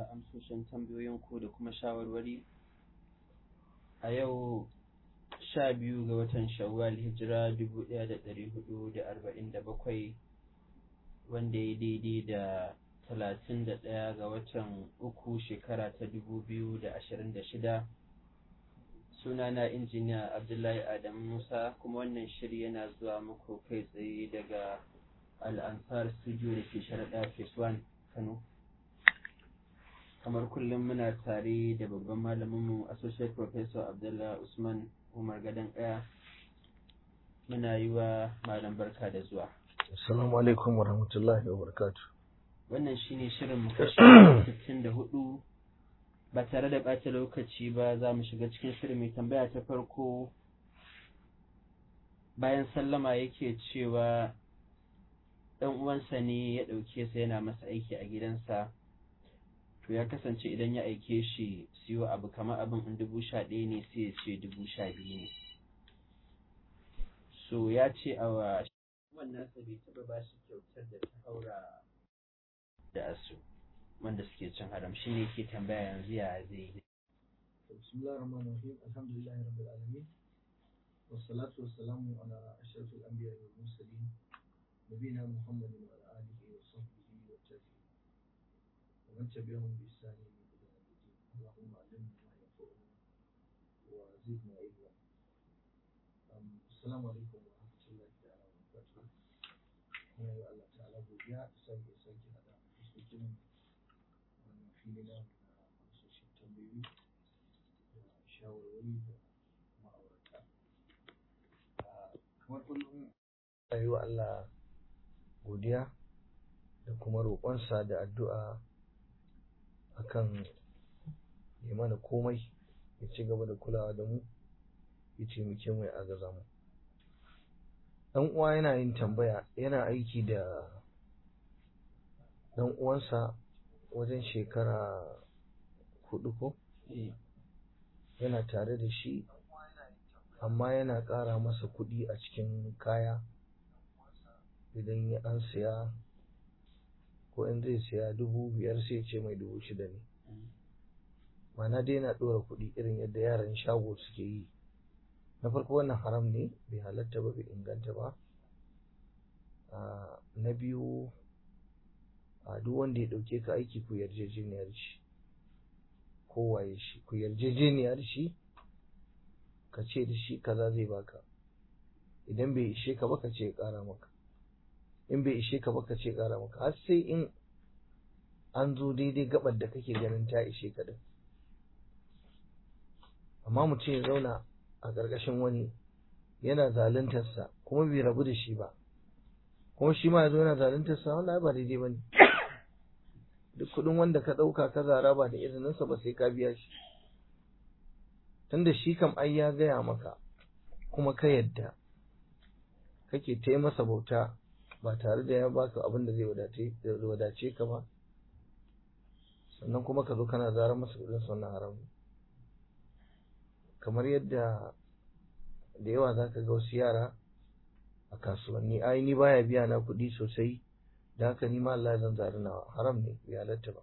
da amsoshin tambayoyinku da kuma shawarwari a yau sha biyu ga watan shawwal hijira dubu ɗaya da ɗari hudu da arba'in da bakwai wanda ya daidai da talatin da ɗaya ga watan uku shekara ta dubu biyu da ashirin da shida sunana injiniya abdullahi adam musa kuma wannan shiri yana zuwa muku kai tsaye daga al'ansar studio da ke sharaɗa phase 1 kano kamar kullum muna tare da babban malaminmu associate professor abdullahi usman umar gadon ɗaya muna yi wa malam barka da zuwa assalamu alaikum wa rahmatullahi wa barakatu wannan shine shirin mu kashi 64 ba tare da ɓata lokaci ba za mu shiga cikin shirin mai tambaya ta farko bayan sallama yake cewa ɗan uwansa ne ya ɗauke sa yana masa aiki a gidansa to ya kasance idan ya aike shi siyo abu kamar abin in dubu sha ɗaya ne sai ya ce dubu sha biyu ne so ya ce a wa wannan sa bai taɓa ba shi kyautar da ta haura da asu wanda suke cin haram shi ne ke tambaya yanzu ya zai yi bismillahir rahmanir rahim alhamdulillahi rabbil alamin wassalatu wassalamu ala ashrafil anbiya'i wal mursalin nabiyina muhammadin wa ala alihi wa sahbihi wa tabi'in wa man tabi'ahum bi ihsan ila yawm الدين اللهم علمنا ما ينفعنا وزدنا علما السلام عليكم ورحمة الله تعالى وبركاته muna yi wa Allah ta'ala godiya da sake sake hada fuskokin wannan fili na na amsoshin tambayoyi da shawarwari da ma'aurata kamar kullum muna yi wa Allah godiya da kuma roƙonsa da addu'a akan ya mana komai ya ci gaba da kulawa da mu ya taimake mu ya agaza mu dan uwa yana yin tambaya yana aiki da dan uwansa wajen shekara hudu ko yana tare da shi amma yana ƙara masa kuɗi a cikin kaya idan ya an siya ko in zai siya dubu biyar sai ce mai dubu shida ne mana dai yana ɗora kuɗi irin yadda yaran shago suke yi na farko wannan haram ne bai halatta ba bai inganta ba na biyu a duk wanda ya ɗauke ka aiki ku yarjejeniyar shi kowaye shi ku yarjejeniyar shi ka ce da shi kaza zai baka idan bai ishe ka ba ka ce ya ƙara maka in bai ishe ka ba ka ce ya ƙara maka har sai in an zo daidai gabar da kake ganin ta ishe ka din amma mutum ya zauna a ƙarƙashin wani yana zaluntarsa kuma bai rabu da shi ba kuma shi ma ya zo yana zaluntarsa wannan ba daidai ba ne duk kuɗin wanda ka ɗauka ka zara ba da izininsa ba sai ka biya shi tunda shi kam ai ya gaya maka kuma ka yadda kake ta masa bauta ba tare da ya baka abin da zai wadace ka ba sannan kuma ka zo kana zara masa kuɗin sannan haram kamar yadda da yawa za ka ga wasu yara a kasuwanni ai ni baya biya na kuɗi sosai da haka ni ma Allah zan zari nawa haram ne bai halatta ba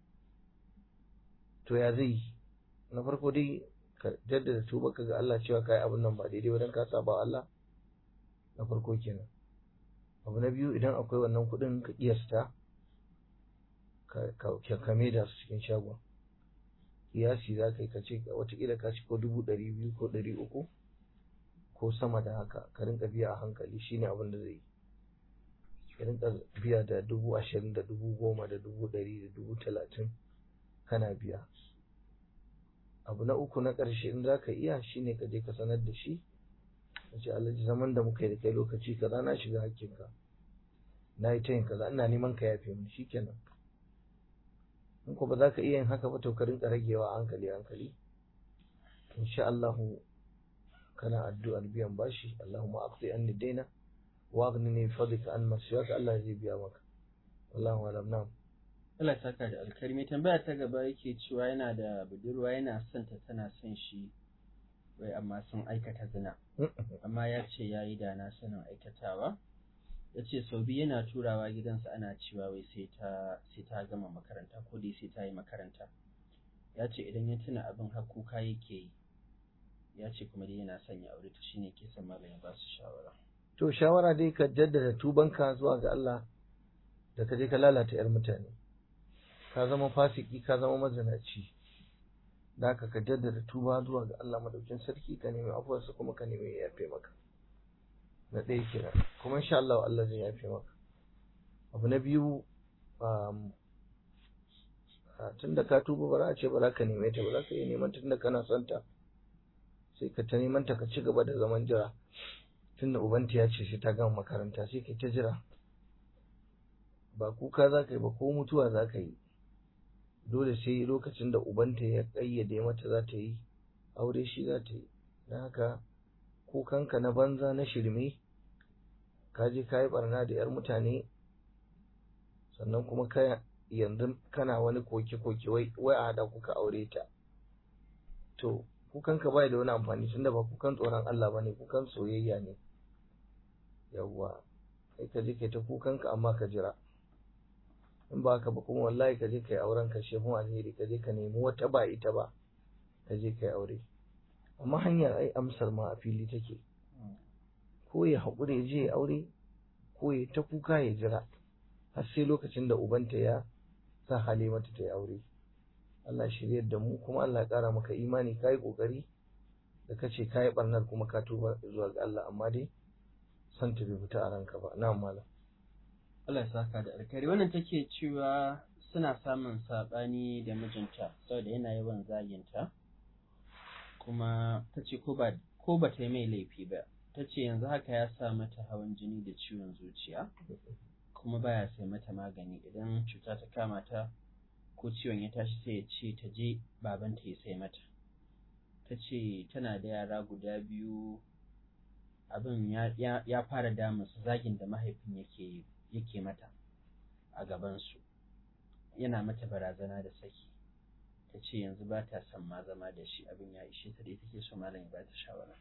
to ya zai na farko dai ka jaddada tuba ka ga Allah cewa kai abin nan ba daidai ba dan ka saba Allah na farko kenan abu na biyu idan akwai wannan kuɗin ka kiyasta ka kame da su cikin shagon kiyasi za ka yi ka ce watakila ka ci ko dubu ɗari biyu ko ɗari uku ko sama da haka ka rinka biya a hankali shine abin da zai yi ka rinka biya da dubu ashirin da dubu goma da dubu ɗari da dubu talatin kana biya abu na uku na ƙarshe in za ka iya shine ka je ka sanar da shi ka ce alhaji zaman da muka yi da kai lokaci kaza na shiga hakkinka na yi ta yin kaza ina neman ka yafe mu shikenan in ko ba za ka iya yin haka ba to ka rinka ragewa hankali hankali insha Allah kana addu'ar biyan bashi Allahumma aqdi anni daina wa aghnini bi fadlika an masiyaka Allah zai biya maka wallahu alam na'am Allah ya saka da alkhairi mai tambaya ta gaba yake cewa yana da budurwa yana son ta tana son shi wai amma sun aikata zina amma ya ce ya yi da na sanin aikatawa ya ce sau biyu yana turawa gidansa ana cewa wai sai ta sai ta gama makaranta ko dai sai ta yi makaranta ya ce idan ya tuna abin har kuka yake yi ya ce kuma dai yana son ya aure ta shine ke son malam ya ba su shawara to shawara dai ka jaddada tubanka zuwa ga Allah da ka je ka lalata yar mutane ka zama fasiki ka zama mazinaci da haka ka jaddada tuba zuwa ga Allah madaukin sarki ka nemi afuwarsa kuma ka nemi ya yafe maka na ɗaya kenan kuma insha Allah Allah zai yafe maka abu na biyu um, tun da ka tuba ba za a ce ba za ka neme ta ba za ka iya neman ta tun da kana son ta sai ka ta neman ta ka ci gaba da zaman jira tun da ubanta ya ce sai ta gama makaranta sai ka ta jira ba kuka za ka yi ba ko mutuwa za ka yi dole sai lokacin da ubanta ya ƙayyade mata za ta yi aure shi za ta yi don haka kukanka na banza na shirme ka je ka yi barna da 'yar mutane sannan kuma ka yanzu kana wani koke-koke wai a haɗa kuka aure ta to kukanka bai da wani amfani tunda ba kukan tsoron Allah ba ne kukan soyayya ne yawwa kai ka je kai ta kukanka amma ka jira in ba ka ba kuma wallahi ka je kai auren ka shefun alheri ka je ka nemi wata ba ita ba ka je kai aure amma hanyar ai amsar ma a fili take ko ya haƙura ya je ya aure ko ya ta kuka ya jira har sai lokacin da ubanta ya sa hali mata ta yi aure Allah shiryar da mu kuma Allah ya ƙara maka imani ka yi ƙoƙari da ka ce ka yi ɓarnar kuma ka tuba zuwa ga Allah amma dai son ta bai fita a ranka ba na malam Allah ya saka da alkhairi wannan take cewa suna samun saɓani da mijinta saboda yana yawan zaginta kuma ta ce ko ba ko ba ta yi mai laifi ba ta ce yanzu haka ya sa mata hawan jini da ciwon zuciya kuma baya sai mata magani idan cuta ta kama ta ko ciwon ya tashi sai ya ce ta je babanta ya sai mata ta ce tana da yara guda biyu abin ya, fara damun su zagin da mahaifin yake yake mata a gabansu yana mata barazana da saki ta ce yanzu ba ta son ma zama da shi abin ya ishe ta da take so malam ya ba ta shawara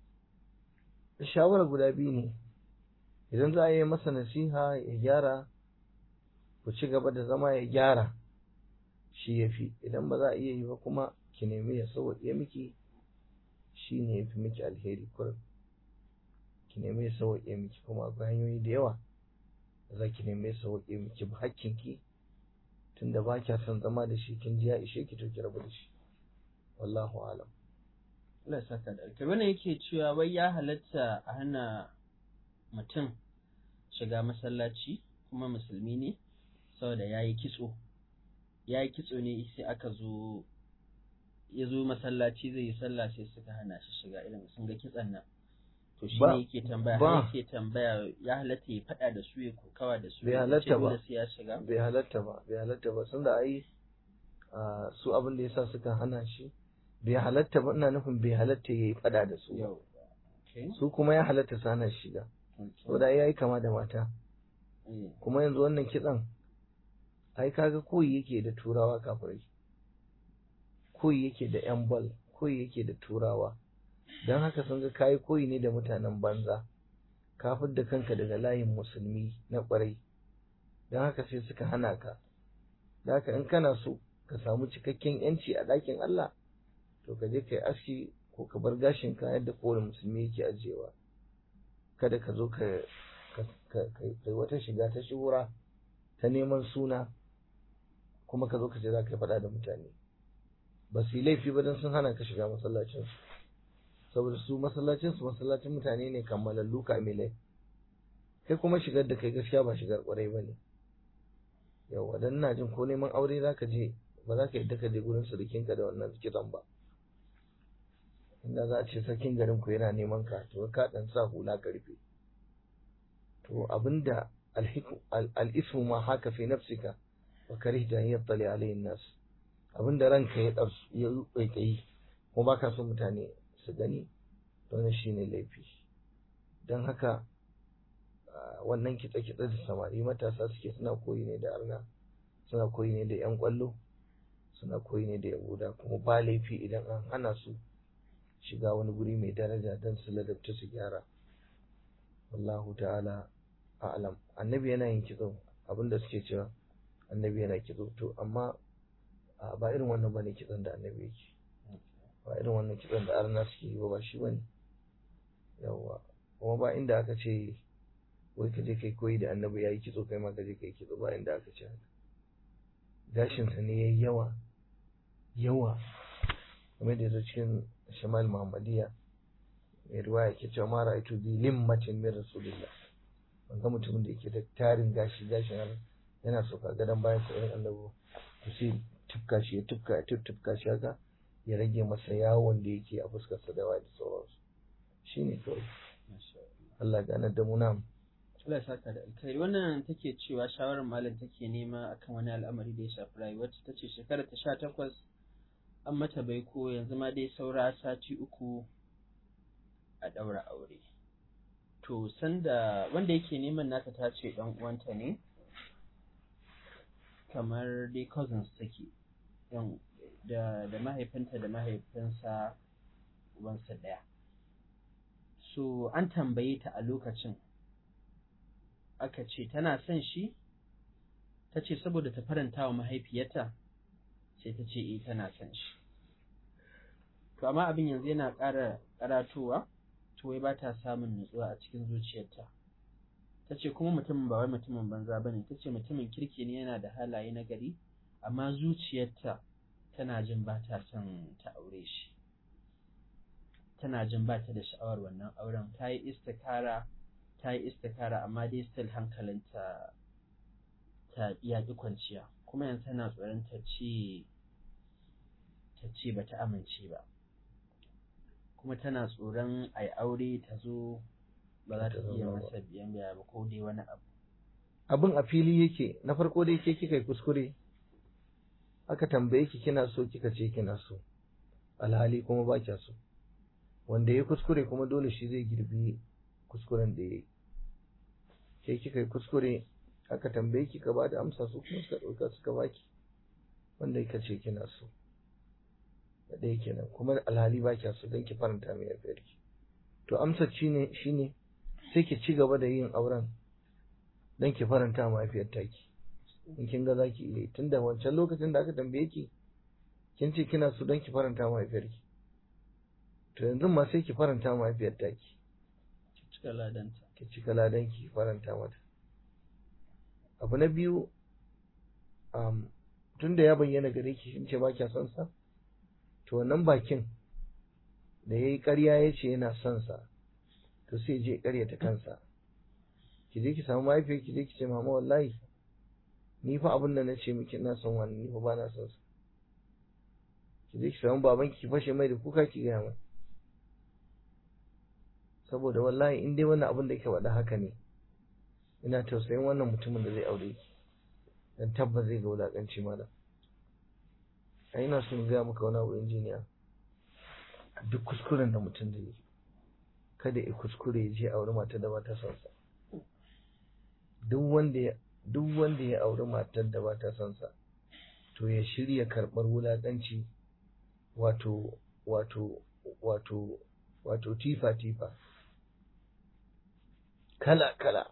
shawara guda biyu ne idan za a yi masa nasiha ya gyara ku ci gaba da zama ya gyara shi ya fi idan ba za a iya yi ba kuma ki nemi ya sauwaƙe miki shi ne ya fi miki alheri kurin ki nemi ya sauwaƙe miki kuma akwai hanyoyi da yawa da za ki nemi ya sauwaƙe miki ba hakkinki tunda ba kya son zama da shi kin ji ya ishe ki to ki rabu da shi wallahu alam Allah saka da alkai wannan yake cewa wai ya halatta a hana mutum shiga masallaci kuma musulmi ne saboda ya yi kitso ya yi kitso ne sai aka zo ya zo masallaci zai yi sallah sai suka hana shi shiga irin sun ga kitson nan to shi ne yake tambaya har yake tambaya ya halatta ya faɗa da su ya kokawa da su bai halatta ba sai ya shiga bai halatta ba bai halatta ba sun da ai su abin da yasa suka hana shi bai halatta ba ina nufin bai halatta ya yi faɗa da su su kuma ya halatta su hana shiga saboda ya yi kama da mata kuma yanzu wannan kitson ai kaga koyi yake da turawa kafirai koyi yake da yan bal koyi yake da turawa don haka sun ga kayi koyi ne da mutanen banza ka da kanka daga layin musulmi na kwarai don haka sai suka hana ka da haka in kana so ka samu cikakken yanci a ɗakin Allah to ka je ka yi aski ko ka bar gashin ka yadda kowane musulmi yake ajiyewa kada ka zo ka kai wata shiga ta shuhura ta neman suna kuma ka zo ka ce za ka yi faɗa da mutane ba su yi laifi ba don sun hana ka shiga masallacinsu saboda su masallacinsu masallacin mutane ne kammalallu kamilai kai kuma shigar da kai gaskiya ba shigar kwarai ba ne yawa dan ina jin ko neman aure za ka je ba za ka yadda ka je gurin surukinka da wannan kitson ba inda za a ce sarkin garin ku yana neman ka to ka dan sa hula ka rufe to abinda al-ismu ma haka fi nafsika wa karihta an yattali alayhi nas abinda ranka ya dar ya kai kuma baka so mutane su gani don shine laifi dan haka wannan kitse-kitse da samari matasa suke suna koyi ne da arna suna koyi ne da yan kwallo suna koyi ne da yahuda kuma ba laifi idan an hana su shiga wani guri mai daraja don su ladabta su gyara wallahu ta'ala a'lam annabi yana yin kitso abinda suke cewa annabi yana kitso to amma a ba irin wannan bane kitson da annabi yake ba irin wannan kitson da arna suke yi ba ba shi bane yawa kuma ba inda aka ce wai ka je kai koyi da annabi yayi kitso kai ma ka je kai kitso ba inda aka ce haka gashin sa ne yayi yawa yawa kamar da yazo cikin shamal muhammadiya mai riwaya ke cewa ma ra'aytu bi limmatin min rasulillah ban ga mutumin da yake da tarin gashi gashin har yana so ka gadon bayan sa irin annabi to sai tufka shi ya tufka ya tufka shi haka ya rage masa yawon da yake a fuskar sa da waye da sauransu shine kawai Allah ganar da mu nan Allah ya saka da alkhairi wannan take cewa shawarar malam take nema akan wani al'amari da ya shafi rayuwar ta ce shekarar ta sha takwas an mata baiko yanzu ma dai saura sati uku a ɗaura aure to sanda wanda yake neman nata ta ce ɗan uwanta ne kamar dai cousins take yan da da mahaifinta da mahaifinsa ubansa ɗaya so an tambaye ta a lokacin aka ce tana son shi ta ce saboda ta faranta wa mahaifiyarta sai ta ce eh tana son shi to amma abin yanzu yana ƙara karatowa to wai ba ta samun nutsuwa a cikin zuciyarta ta ce kuma mutumin ba wai mutumin banza ba ne ta ce mutumin kirki ne yana da halaye na gari amma zuciyarta tana jin ba ta son ta aure shi tana jin ba ta da sha'awar wannan auren ta yi istikara ta yi istikara amma dai still hankalinta ta iya ƙi kwanciya kuma yanzu tana tsoron ta ce ta ce ba ta amince ba kuma tana tsoron a yi aure ta zo ba za ta iya masa biyan biya ba ko dai wani abu abin a fili yake na farko dai ke kika yi kuskure aka tambaye ki kina so kika ce kina so alhali kuma ba kya so wanda ya kuskure kuma dole shi zai girbi kuskuren da ya yi sai kika yi kuskure aka tambaye ki ka bada amsa su kuma suka ɗauka suka baki wanda ka ce kina so da ɗaya kenan kuma alhali ba kya so don ki faranta mai yafiyar ki to amsar shine shine sai ki ci gaba da yin auren don ki faranta mahaifiyar taki in kin ga zaki iya tunda wancan lokacin da aka tambaye ki kin ce kina so don ki faranta mahaifiyar ki to yanzu ma sai ki faranta mahaifiyar taki ki cika ladanta ki cika ladan ki faranta mata abu na biyu um, tunda ya bayyana gare ki kin ce ba kya son sa to wannan bakin da yayi ƙarya ya ce yana son sa to sai je ƙaryata kansa ki je ki samu mahaifiyar ki je ki ce mama wallahi ni fa abin da na ce miki ina son wani ni fa ba na son sa ki je ki samu baban ki fashe mai da kuka ki gaya mai saboda wallahi in dai wannan abin da yake faɗa haka ne ina tausayin wannan mutumin da zai aure ki dan tabbas zai ga wulakanci malam ai ina son gaya maka wani abu injiniya duk kuskuren da mutum zai yi kada ya kuskure ya je aure matar da ba ta son sa duk wanda ya duk wanda ya auri matar da ba ta son sa to ya shirya karɓar wulaƙanci wato wato wato wato tifa tifa kala kala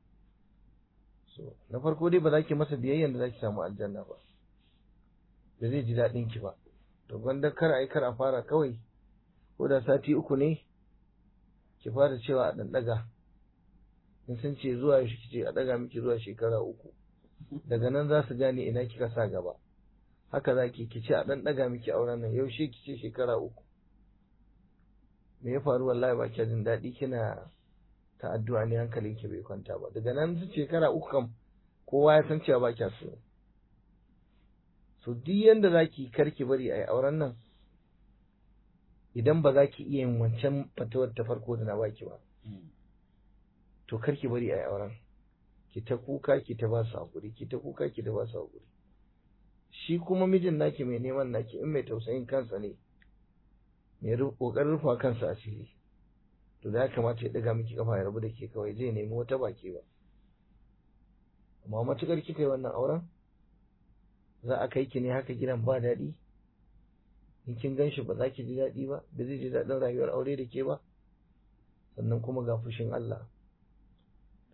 so na farko dai ba za ki masa biyayyan da za ki samu aljanna ba da zai ji daɗin ki ba to gwanda kar a yi kar a fara kawai ko da sati uku ne ki fara cewa a ɗan ɗaga in sun ce zuwa yaushe kice a ɗaga miki zuwa shekara uku daga nan za su gane ina kika sa gaba haka za ki kice a ɗan ɗaga miki auren nan yaushe kice shekara uku me ya faru wallahi ba jin daɗi kina ta addu'a ne hankalin ki bai kwanta ba daga nan su shekara uku kam kowa ya san cewa ba kya so so duk yanda za ki karki bari a yi auren nan idan ba za ki iya yin wancan fatawar ta farko da na baki ba to kar ki bari a yi auren ki ta kuka ki ta ba su hakuri ki ta kuka ki ta ba su hakuri shi kuma mijin naki mai neman naki in mai tausayin kansa ne mai kokarin rufa kansa asiri to da ya kamata ya daga miki kafa ya rabu da ke kawai zai nemi wata baki ba amma matukar kika yi wannan auren za a kai ki ne haka gidan ba daɗi in kin gan shi ba za ki ji daɗi ba ba zai ji daɗin rayuwar aure da ke ba sannan kuma ga fushin Allah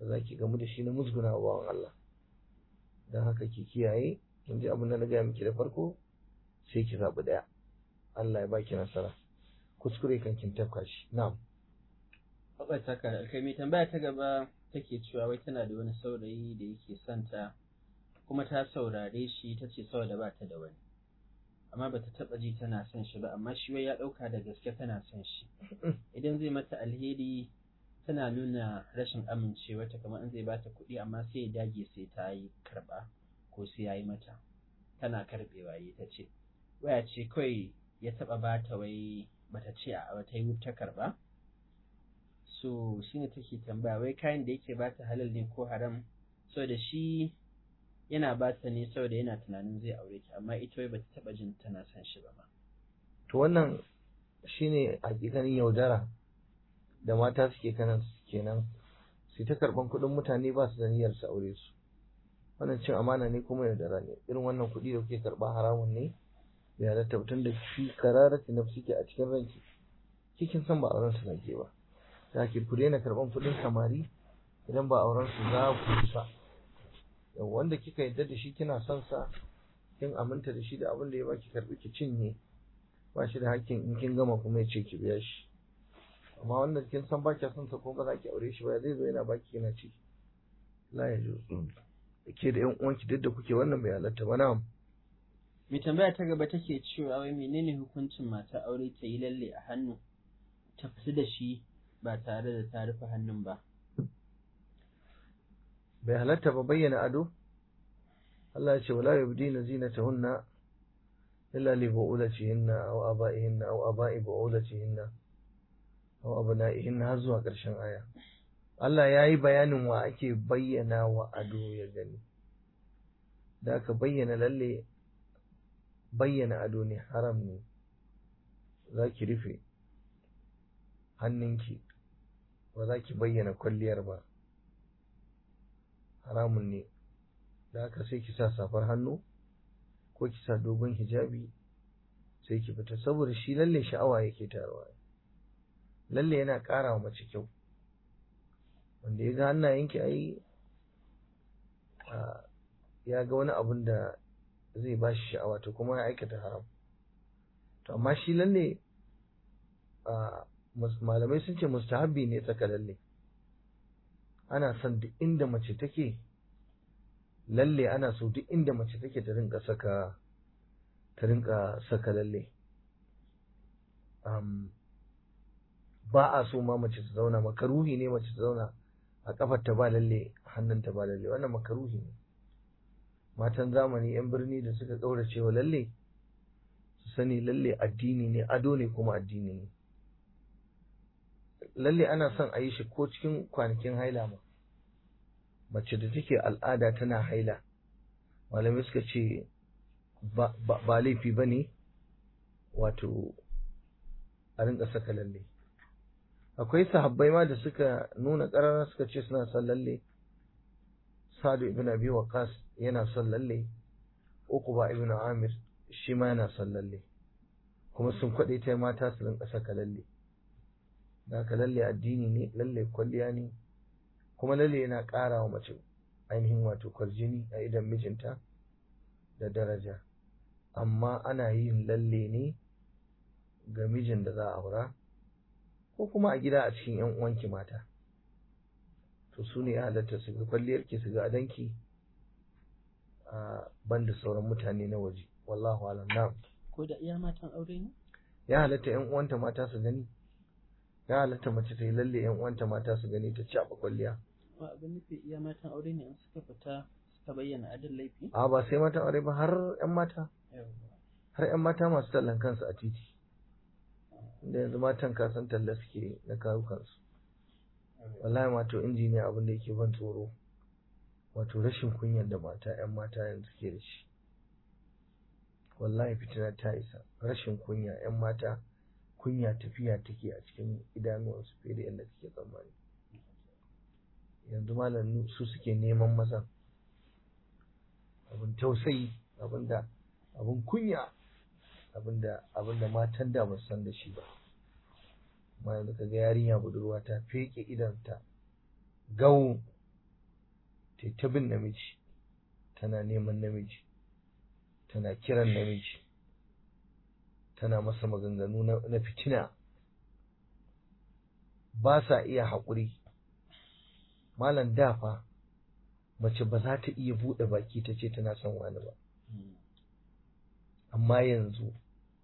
da za ki gamu da shi na musguna wa bawan Allah don haka ki kiyaye kin ji abin da na gaya miki da farko sai ki zaɓi ɗaya Allah ya baki nasara kuskure kan kin tafka shi na'am Bakwai ta kan alkai mai tambaya ta gaba take cewa wai tana da wani saurayi da yake son ta kuma ta saurare shi ta ce saboda ba ta da wani amma bata taba ji tana son shi ba amma shi wai ya dauka da gaske tana son shi idan zai mata alheri tana nuna rashin amincewa ta kamar in zai bata kuɗi amma sai ya dage sai ta yi karba ko sai ya yi mata tana karbewa yi ta ce waya ce kawai ya taba bata wai bata ce a bata yi ta karba so shine take tambaya wai kayan da yake bata halal ne ko haram saboda shi yana bata ne saboda yana tunanin zai aure ki amma ita wai bata taba jin tana son shi ba ma to wannan shine hakikanin yaudara da mata suke kanan kenan su ta karban kuɗin mutane ba su da niyyar su aure su wannan cin amana ne kuma yaudara ne irin wannan kuɗi da kuke karɓa haramun ne bai halatta mutum da shi kararati na suke a cikin ranki cikin san ba auren su nake ba da ke ku daina karɓan kuɗin samari idan ba auren su za ku kusa yau wanda kika yadda da shi kina son sa kin aminta da shi da abin da ya baki karɓi ki cinye ba shi da hakkin in kin gama kuma ya ce ki biya shi amma wanda kin san ba kya son sa ko ba za ki aure shi ba zai zo yana baki yana ci la ya ju ke da yan uwanki duk da kuke wannan bai halatta ba na'am mai tambaya ta gaba take cewa wai menene hukuncin mata aure ta yi lalle a hannu ta fita da shi ba tare da ta rufe hannun ba bai halatta ba bayyana ado Allah ya ce wala yubdina zinatahunna illa li bu'ulatihinna aw aba'ihinna aw aba'i bu'ulatihinna aw abna'ihinna har zuwa ƙarshen aya Allah ya yi bayanin wa ake bayyana wa ado ya gani da aka bayyana lalle bayyana ado ne haram ne za ki rufe hannunki ba za ki bayyana kwalliyar ba haramun ne da haka sai ki sa safar hannu ko ki sa dogon hijabi sai ki fita saboda shi lalle sha'awa yake tarwa lalle yana ƙara wa mace kyau wanda ya ga hannayenki ai ya ga wani abun da zai ba shi sha'awa to kuma ya aikata haram to amma shi lalle malamai sun ce mustahabbi ne tsaka lalle ana son duk inda mace take lalle ana so duk inda mace take ta rinka saka ta rinka saka lalle ba a so ma mace ta zauna makaruhi ne mace ta zauna a kafar ta ba lalle hannun ta ba lalle wannan makaruhi ne matan zamani yan birni da suka kaurace wa lalle su sani lalle addini ne ado ne kuma addini ne lalle ana son a yi shi ko cikin kwanakin haila ma mace da take al'ada tana haila malamai suka ce ba laifi ba ne wato a rinka saka lalle akwai sahabbai ma da suka nuna ƙarara suka ce suna son lalle sadu ibn abi waqas yana son lalle uquba ibn amir shi ma yana son lalle kuma sun kwaɗe ta mata su rinka saka lalle da haka lalle addini ne lalle kwalliya ne kuma lalle yana ƙara wa mace ainihin wato kwarjini a idan mijinta da daraja amma ana yin lalle ne ga mijin da za a aura ko kuma a gida a cikin yan uwanki mata to su ne ya halatta su ga kwalliyarki su ga adanki a banda sauran mutane na waje wallahu alam na'am ko da iya matan aure ne ya halatta yan uwanta mata su gani ya halatta mace ta yi lalle yan uwanta mata su gani ta caɓa kwalliya ba abin nufi iya matan aure ne in suka fita suka bayyana adin laifi a ba sai matan aure ba har yan mata har yan mata masu tallan kansu a titi inda yanzu matan kasan talla suke na kawo kansu wallahi mato injiniya abin da yake ban tsoro wato rashin kunyar da mata yan mata yanzu suke da shi wallahi fitina ta isa rashin kunya yan mata kunya tafiya take a cikin idanuwansu fiye da yadda kake tsammani yanzu malam su suke neman mazan abin tausayi abin da abin kunya abin da abin da matan da ba san da shi ba amma yanzu kaga yarinya budurwa ta feke idanta gawo ta ta bin namiji tana neman namiji tana kiran namiji tana masa maganganu na fitina ba sa iya haƙuri malam dafa mace ba za ta iya buɗe baki ta ce tana son wani ba amma yanzu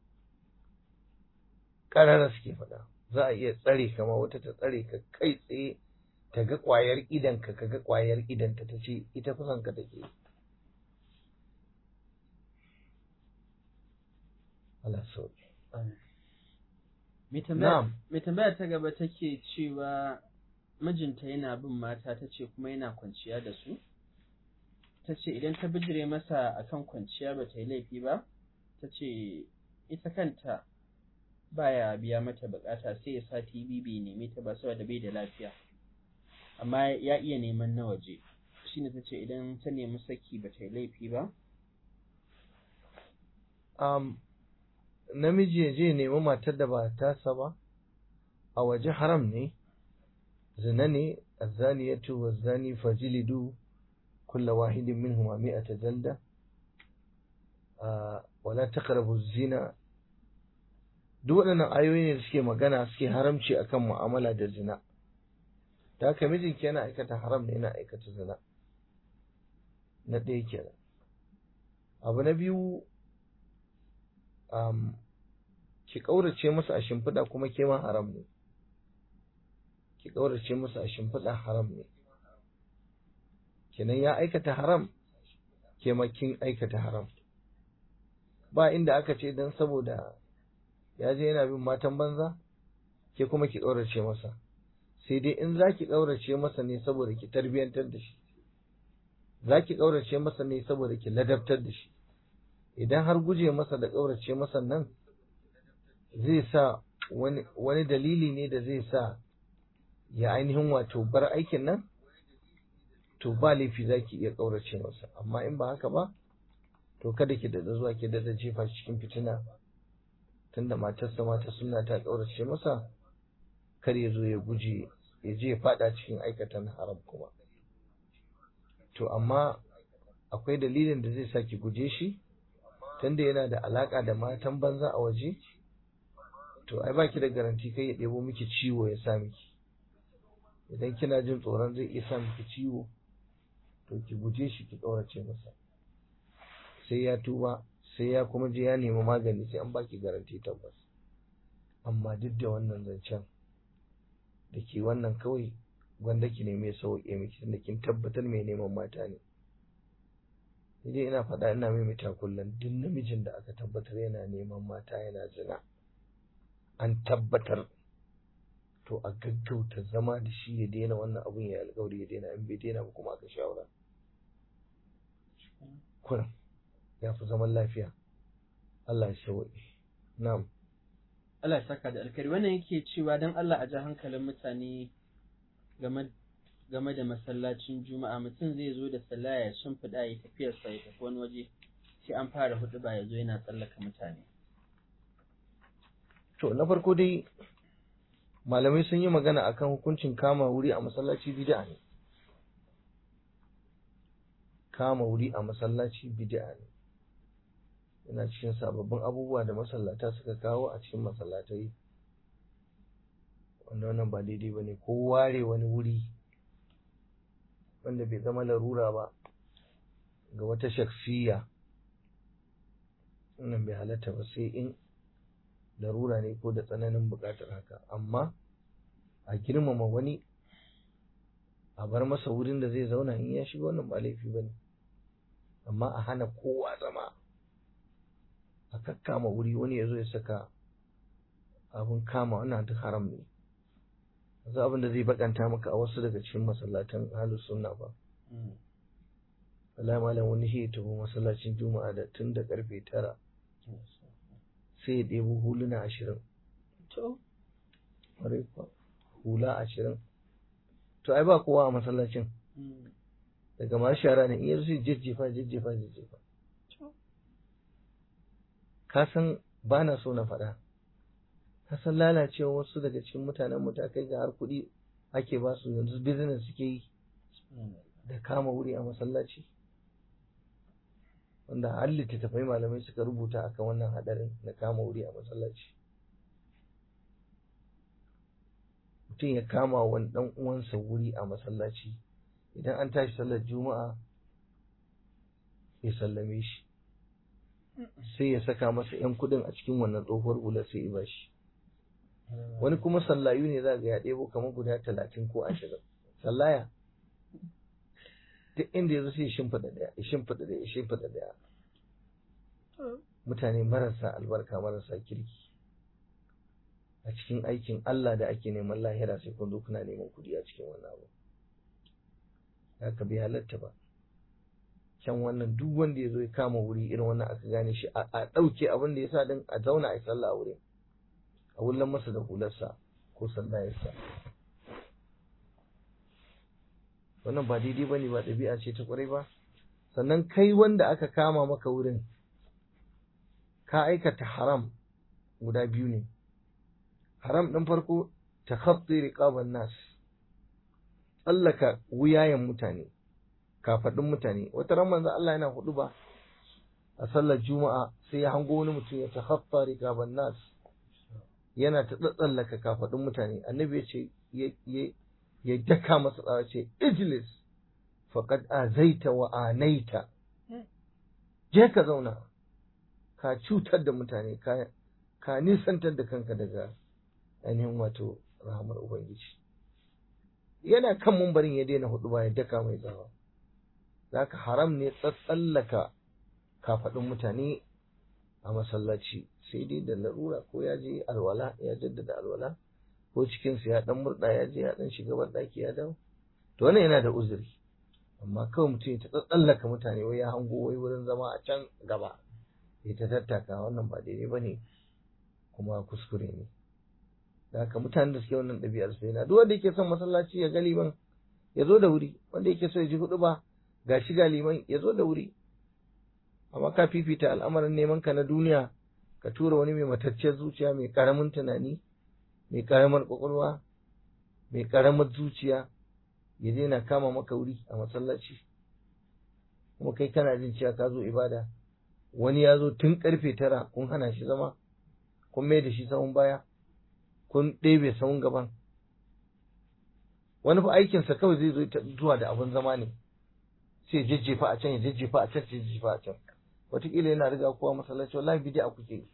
ƙarara suke faɗa za a iya tsare kama wata ta tsare ka kai tsaye ta ga ƙwayar idanka ka ga ƙwayar idanta ta ce ita kusan ka take Allah sauki mai tambaya ta gaba take cewa mijinta yana bin mata ta ce kuma yana kwanciya da su ta ce idan ta bijire masa akan kwanciya ba ta yi laifi ba ta ce ita kanta baya biya mata bukata sai ya sa tv bai neme ta ba saboda bai da lafiya amma ya iya neman na waje shine ta ce idan ta nemi saki ba ta yi laifi ba um, namiji ya je nemi matar da ba tasa ba a waje haram ne zina ne azzaniyatu wazzani fajilidu kulla wahidin minhuma mi'ata jalda wala taqrabu zina duk waɗannan ayoyi ne da suke magana suke haramci akan mu'amala da zina da haka mijinki yana aikata haram ne yana aikata zina na ɗaya kenan abu na biyu um, ki ƙaurace masa a shimfiɗa kuma ke ma haram ne ki ƙaurace masa a shimfiɗa haram ne kenan ya aikata haram ke ma kin aikata haram ba inda aka ce don saboda ya je yana bin matan banza ke kuma ki ƙaurace masa sai dai in za ki ƙaurace masa ne saboda ki tarbiyyantar da shi za ki ƙaurace masa ne saboda ki ladabtar da shi idan har guje masa da ƙaurace masa nan zai sa wani dalili ne da zai sa ya ainihin wato bar aikin nan to ba laifi za ki iya ƙaurace masa amma in ba haka ba to kada ki da zuwa ki da jefa cikin fitina tunda matarsa mata suna ta ƙaurace masa kar ya zo ya guje ya je ya faɗa cikin aikatan haram kuma to amma akwai dalilin da zai sa ki guje shi tunda yana da alaka da matan banza a waje to ai baki da garanti kai ya ɗebo miki ciwo ya sa miki idan kina jin tsoron zai iya sa miki ciwo to ki guje shi ki ƙaurace masa sai ya tuba sai ya kuma je ya nemi magani sai an baki garanti tabbas amma duk da wannan zancen da ke wannan kawai gwanda ki neme sauƙe miki tunda kin tabbatar mai neman mata ne dai ina faɗa ina maimaita kullum duk namijin da aka tabbatar yana neman mata yana zina an tabbatar to a gaggauta zama da shi ya daina wannan abun ya alƙawari ya daina in bai daina ba kuma aka shawara kuran ya fi zaman lafiya Allah ya sauƙi na'am Allah ya saka da alkari wannan yake cewa don Allah a ji hankalin mutane game game da masallacin juma'a mutum zai zo da sallah ya shimfiɗa ya tafiyarsa ya tafi wani waje sai an fara hudu ba ya zo yana tsallaka mutane to na farko dai malamai sun yi magana akan hukuncin kama wuri a masallaci bid'a ne kama wuri a masallaci bid'a ne yana cikin sababbin abubuwa da masallata suka kawo a cikin masallatai wanda wannan ba daidai ba ne ko ware wani wuri wanda bai zama larura ba ga wata shaksiya wannan bai halatta ba sai in larura ne ko da tsananin buƙatar haka amma a girmama wani a bar masa wurin da zai zauna in ya shiga wannan ba laifi ba ne amma a hana kowa zama a kakkama wuri wani ya zo ya saka abin kama wannan duk haram ne yanzu abin da zai bakanta maka a wasu daga cikin masallatan halus sunna ba wallahi malam wani shi ya tafi masallacin juma'a da tun da karfe tara sai ya ɗebo huluna ashirin to hula ashirin to ai ba kowa a masallacin daga masu shara ne in yanzu sai jejjefa jejjefa jejjefa ka san ba na so na faɗa ka san lalacewa wasu daga cikin mutanen mu ta kai ga har kuɗi ake ba su yanzu business suke yi da kama wuri a masallaci wanda har littattafai malamai suka rubuta akan wannan hadarin na kama wuri a masallaci mutum ya kama wani dan uwansa wuri a masallaci idan an tashi sallar juma'a ya sallame shi sai ya saka masa yan kudin a cikin wannan tsohuwar hular sai ya bashi wani kuma sallayu ne za ga ya ɗebo kamar guda talatin ko ashirin sallaya duk inda ya zo sai ya shimfiɗa ɗaya ya shimfiɗa ɗaya ya shimfiɗa ɗaya mutane marasa albarka marasa kirki a cikin aikin Allah da ake neman lahira sai kun zo kuna neman kuɗi a cikin wannan abu haka bai halatta ba can wannan duk wanda ya zo ya kama wuri irin wannan aka gane shi a ɗauke abin da ya sa din a zauna a yi sallah a wurin a wullan masa da hularsa ko sallayarsa wannan ba daidai ba ne ba ɗabi'a ce ta ƙwarai ba sannan kai wanda aka kama maka wurin ka aikata haram guda biyu ne haram ɗin farko ta khatti riqaban nas tsallaka wuyayen mutane kafaɗin mutane wata ran manzo Allah yana hudu ba a sallar juma'a sai ya hango wani mutum ya takhatta riqaban nas yana ta tsallaka kafaɗin mutane annabi ya ce ya daka masa tsawa ce ijlis faqad azaita wa anaita je ka zauna ka cutar da mutane ka ka nisantar da kanka daga ainihin wato rahamar ubangiji yana kan mumbarin ya daina hudu ba ya daka mai tsawa zaka haram ne tsatsallaka kafaɗin mutane a masallaci sai dai da larura ko ya je alwala ya jaddada alwala ko cikinsa ya dan murɗa ya je ya dan shiga banɗaki ya dawo to wannan yana da uzuri amma kawai mutum ya ta tsallaka mutane wai ya hango wai wurin zama a can gaba ya ta tattaka wannan ba daidai ba ne kuma kuskure ne da haka mutanen da suke wannan ɗabi'ar su yana duk wanda yake son masallaci ya ga liman ya zo da wuri wanda yake so ya ji hudu ba ga shi ga liman ya zo da wuri amma ka fifita al'amarin neman ka na duniya ka tura wani mai matacciyar zuciya mai karamin tunani mai karamar kwakwalwa mai karamar zuciya ya daina kama maka wuri a masallaci kuma kai kana jin cewa ka zo ibada wani ya zo tun karfe tara kun hana shi zama kun mai da shi sahun baya kun ɗebe sahun gaban wani fa aikinsa kawai zai zo zuwa da abin zama ne sai jajjefa a can ya jajjefa a can sai jajjefa a can wataƙila yana riga kowa masallaci wallahi bid'a kuke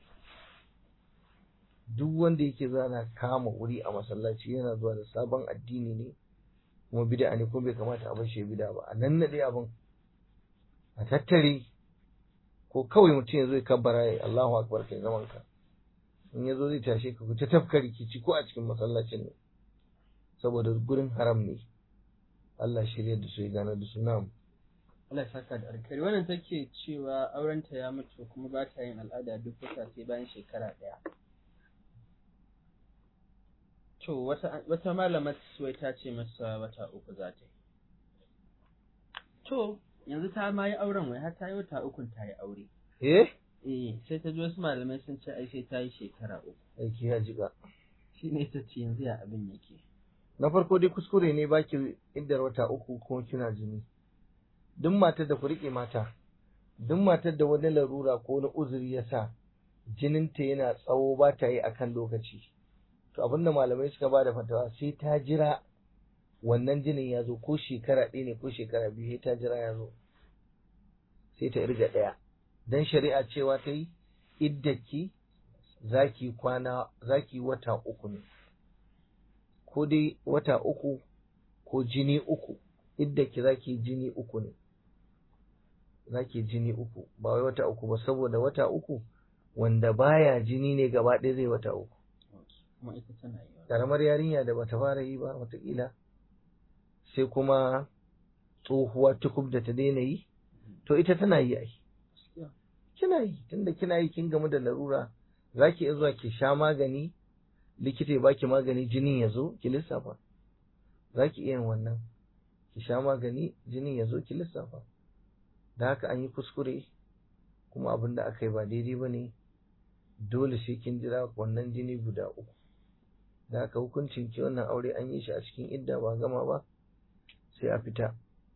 duk wanda yake zana kama wuri a masallaci yana zuwa da sabon addini ne kuma bid'a ne kuma bai kamata a bar shi bid'a ba a nan nade abin a tattare ko kawai mutum ya zo ya kabbara ya Allahu akbar kai zaman ka in ya zo zai tashe ka ku ta tafka rikici ko a cikin masallacin ne saboda gurin haram ne Allah shirya da su ya gane da su na'am Allah saka da alkhairi wannan take cewa aurenta ya mutu kuma ba ta yin al'ada duk wata sai bayan shekara ɗaya. To wata wata malamar suwai ta ce masa wata uku za ta yi. To yanzu ta ma yi auren wai har ta yi wata ukun ta yi aure. eh Eh sai ta ji wasu malamai sun ce ai sai ta yi shekara uku. aiki ya jiga Shi ne ta ce yanzu ya abin yake. na farko dai kuskure ne baki iddar wata uku kuma kina jini duk matar da ku riƙe mata duk matar da wani larura ko wani uzuri ya sa jininta yana tsawo ba ta yi akan lokaci to abinda malamai suka ba da fatawa sai ta jira wannan jinin ya zo ko shekara ɗaya ne ko shekara biyu sai ta jira ya zo sai ta irga ɗaya dan shari'a cewa ta yi iddaki zaki kwana zaki wata uku ne ko dai wata uku ko jini uku iddaki zaki jini uku ne zaki jini uku ba wai wata uku ba saboda wata uku wanda baya jini ne gaba ɗaya zai wata uku Kuma ita tana yi wa. karamar yarinya da bata fara yi ba watakila sai kuma tsohuwa tukub da ta daina yi to ita tana yi ai kina yi tunda kina yi kin gamu da larura zaki iya zuwa ki sha magani likita ya baki magani jinin ya zo ki lissafa zaki iya yin wannan ki sha magani jinin ya zo ki lissafa da haka an yi kuskure kuma abin da aka yi ba daidai ba ne dole sai kin jira wannan jini guda uku da haka hukuncin ki wannan aure an yi shi a cikin idda ba gama ba sai a fita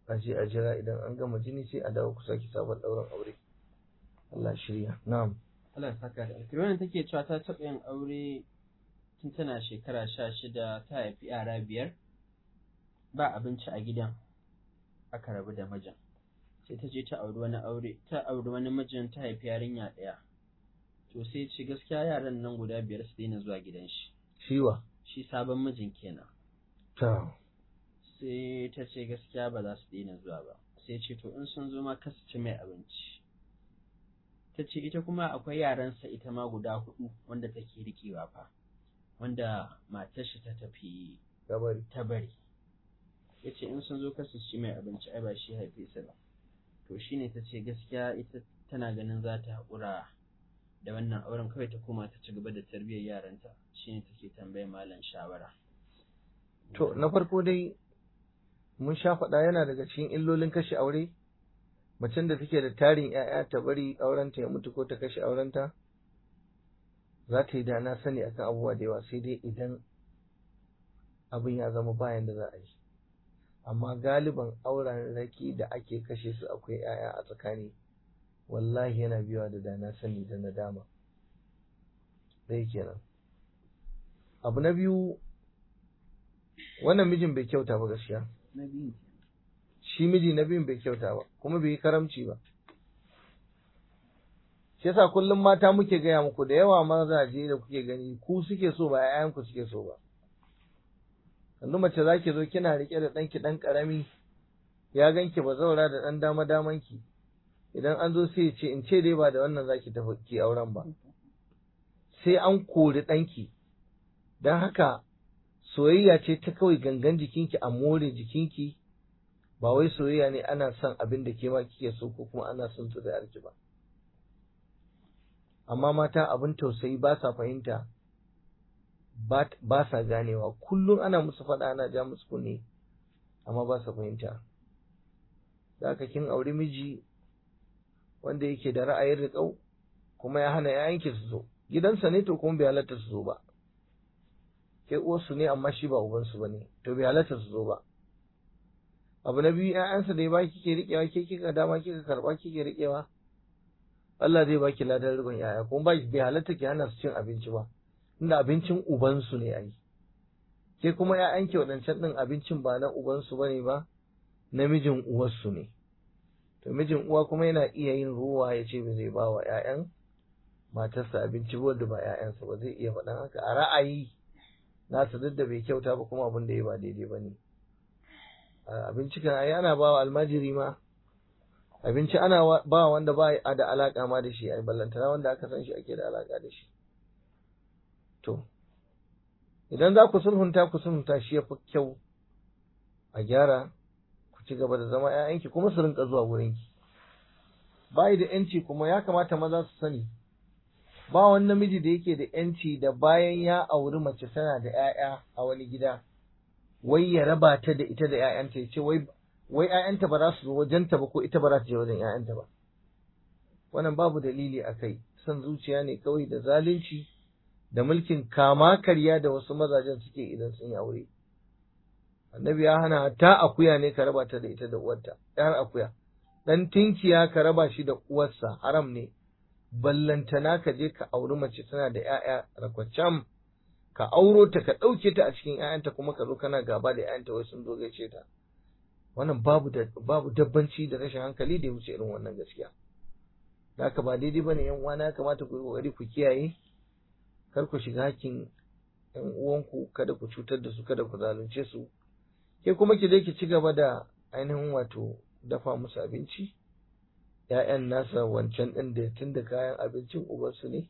a je a jira idan an gama jini sai a dawo ku sake sabon ɗaurin aure Allah shirya na'am Allah ya saka da alkhairi wannan take cewa ta taɓa yin aure tun tana shekara sha shida ta haifi yara biyar ba abinci a gidan aka rabu da mijin sai ta je ta auri wani aure ta auri wani mijin ta haifi yarinya ɗaya to sai ce gaskiya yaran nan guda biyar su daina zuwa gidan shi shiwa shi sabon mijin kenan ta sai ta ce gaskiya ba za su daina zuwa ba sai ce to in sun zo ma kasu ci mai abinci ta ce ita kuma akwai yaransa ita ma guda hudu wanda take rikewa fa wanda matar shi ta tafi gabari ta bari ya ce in sun zo kasu ci mai abinci ai ba shi haife su ba to shine ta ce gaskiya ita tana ganin za ta haƙura da wannan auren kawai ta koma ta ci gaba da tarbiyyar yaranta shine take tambayar malam shawara to na farko dai mun sha faɗa yana daga cikin illolin kashe aure macen da take da tarin 'ya'ya ta bari aurenta ya mutu ko ta kashe aurenta za ta yi da na sani akan abubuwa da yawa sai dai idan abin ya zama bayan da za a yi amma galiban auren raki da ake kashe su akwai 'ya'ya a tsakani wallahi yana biyawa da dana sani da nadama ɗaya kenan abu na biyu wannan mijin bai kyauta ba gaskiya na biyu shi miji na biyun bai kyauta ba kuma bai yi karamci ba shi yasa kullum mata muke gaya muku da yawa mazaje da kuke gani ku suke so ba 'ya'yanku suke so ba yanzu mace za ki zo kina riƙe da ɗanki ɗan ƙarami ya ganki ba zaura da ɗan dama damanki idan an zo sai ya ce in ce dai ba da wannan za ki tafi ki auren ba sai an kori ɗanki don haka soyayya ce ta kawai gangan jikinki a more jikinki ba wai soyayya ne ana son abin da ke ma kike so ko kuma ana son zuri'arki ba amma mata abin tausayi ba sa fahimta ba sa ganewa kullum ana musu faɗa ana ja musu kunne amma ba sa fahimta da haka kin auri miji wanda yake da ra'ayin riƙau kuma ya hana yayanki su zo gidansa ne to kuma bai halatta su zo ba ke uwarsu ne amma shi ba ubansu ba ne to bai halatta su zo ba abu na biyu ƴaƴansa da ya baki kike riƙewa ke kika dama kika karɓa kike riƙewa Allah zai baki ladan riƙon ƴaƴa kuma ba bai halatta ki hana su cin abinci ba inda abincin ubansu ne ai ke kuma ƴaƴanki waɗancan ɗin abincin ba na ubansu ba ne ba namijin uwarsu ne to mijin uwa kuma yana iya yin ruwa ya ce ba zai ba wa ƴaƴan matarsa abinci ba da ba ƴaƴansa ba zai iya faɗan haka a ra'ayi nasa duk da bai kyauta ba kuma abin da ya ba daidai ba ne abinci kan ai ana ba wa almajiri ma abinci ana ba wanda ba a da alaka ma da shi ai ballantana wanda aka san shi ake da alaka da shi to idan za ku sulhunta ku sulhunta shi ya fi kyau a gyara ku ci gaba da zama ‘ya'yanki kuma su rinka zuwa wurinki bayi da ‘yanci kuma ya kamata maza su sani ba wani namiji da yake da ‘yanci da bayan ya auri mace tana da ‘ya'ya a wani gida wai ya raba ta da ita da ‘ya'yanta ya ce wai wai ‘ya'yanta ba za su zo wajenta ba ko ita ba za ta je wajen ‘ya'yanta ba wannan babu dalili a kai son zuciya ne kawai da zalunci da mulkin kama karya da wasu mazajen suke idan sun yi aure annabi ya hana ta akuya ne ka raba ta da ita da uwarta ɗan akuya ɗan tinkiya ka raba shi da uwarsa haram ne ballantana ka je ka auri mace tana da ‘ya'ya rakwacam ka auro ta ka ɗauke ta a cikin ‘ya'yanta kuma ka zo kana gaba da ‘ya'yanta wai sun zo gaishe ta wannan babu da babu dabbanci da rashin hankali da ya wuce irin wannan gaskiya da haka ba daidai bane yan uwana ya kamata ku yi kokari ku kiyaye kar ku shiga hakkin yan uwanku kada ku cutar da su kada ku zalunce su ke kuma ki je ki ci gaba da ainihin wato dafa musu abinci ‘ya'yan nasa wancan ɗin da tun da kayan abincin ubansu ne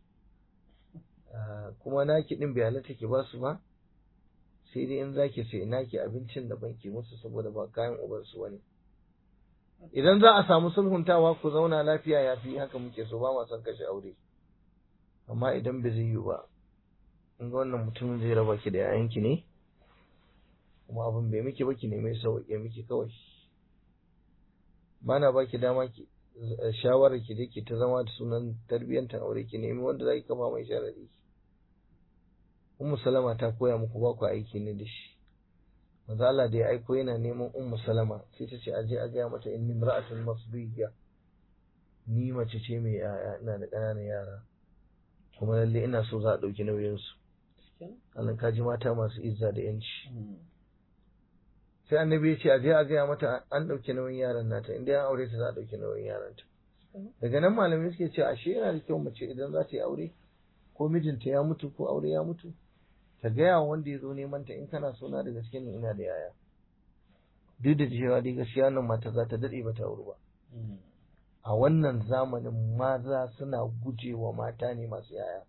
kuma naki ɗin bai halatta ki ba su ba sai dai in zaki sai naki abincin da ban ki musu saboda ba kayan ubansu bane idan za a samu sulhuntawa ku zauna lafiya ya fi haka muke so ba ma son kashe aure amma idan bai zai yi ba in ga wannan mutumin zai raba ki da yayanki ne kuma abin bai miki ba ki nemi sauƙi miki kawai ba na ba ki dama ki shawarar ki dai ki ta zama da sunan tarbiyyantar aure ki nemi wanda za ki kama mai sharadi Ummu Salama ta koya muku ba ku aiki ne da shi manzo Allah da ya aiko yana neman ummu salama sai ta ce aje a gaya mata inni imra'atun masbiya ni mace ce mai yaya ina da ƙananan yara kuma lalle ina so za a ɗauki nauyin su Allah ka ji mata masu izza da yanci sai annabi ya ce aje a gaya mata an ɗauki nauyin yaran nata inda an aure ta za a ɗauki nauyin yaranta daga nan malamai suke ce ashe yana da kyau mace idan za ta yi aure ko mijinta ya mutu ko aure ya mutu ta gaya wa wanda ya zo neman ta in kana so na da gaske ne ina da yaya duk da cewa dai gaskiya nan mata za ta daɗe ba ta aure ba a wannan zamanin maza suna guje wa mata ne masu yaya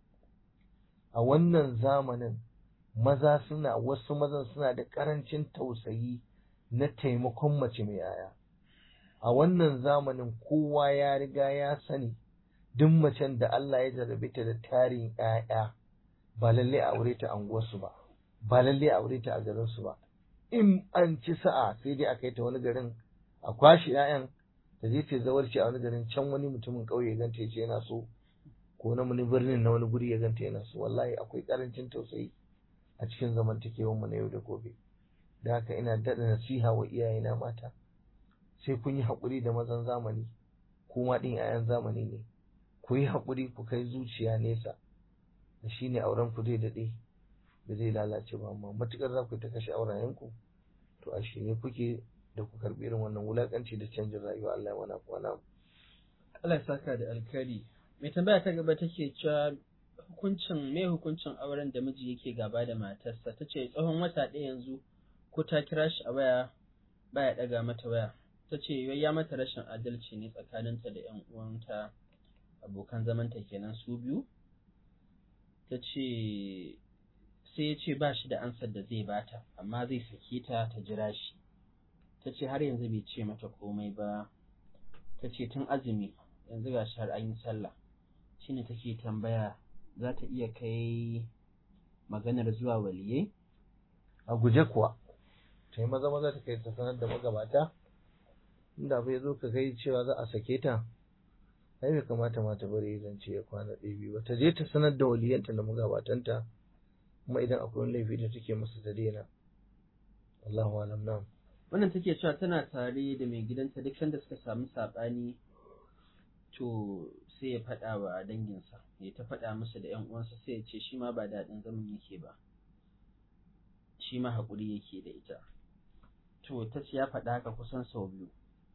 a wannan zamanin maza suna wasu mazan suna da ƙarancin tausayi na taimakon mace mai yaya a wannan zamanin kowa ya riga ya sani duk macen da Allah ya jarrabe ta da tarin ƴaƴa ba lalle a aure ta anguwarsu ba ba lalle a aure ta a garinsu ba in an ci sa'a sai dai a kai ta wani garin a kwashi ƴaƴan ta je ta zawarci a wani garin can wani mutumin ƙauye ya ganta ya ce yana so ko na wani birnin na wani guri ya ganta yana so wallahi akwai karancin tausayi a cikin zamantakewar mu na yau da gobe da haka ina daɗa nasiha wa iyayena mata sai kun yi haƙuri da mazan zamani kuma ɗin 'ya'yan zamani ne ku yi haƙuri ku kai zuciya nesa da shi ne auren ku zai daɗe da zai lalace ba amma matuƙar za ku ta kashe aurayenku to a shirye kuke da ku karɓi irin wannan wulaƙanci da canjin rayuwa Allah ya wana kwana Allah ya saka da alkhairi mai tambaya ta gaba take cewa hukuncin me hukuncin auren da miji yake gaba da matarsa ta ce tsawon wata ɗaya yanzu ko ta kira shi a waya baya ɗaga mata waya ta ce ya mata rashin adalci ne tsakaninta da ‘yan uwanta abokan zamanta kenan su biyu ta ce sai ya ce ba shi da ansar da zai bata amma zai sake ta ta jira shi ta ce har yanzu bai ce mata komai ba ta ce tun azumi yanzu ga shi har an yi sallah shine take tambaya za ta iya kai maganar zuwa waliyai a guje kuwa ta yi maza maza ta kai ta sanar da magabata inda bai zo ka kai cewa za a sake ta ai bai kamata ma ta bari zance ya kwana ɗaya biyu ba ta je ta sanar da waliyanta da magabatanta kuma idan akwai wani laifi da take masa ta daina Allahu alam nam wannan take cewa tana tare da mai gidanta duk sanda suka samu saɓani to sai ya faɗa wa danginsa ya ta faɗa musu da 'yan uwansa sai ya ce shi ma ba daɗin zaman yake ba shi ma haƙuri yake da ita to ta ce ya faɗa haka kusan sau biyu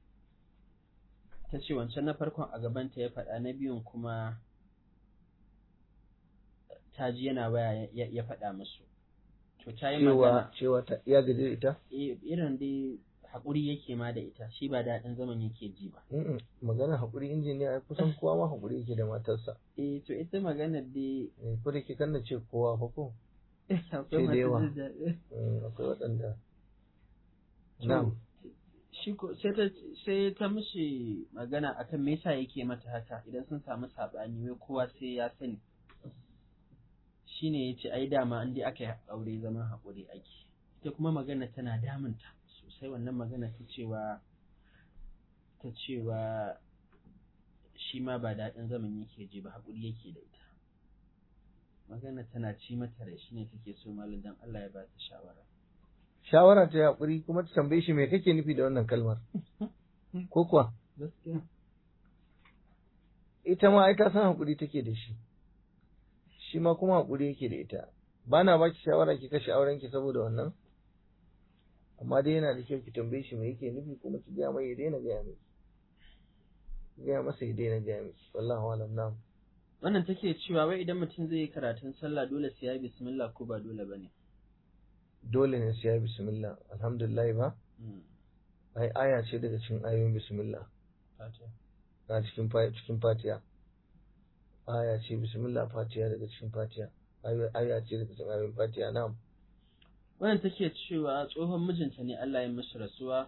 ta ce wancan na farkon a gabanta ya faɗa na biyun kuma ta ji yana waya ya faɗa musu to ta yi magana cewa ta iya gaji da ita irin dai haƙuri yake ma da ita shi ba daɗin zaman yake ji ba magana haƙuri injiniya ai kusan kowa ma haƙuri yake da matarsa eh to ita maganar dai ko da ke kan ce kowa fa ko sai da yawa akwai waɗanda na'am shi ko sai ta sai ta mishi magana akan me yasa yake mata haka idan sun samu sabani wai kowa sai ya sani shine yace ai dama an dai aka yi aure zaman haƙuri ake ita kuma magana tana damunta sosai wannan magana ta cewa ta cewa shi ma ba daɗin zaman yake ji ba haƙuri yake da ita magana tana ci mata da shi ne take so malam dan Allah ya ba ta shawara shawara ta haƙuri kuma ta tambaye shi me kake nufi da wannan kalmar ko kuwa gaskiya ita ma ai ta san haƙuri take da shi shi ma kuma haƙuri yake da ita ba na ba ki shawara ki kashe auren ki saboda wannan amma dai yana da kyau ki tambaye shi me yake nufi kuma ki gaya mai ya daina gaya miki gaya masa ya daina gaya miki wallahu alam na'am wannan take cewa wai idan mutum zai yi karatun sallah dole sai ya yi bismillah ko ba dole bane dole ne sai ya yi bismillah alhamdulillah ba ai aya ce daga cikin ayoyin bismillah a cikin cikin fatiha aya ce bismillah fatiha daga cikin fatiha aya ce daga cikin ayoyin fatiha na'am wannan take cewa tsohon mijinta ne Allah ya mishi rasuwa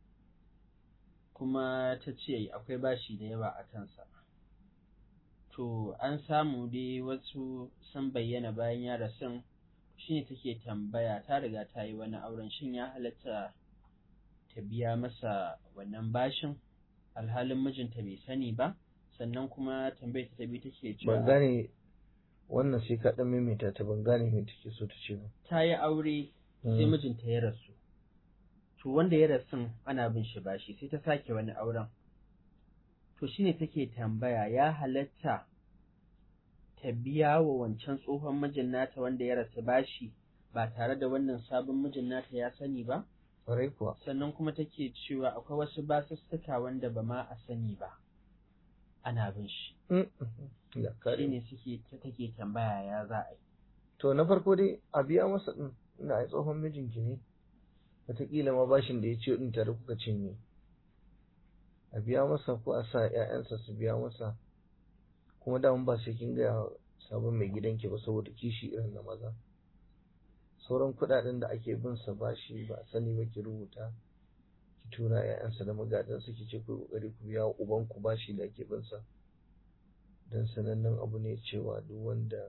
kuma ta ce akwai bashi da yawa a kansa to an samu dai wasu sun bayyana bayan ya rasun shine take tambaya ta riga ta yi wani auren shin ya halatta ta biya masa wannan bashin alhalin mijinta bai sani ba sannan kuma tambayar ta biyu take cewa ban gane wannan sai ka dan maimaita ta ban gane me take so ta ce ba ta yi aure sai mijinta ya rasu to wanda ya rasu ana bin shi bashi sai ta sake wani auren to shine take tambaya ya halatta ta biya wa wancan tsohon mijin nata wanda ya rasu bashi ba tare da wannan sabon mijin nata ya sani ba ƙwarai kuwa sannan kuma take cewa akwai wasu basussuka wanda ba ma a sani ba ana bin shi ya kare shine suke ta take tambaya ya za a yi to na farko dai a biya masa din ina ai tsohon mijinki ne wataƙila ma bashin da ya ce din tare kuka cinye a biya masa ko a sa ƴaƴansa su biya masa kuma da ba sai kin ga sabon mai gidanki ba saboda kishi irin na maza sauran kuɗaɗen da ake bin sa bashi ba a sani ba ki rubuta ki tura ƴaƴansa da magadansa ki ce ku kokari ku biya wa ubanku bashi da ake bin sa dan sanannen abu ne cewa duk wanda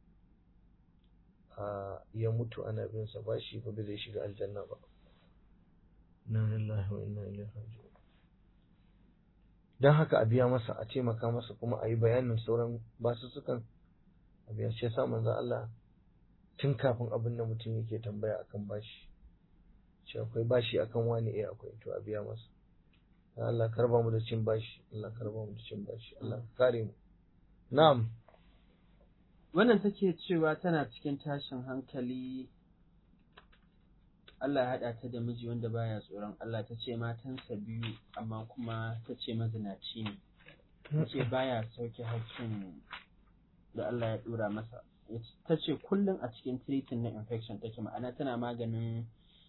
a ya mutu ana bin sa bashi ba zai shiga aljanna ba inna lillahi wa inna ilaihi raji'un dan haka a biya masa a taimaka masa kuma a yi bayanin sauran basussukan a biya shi yasa manzo Allah tun kafin abin da mutum yake tambaya akan bashi ce akwai bashi akan wani eh akwai to a biya masa Ya Allah karba mu da cin bashi Allah karba mu da cin bashi Allah kare mu na'am wannan take cewa tana cikin tashin hankali Allah ya haɗa ta da miji wanda baya tsoron Allah ta ce matansa biyu amma kuma ta ce mazinaci ne ta ce baya sauke hakkin da Allah ya ɗora masa ta ce kullum a cikin treating na infection take ma'ana tana maganin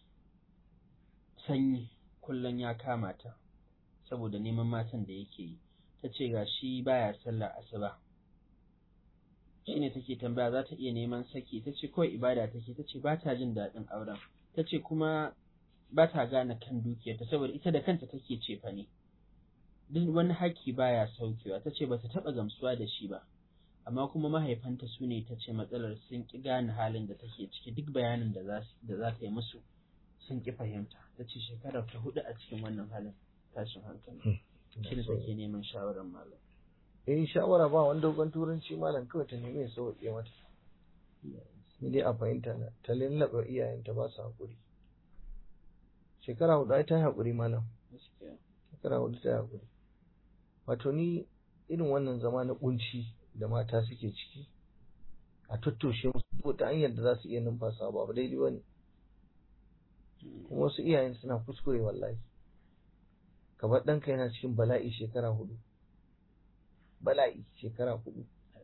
sanyi kullum ya kama ta saboda neman matan da yake yi ta ce ga shi baya sallah asuba shine take tambaya za ta iya neman saki ta ce kawai ibada take ta ce ba ta jin daɗin auren ta ce kuma ba ta gane kan dukiyarta saboda ita da kanta take cefa ne duk wani haƙƙi baya saukewa ta ce ba ta taɓa gamsuwa da shi ba amma kuma mahaifanta su ne ta ce matsalar sun ƙi gane halin da take ciki duk bayanin da za ta yi musu sun ƙi fahimta ta ce shekarar ta hudu a cikin wannan halin tashin hankali shi ne take neman shawarar malam eh shawara ba wani dogon turanci malam kawai ta nemi ya sauke mata ni dai a fahimta na ta lallaɓa iyayenta ba su haƙuri shekara hudu ai ta yi haƙuri malam shekara hudu ta yi haƙuri wato ni irin wannan zama na ƙunci da mata suke ciki a tattoshe musu ta hanyar da za su iya numfasa ba ba daidai ba ne kuma wasu iyayen suna kuskure wallahi ka bar ɗanka yana cikin bala'i shekara hudu bala'i shekara hudu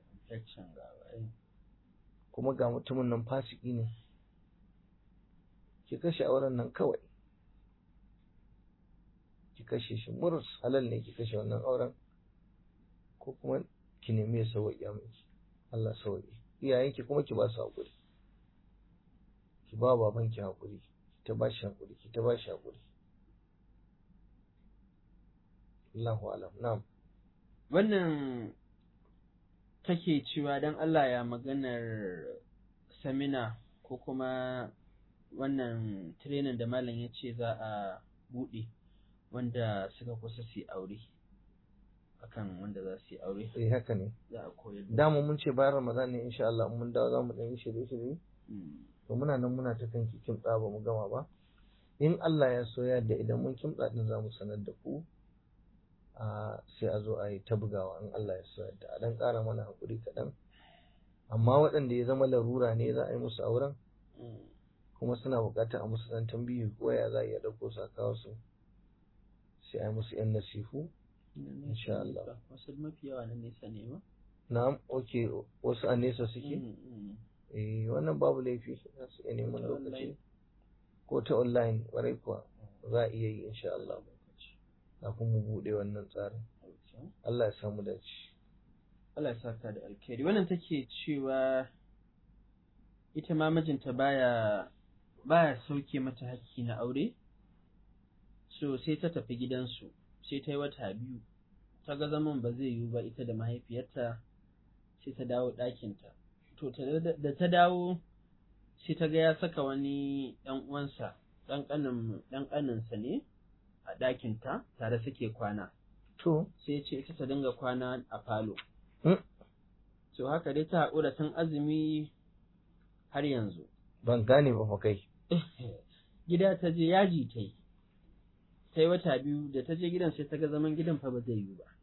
kuma ga mutumin nan fasiki ne ki kashe auren nan kawai ki kashe shi murus halal ne ki kashe wannan auren ko kuma ki nemi ya sauƙi miki Allah sauƙi iyayenki kuma ki ba su haƙuri ki ba babanki haƙuri ki ta ba shi haƙuri ki ta ba shi haƙuri Allahu alam na'am wannan take cewa don Allah ya maganar samina ko kuma wannan training da malam ya ce za a buɗe wanda suka kusa su yi aure akan wanda za su yi aure eh haka ne za a koyar da dama mun ce bayan Ramadan ne insha Allah mun dawo za mu dan yi shirye-shirye to muna nan muna ta kanki kimtsa ba mu gama ba in Allah ya so yadda idan mun kimtsa din za mu sanar da ku a sai a zo a yi ta bugawa in Allah ya so yadda a dan ƙara mana hakuri kaɗan amma waɗanda ya zama larura ne za a yi musu auren kuma suna buƙatar a musu ɗan tambihi ko ya za a iya ɗauko su a kawo su sai a yi musu ‘yan nasihu insha Allah. wasu mafi yawa na nesa ne ba na'am ok wasu a nesa suke eh wannan babu laifi za su iya neman Ta lokaci online. ko ta online ƙwarai kuwa za a iya yi insha Allah kafin mu buɗe wannan tsarin Allah ya samu dace Allah ya saka da alkhairi wannan take cewa ita ma mijinta baya baya sauke mata hakki na aure so sai ta tafi gidansu sai ta yi wata biyu ta ga zaman ba zai yiwu ba ita da mahaifiyarta sai ta dawo ɗakinta to ta- da ta dawo sai ta ga ya saka wani ɗan uwansa ɗan ƙanin ɗan ƙaninsa ne a ɗakinta tare suke kwana to sai ya ce ita ta dinga kwana a falo Mm. to haka dai ta haƙura tun azumi har yanzu ban gane ba fa kai gida ta je yaji ta yi ta yi wata biyu da ta je gidan sai ta ga zaman gidan fa ba zai yi ba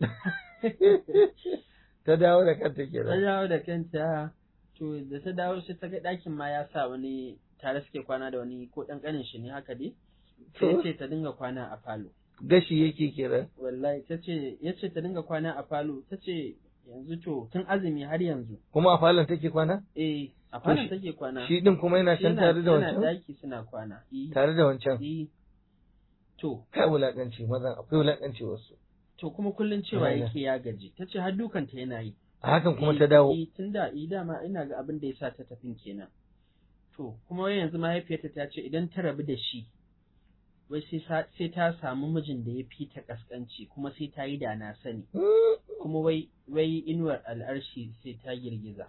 ta dawo da kanta ta kenan dawo da kanta to da ta dawo sai ta ga ɗakin ma ya sa wani tare suke kwana da wani ko ɗan ƙanin shi ne haka dai sai ya ce ta dinga kwana a falo gashi yake kenan wallahi ta ce ya ce ta dinga kwana a falo ta ce yanzu to tun azumi har yanzu kuma a falon take kwana eh a To falon shi- take kwana shi din kuma yana Shi can tare da yana wancan daki suna kwana eh tare da wancan eh to kai wulakanci mazan akwai wulakanci wasu to kuma kullun cewa Ayya. yake ya gaji ta ce har dukanta yana yi a hakan kuma Eh, ta dawo eh, tun da eh, dama ina ga abin da ya sa ta tafin kenan to kuma wai yanzu mahaifiyarta ta ce idan ta rabu da shi wai sai sa- sai ta samu mijin da ya fi ta kaskanci kuma sai ta yi da na sani kuma wai wai inuwar al'arshi sai ta girgiza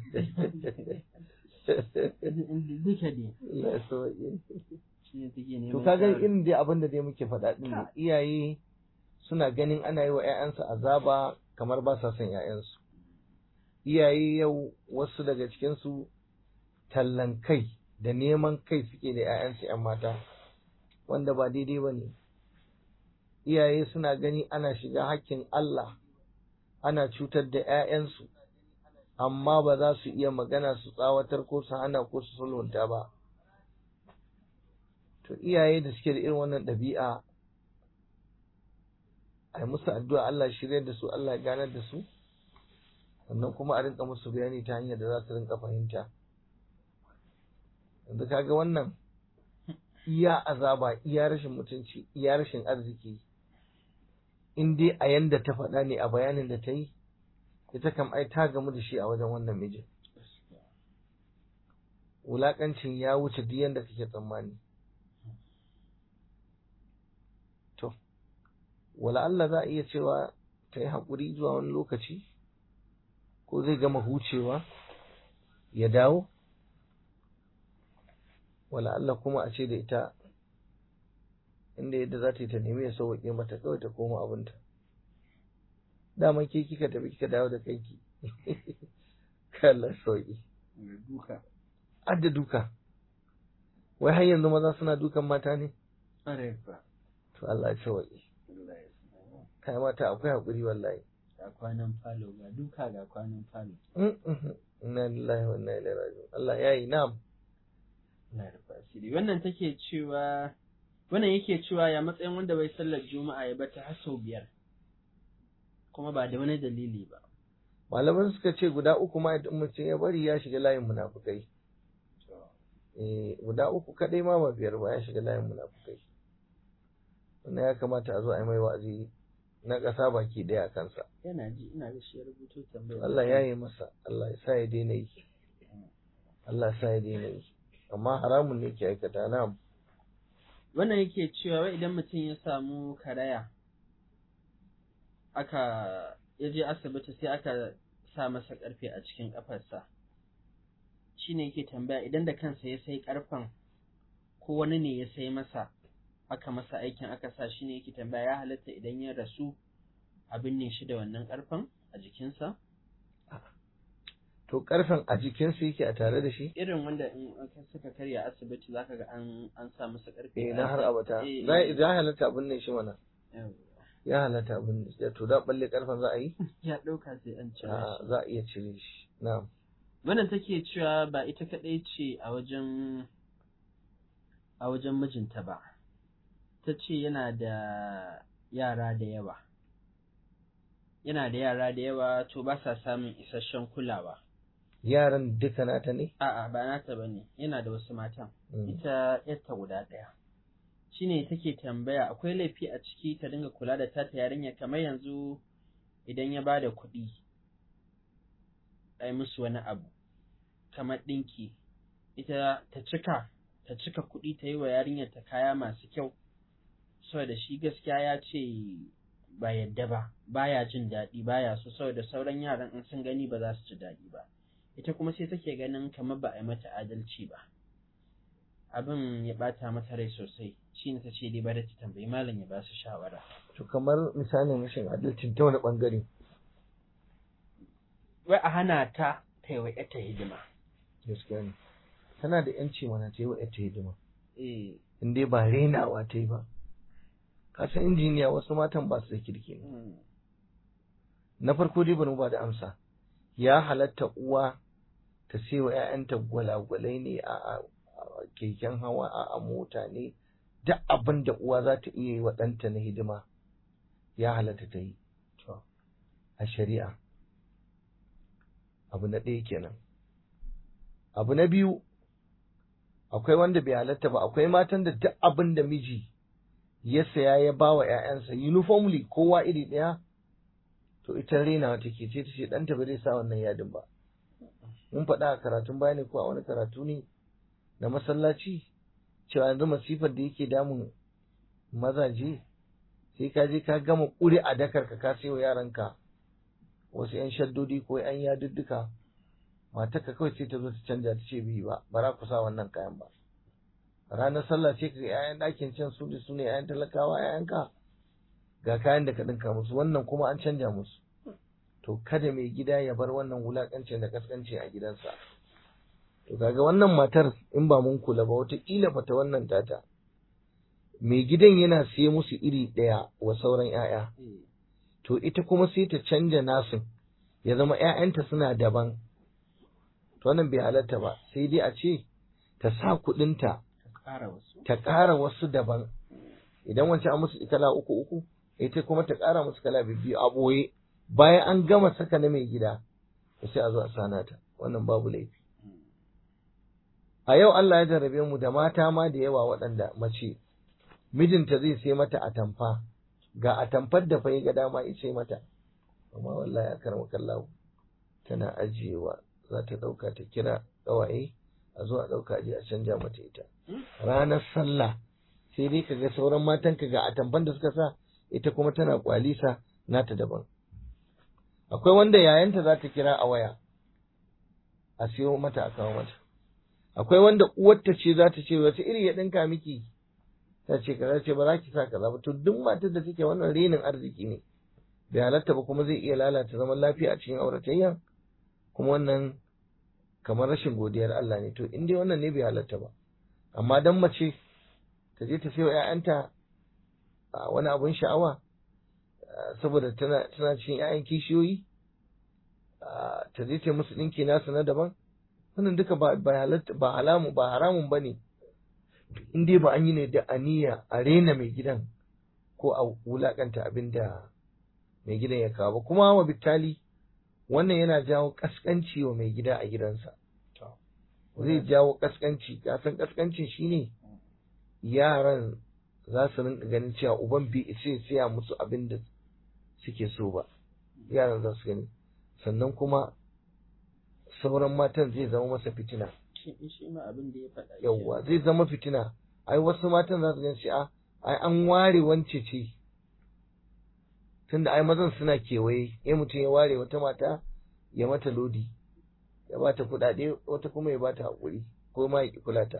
duka dai Allah ya sauke. shi ne take neman To ka ga shawara. irin dai abin da dai muke faɗa ɗin ne iyaye suna ganin ana yi wa 'ya'yansu azaba kamar ba sa son 'ya'yansu. Iyaye yau wasu daga cikinsu tallan kai da neman kai suke da 'ya'yansu 'yan mata wanda ba daidai ba ne. Iyaye suna gani ana shiga hakkin Allah ana cutar da 'ya'yansu amma ba za su iya magana su tsawatar ko su hana ko su sulhunta ba. to iyaye da suke da irin wannan ɗabi'a a yi musu addu'a Allah shirya da su Allah ya ganar da su sannan kuma a rinka musu bayani ta hanyar da za su rinka fahimta yanzu kaga wannan iya azaba iya rashin mutunci iya rashin arziki in dai a yanda ta faɗa ne a bayanin da ta yi ita kam ai ta gamu da shi a wajen wannan mijin wulaƙancin ya wuce duk yanda kake tsammani To, wala Allah za a iya cewa ta yi haƙuri zuwa wani lokaci, ko zai gama hucewa ya dawo? Wala Allah kuma a ce da ita, inda yadda za ta yi ta nemi ya sauwaƙe mata kawai ta koma abinta. Dama ke kika tafi kika dawo da kanki. Kalla sauƙi. duka Adda duka. Wai har yanzu maza suna dukan mata ne? ƙwarai fa To Allah ya sauƙi. Allah ya sa. Kai mata akwai haƙuri wallahi. ga kwanan falo ga duka ga kwanan falo Inna lillahi wa inna ilaihi raji'un. Allah ya yi na'am. na rufa asiri wannan take cewa wannan yake cewa ya matsayin wanda bai sallar juma'a ya bata har sau biyar kuma ba da wani dalili ba Malaman suka ce guda uku ma idan mutum ya bari ya shiga layin munafukai. Eh guda uku kadai ma ba biyar ba ya shiga layin munafukai. Wannan ya kamata a zo a yi mai wa'azi na ƙasa baki ɗaya a kansa. yana ji ina ga shi ya rubuto tambayar Allah ya yi masa, Allah ya sa ya daina yi. Allah ya sa ya daina yi. Amma haramun ne ke aikata na'am. wannan yake cewa wai idan mutum ya samu karaya aka ya je asibiti sai aka sa masa karfe a cikin kafarsa shine yake tambaya idan da kansa ya sai karfen ko wani ne ya sai masa aka masa aikin aka sa shine yake tambaya ya halatta idan ya rasu a binne shi da wannan karfen a jikinsa To karfen a jikinsu yake a tare da shi? irin wanda in aka suka karya asibiti zaka ga an an sa masa karfe Eh an na har sa- abata. eh, Za eh, ya halatta abin ne shi mana. eh, Ya halatta abin ne. To da balle karfen za a yi? ya ɗauka sai an cire A'a, shi za a iya cire shi. Na'am. wannan take cewa ba ita kaɗai ce a wajen a wajen mijinta ba ta ce yana da yara da yawa yana da yara da yawa to ba sa samun isasshen kulawa Yaran duka nata ne? a'a ba nata ba ne yana da wasu matan Mm. ita yarta guda ɗaya shine take tambaya akwai laifi a ciki ta dinga kula da tata yarinya kamar yanzu idan ya bada kuɗi ai musu wani abu kamar ɗinki ita ta cika ta cika kuɗi ta yi wa yarinyar ta kaya masu kyau saboda shi gaskiya ya ce ba yadda ba baya jin daɗi baya so saboda sauran yaran in sun gani ba za su ji daɗi ba ita kuma sai take ganin kamar ba a yi mata adalci ba abin ya bata mata rai sosai shi ne ta ce dai bari ta tambayi malam ya ba su shawara To kamar misalin rashin adalcin ta wani bangare. wai a hana ta ta yi wa ƴarta hidima Gaskiya ne. tana da yanci mana ta yi wa ta hidima eh in dai ba renawa ta yi ba kasan injiniya wasu matan ba su da kirki ne mm, na farko dai bari mu ba da amsa ya halatta uwa ta sai wa 'ya'yanta gwalagwalai ne a a- a keken hawa a a mota ne duk abin da uwa za ta iya yi wa ɗanta na hidima ya halatta ta yi to a shari'a abu na ɗaya kenan abu na biyu akwai wanda bai halatta ba akwai matan da duk abin da miji ya saya ya ba wa 'ya'yansa uniformly kowa iri ɗaya to ita rena take ce ta ce ɗanta ba zai sa wannan yadin ba mun faɗa a karatun baya ne ko a wani karatu ne na masallaci cewa yanzu masifar da yake damun mazaje sai ka je ka gama ƙuri a dakar ka ka sayo yaranka wasu 'yan shaddodi ko 'yan yadudduka matarka kawai sai ta zo ta canja ta ce biyu ba ba za ku sa wannan kayan ba ranar sallah ce ka ga 'ya'yan ɗakin can su da su ne 'ya'yan talakawa 'ya'yanka ga kayan da ka ɗinka musu wannan kuma an canja musu to kada mai gida ya bar wannan wulaƙancin da kaskanci a gidansa to kaga wannan matar in ba mun kula ba wataƙila fata wannan tata mai gidan yana siye musu iri ɗaya wa sauran 'ya'ya eh to ita kuma sai ta canja nasin ya zama ‘ya'yanta suna daban to wannan bai halatta ba sai dai a ce ta sa kuɗinta ka ƙara wasu ta ƙara wasu daban idan wancan an musu kala uku uku ita kuma ta ƙara musu kala biyu a ɓoye bayan an gama saka na mai gida to sai a zo a sana ta wannan babu laifi a yau Allah ya jarrabe mu da mata ma da yawa waɗanda mace mijinta zai sai mata atamfa ga atamfar da fa ya ga dama ya sai mata amma wallahi a karama kallahu tana ajiyewa za ta ɗauka ta kira ƙawaye a zo a ɗauka je a canja mata ita ranar sallah sai dai kaga sauran matan ka ga atamfan da suka sa ita kuma tana kwalisa nata daban akwai wanda yayanta za ta kira a waya a siyo mata a kawo mata akwai wanda uwarta ce za ta ce wata iri ya ɗinka miki ta ce kaza ce ba za ki sa kaza ba to duk matar da take wannan renin arziki ne bai halatta ba kuma zai iya lalata zaman lafiya a cikin auratayya kuma wannan kamar rashin godiyar Allah ne to in dai wannan ne bai halatta ba amma dan mace ta je ta sayo ƴaƴanta a wani abun sha'awa saboda tana tana cikin ƴaƴan kishiyoyi ta je ta musu ɗinki nasu na daban wannan duka ba ba halatta ba halamu ba haramun bane in dai ba an yi ne da aniya a rena mai gidan ko a wulakanta abin da mai gidan ya kawo ba kuma wa bitali wannan yana jawo kaskanci wa mai gida a gidansa zai jawo kaskanci kasan kaskancin shine yaran za su rinka ganin cewa uban bai isa siya musu abin da suke so ba yaran za su gani sannan kuma sauran matan zai zama masa fitina shi ma abin da ya faɗa yawwa zai zama fitina ai wasu matan za su gan shi a ai an ware wance ce tunda ai mazan suna kewaye ya mutum ya ware wata mata ya mata lodi ya bata kuɗaɗe wata kuma ya bata haƙuri ko ma ya kula ta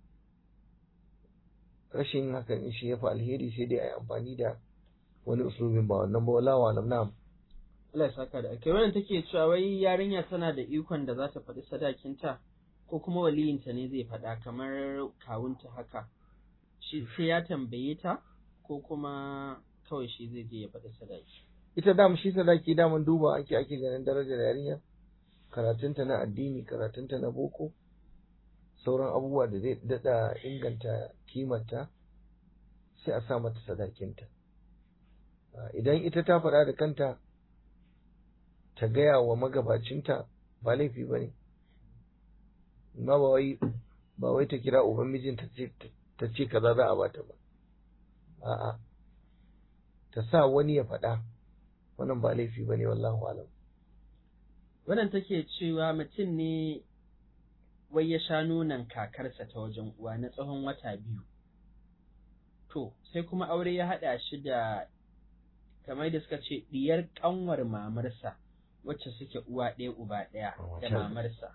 rashin hakan shi ya fi alheri sai dai a yi amfani da wani usulubin ba wannan ba wala wa na'am Allah ya saka da ake wannan take cewa wai yarinya tana da ikon da za ta faɗi sadakinta ko kuma waliyinta ne zai faɗa kamar kawunta haka shi sai ya tambaye ta ko kuma kawai shi zai je ya faɗi sadaki ita dama shi sadaki daman duba ake ake ganin darajar yarinya karatunta na addini karatunta na boko sauran abubuwa da zai daɗa inganta kimarta sai a sa mata sadakinta idan ita ta faɗa da kanta ta gaya wa magabacinta ba laifi ba ne ma ba wai ba wai ta kira uban mijinta ta ce kaza za a bata ba a'a ta sa wani ya faɗa wannan ba laifi ba ne wallahu alam wannan take cewa mutum ne wai ya sha nonon kakarsa ta wajen uwa na tsawon wata biyu to sai kuma aure ya haɗa shi da kamar da suka ce diyar ƙanwar mamarsa wacce suke uwa ɗaya uba ɗaya da mamarsa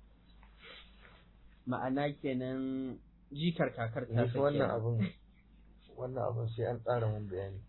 ma'ana kenan jikar kakar ta Ni wannan abun wannan abun sai an tsara mun bayani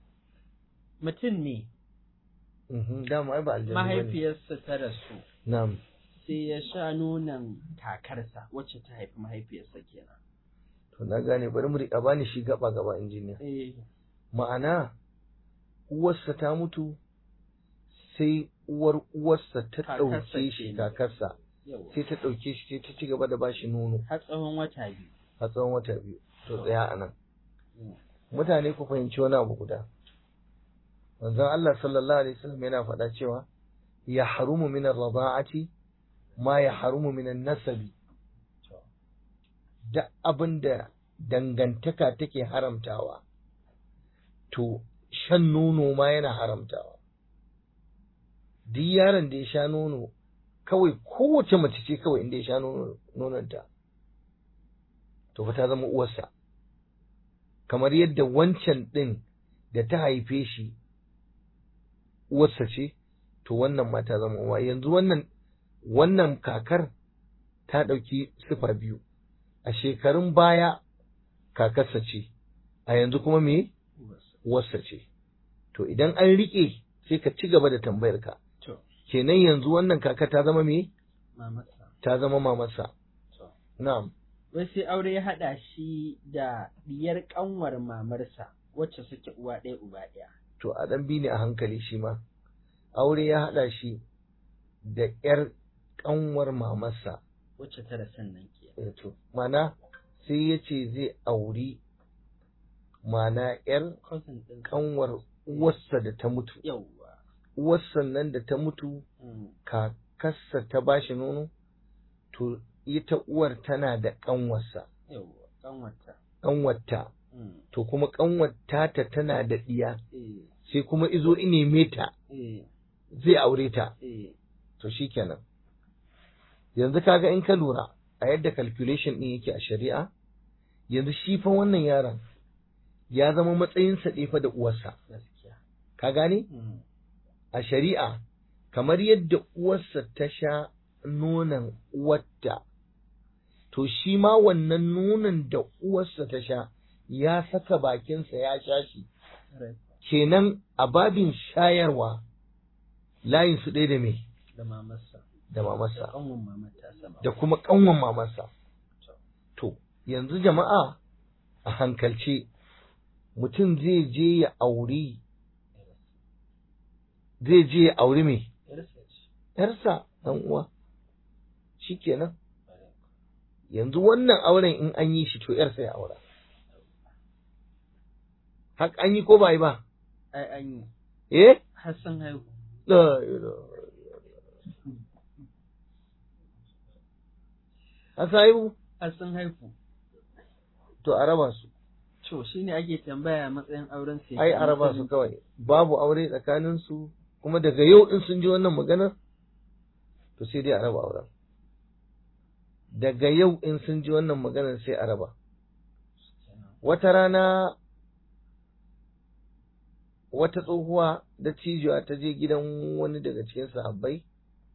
mutum ne dama ai ba aljanna mahaifiyarsa ta rasu na'am sai ya sha nonon kakarsa wacce ta haifi mahaifiyarsa kenan to na gane bari mu riƙa bani shi gaba gaba injiniya eh ma'ana uwarsa ta mutu sai uwar uwarsa ta Kakarsa ɗauke shi kenan. kakarsa yawa sai ta ɗauke shi sai ta ci gaba da bashi nono har tsawon wata biyu a tsawon wata biyu to tsaya a nan Mm. mutane ku fahimci wani abu guda manzon Allah sallallahu alaihi wasallam yana faɗa cewa ya harumu min ar-rada'ati ma ya harumu min an-nasabi To. duk abin da dangantaka take haramtawa to shan nono ma yana haramtawa duk yaron da ya sha nono kawai kowace mace ce kawai inda ya sha nono nononta to fa ta zama uwarsa kamar yadda wancan ɗin da ta haife shi uwarsa ce to wannan ma ta zama uwa yanzu wannan wannan kakar ta ɗauki sifa biyu a shekarun baya kakarsa ce a yanzu kuma me Uwarsa. uwarsa ce to idan an riƙe sai ka ci gaba da tambayar ka to kenan yanzu wannan kaka ta zama me mamarsa ta zama mamarsa to na'am wai sai aure ya haɗa shi da diyar ƙanwar mamarsa wacce suke uwa ɗaya uba ɗaya to a ɗan bi ne a hankali shi ma aure ya haɗa shi da ƴar ƙanwar mamarsa wacce ta rasan nan ke Eh, to mana sai ya ce zai auri mana ƴar cousin ɗin ƙanwar uwarsa da ta mutu yawwa uwarsa nan da ta mutu Mm. kakarsa ta bashi nono to ita uwar tana da ƙanwarsa yawwa ƙanwarta ƙanwarta Mm. to kuma ƙanwarta ta tana da ɗiya eh sai kuma izo ineme ta eh zai aure ta eh to shikenan yanzu kaga in ka lura a yadda calculation din yake a shari'a yanzu shi fa wannan yaron ya zama matsayinsa ɗaya fa da uwarsa gaskiya ka gane Mm. a shari'a kamar yadda uwarsa ta sha nonon uwarta to shi ma wannan nonon da uwarsa ta sha ya saka bakinsa ya sha shi Right. kenan a babin shayarwa layin su ɗaya da me da mamarsa da mamarsa ƙanwar mamarta sama da kuma ƙanwan mamarsa. To, yanzu jama'a a hankalce mutum zai je ya auri, zai je ya auri mai yarsa ce ‘yarsa ɗan uwa, shi kenan. Yanzu wannan auren in an yi shi to ‘yarsa ya aura. Hak an yi ko ba yi ba? ai an yi Eh? har sun haihu La ilaha illallah. Haka haihu? har sun haihu To a raba su. to shine ake tambaya matsayin auren su ai a raba su kawai babu aure tsakanin su kuma daga yau din sun ji wannan maganar to sai dai a raba auren daga yau in sun ji wannan maganar sai a raba wata rana wata tsohuwa da cijiya ta je gidan wani daga cikin sahabbai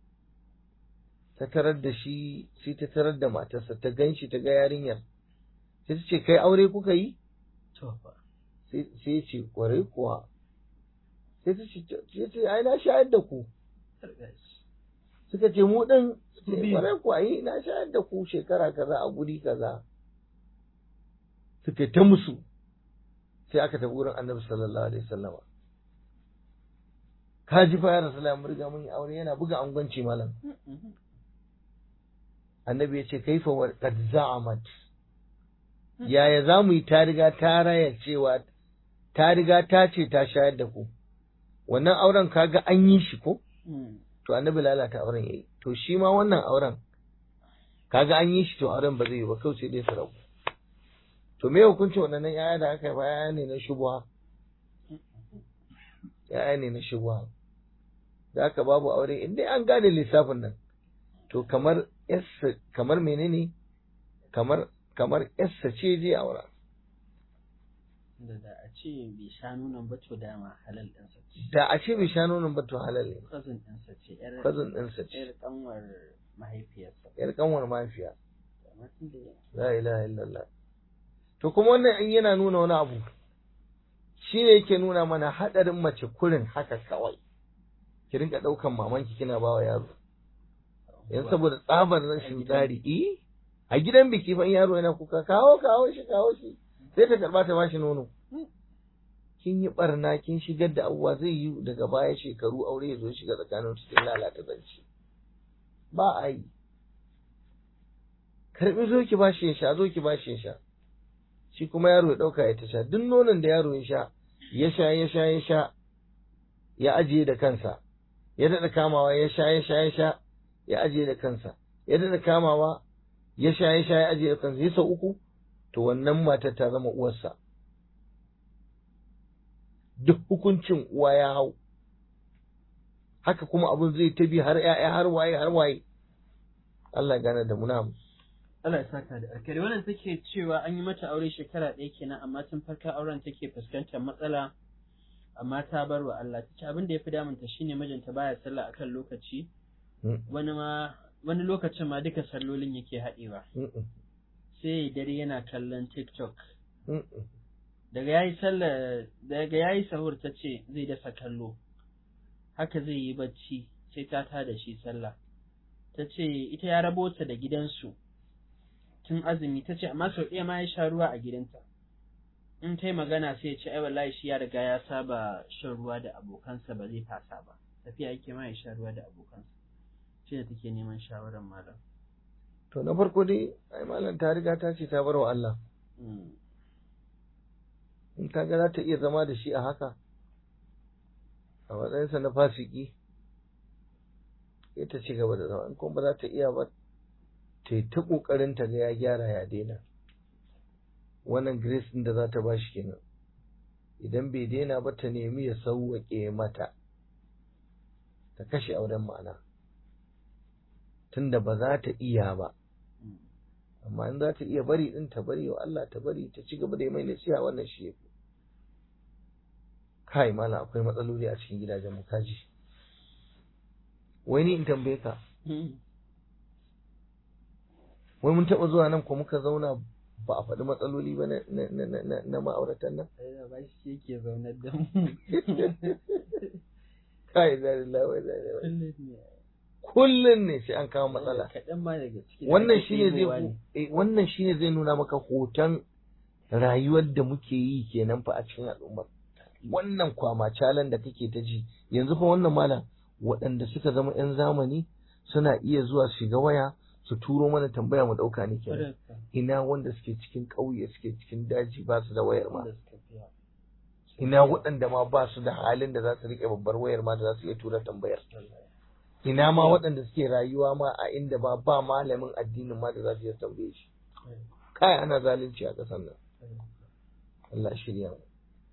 ta tarar da shi sai ta tarar da matarsa ta gan shi ta ga yarinyar sai ta ce kai aure kuka yi to fa sai ya ce kwarai kuwa sai ta ce ya ce ai na shayar da ku suka ce mu din kwarai kuwa yi na shayar da ku shekara kaza a guri kaza suka ta musu sai aka tafi wurin annabi sallallahu alaihi wasallama ka ji fa ya rasulullah mun riga mun yi aure yana buga angwanci malam annabi ya ce kaifa wa qad za'amat yaya za mu yi ta riga ta raya cewa ta riga ta ce ta shayar da ku wannan auren kaga an yi shi ko to annabi lalata auren yayi to shi ma wannan auren kaga an yi shi to auren ba zai yi ba kawai sai dai su rabu to me hukuncin wannan yaya da aka yi ba yaya ne na shubuha yaya ne na shubuha da aka babu aure in dai an gane lissafin nan to kamar yassa kamar menene kamar kamar yassa ce zai aura da da a ce bai sha nonon ba to dama halal ɗinsa ce da a ce bai sha nonon ba to halal ne cousin ɗinsa ce yar cousin ɗinsa ce yar kanwar mahaifiyarsa yar kanwar mahaifiya amma tunda la ilaha illallah to kuma wannan in yana nuna wani abu shi ne yake nuna mana haɗarin mace kurin haka kawai ki rinka ɗaukan mamanki kina bawa yaro yan saboda tsabar rashin tsari eh a gidan biki fa in yaro yana kuka kawo kawo shi kawo shi sai ta karba ta bashi nono kin yi barna kin shigar da abubuwa zai yi daga baya shekaru aure ya zo shiga tsakanin su kin lalata zance ba a yi karbi zo ki bashi ya sha zo ki bashi ya sha shi kuma yaro ya dauka ya ta sha duk nonon da yaro ya sha ya sha ya sha ya sha ya ajiye da kansa ya daɗa kamawa ya sha ya sha ya sha ya ajiye da kansa ya daɗa kamawa ya sha ya sha ya ajiye da kansa ya sau uku to wannan matar ta zama uwarsa duk hukuncin uwa ya hau haka kuma abin zai ta bi har ya'ya har waye har waye Allah gane da muna Allah ya saka da alkhairi wannan take cewa an yi mata aure shekara ɗaya kenan amma tun farkon auren take fuskantar matsala amma ta bar wa Allah ta ce abin da ya fi damunta shine mijinta baya sallah akan lokaci wani ma wani lokacin ma duka sallolin yake haɗewa sai dare yana kallon TikTok daga yayi sallah daga yayi sahur ta ce zai dasa kallo haka zai yi bacci sai ta tada shi sallah ta ce ita ya rabo ta da gidansu tun azumi ta ce amma sau ɗaya ma ya sha ruwa a gidanta in ta yi magana sai ya ce ai wallahi shi ya riga ya saba shan ruwa da abokansa ba zai fasa ba tafiya yake ma ya sha ruwa da abokansa shi da take neman shawarar malam to na farko dai ai malam ta riga ta ce ta bar wa Allah in ka ga za ta iya zama da shi a haka a matsayinsa na fasiki ita ci gaba da zama in kuma ba za ta iya ba ta yi ta ƙoƙarin ta ga ya gyara ya daina wannan grace ɗin da za ta ba shi kenan idan bai daina ba ta nemi ya sauwaƙe mata ta kashe auren ma'ana tunda ba za ta iya ba amma in za ta iya bari ɗin ta bari wa Allah ta bari ta ci gaba da yi mai nasiha wannan shi yafi kai mana akwai matsaloli a cikin gidajen mu kaji wai ni in tambaye ka wai mun taɓa zuwa nan ko muka zauna ba a faɗi matsaloli ba na ma'auratan nan? ba shi yake zaunar da mu. Kai da lawai da Kullum ne sai an kawo matsala. Kaɗan ma daga ciki. Wannan shine zai wannan shine zai nuna maka hoton rayuwar da muke yi kenan fa a cikin al'ummar. Wannan kwama calan da kake ta ji yanzu fa wannan malam waɗanda suka zama 'yan zamani suna iya zuwa shiga waya su turo mana tambaya mu ɗauka ne kenan ina wanda suke cikin ƙauye suke cikin daji ba su da wayar ma ina waɗanda ma ba su da halin da za su riƙe babbar wayar ma da za su iya tura tambayar ina ma waɗanda suke rayuwa ma a inda ba ba malamin addinin ma da za su iya tambaye shi kai ana zalunci a ƙasar nan Allah shirya mu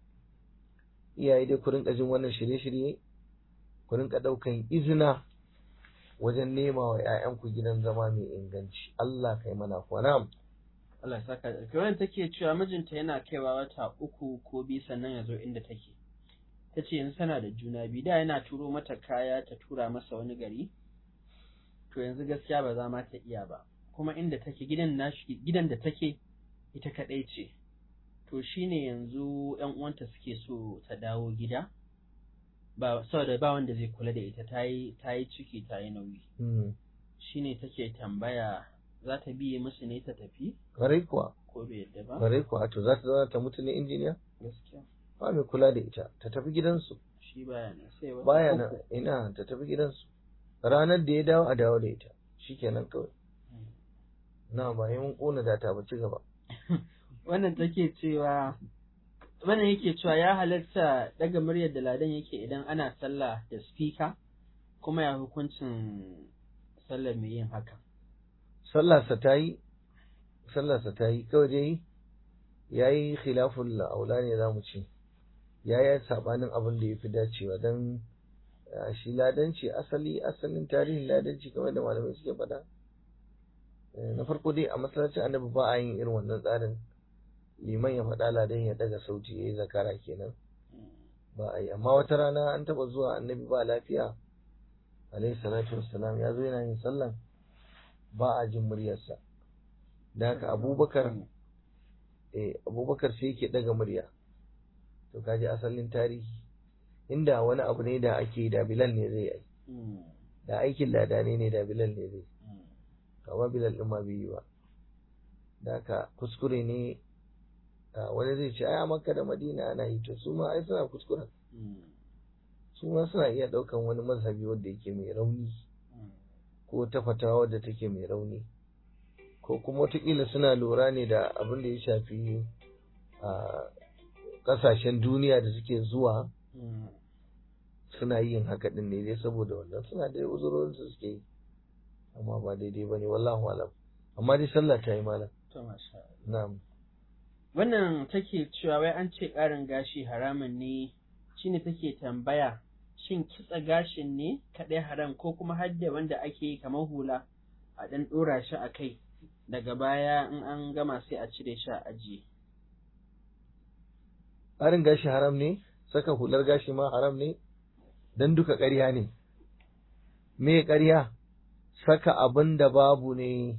iyaye dai ku rinka jin wannan shirye-shirye ku rinka ɗaukan izina wajen nema wa ‘ya'yanku gidan zama mai inganci. Allah kai mana kwana. Allah ya saka da wannan take cewa mijinta yana kaiwa wata uku ko biyu sannan ya zo inda take. Ta ce yanzu tana da juna biyu da yana turo mata kaya ta tura masa wani gari. To yanzu gaskiya ba za ma ta iya ba. Kuma inda take gidan nashi gidan da take ita kaɗai ce. To shine yanzu ‘yan uwanta suke so ta dawo gida. ba saboda ba wanda zai kula da ita ta yi ta yi ciki ta yi nauyi shine take tambaya za ta biye musu ne ta tafi Kwarai kuwa, ko bai yadda ba kwarai kuwa, to za ta zauna ta mutu ne injiniya? gaskiya Ba mai kula da ita, ta tafi gidansu. shi baya nan sai wata Baya uku. nan, ina ta tafi gidansu. Ranar da ya dawo a dawo da ita, shikenan kawai. Na ba yi mun ƙona data ba ci gaba. wannan take cewa wannan yake cewa ya halatta daga muryar da ladan yake idan ana sallah da speaker kuma ya hukuncin sallar mai yin haka Sallarsa ta yi, sallarsa ta yi, kawai dai ya yi khilaful aula ne za mu ce. Ya yi saɓanin abin da ya fi dacewa don shi ladanci asali asalin tarihin ladanci kamar da malamai suke faɗa. Eh, Na farko dai a masallacin annabi ba a yin irin wannan tsarin liman ya faɗa ladan ya daga sauti ya yi zakara kenan ba a yi amma wata rana an taɓa zuwa annabi ba lafiya alaihi salatu wassalam ya zo yana yin sallan ba a jin muryarsa da haka abubakar eh abubakar sai yake daga murya to kaji asalin tarihi inda wani abu ne da ake da bilal ne zai yi Mm. da aikin ladane ne da bilal ne zai kama bilal ɗin ma bai yi ba da haka kuskure ne wani zai ce ai a makka da madina ana yi to su ma ai suna kuskuren su ma suna iya ɗaukan wani mazhabi wanda yake mai rauni ko ta fatawa wadda take mai rauni ko kuma wataƙila suna lura ne da abin da ya shafi a ƙasashen duniya da suke zuwa suna yin haka ɗin ne dai saboda wannan suna da uzurorin su suke yi amma ba daidai ba ne wallahu alam amma dai sallah ta yi malam na'am wannan take cewa wai an ce ƙarin gashi haramun ne shine take tambaya shin kitsa gashin ne kaɗai haram ko kuma hadda wanda ake yi kamar hula a ɗan ɗora shi a kai daga baya in an gama sai a cire shi a ajiye. Ƙarin gashi haram ne, saka hular gashi ma haram ne, don duka ƙarya ne. Me ƙarya? Saka abin da babu ne,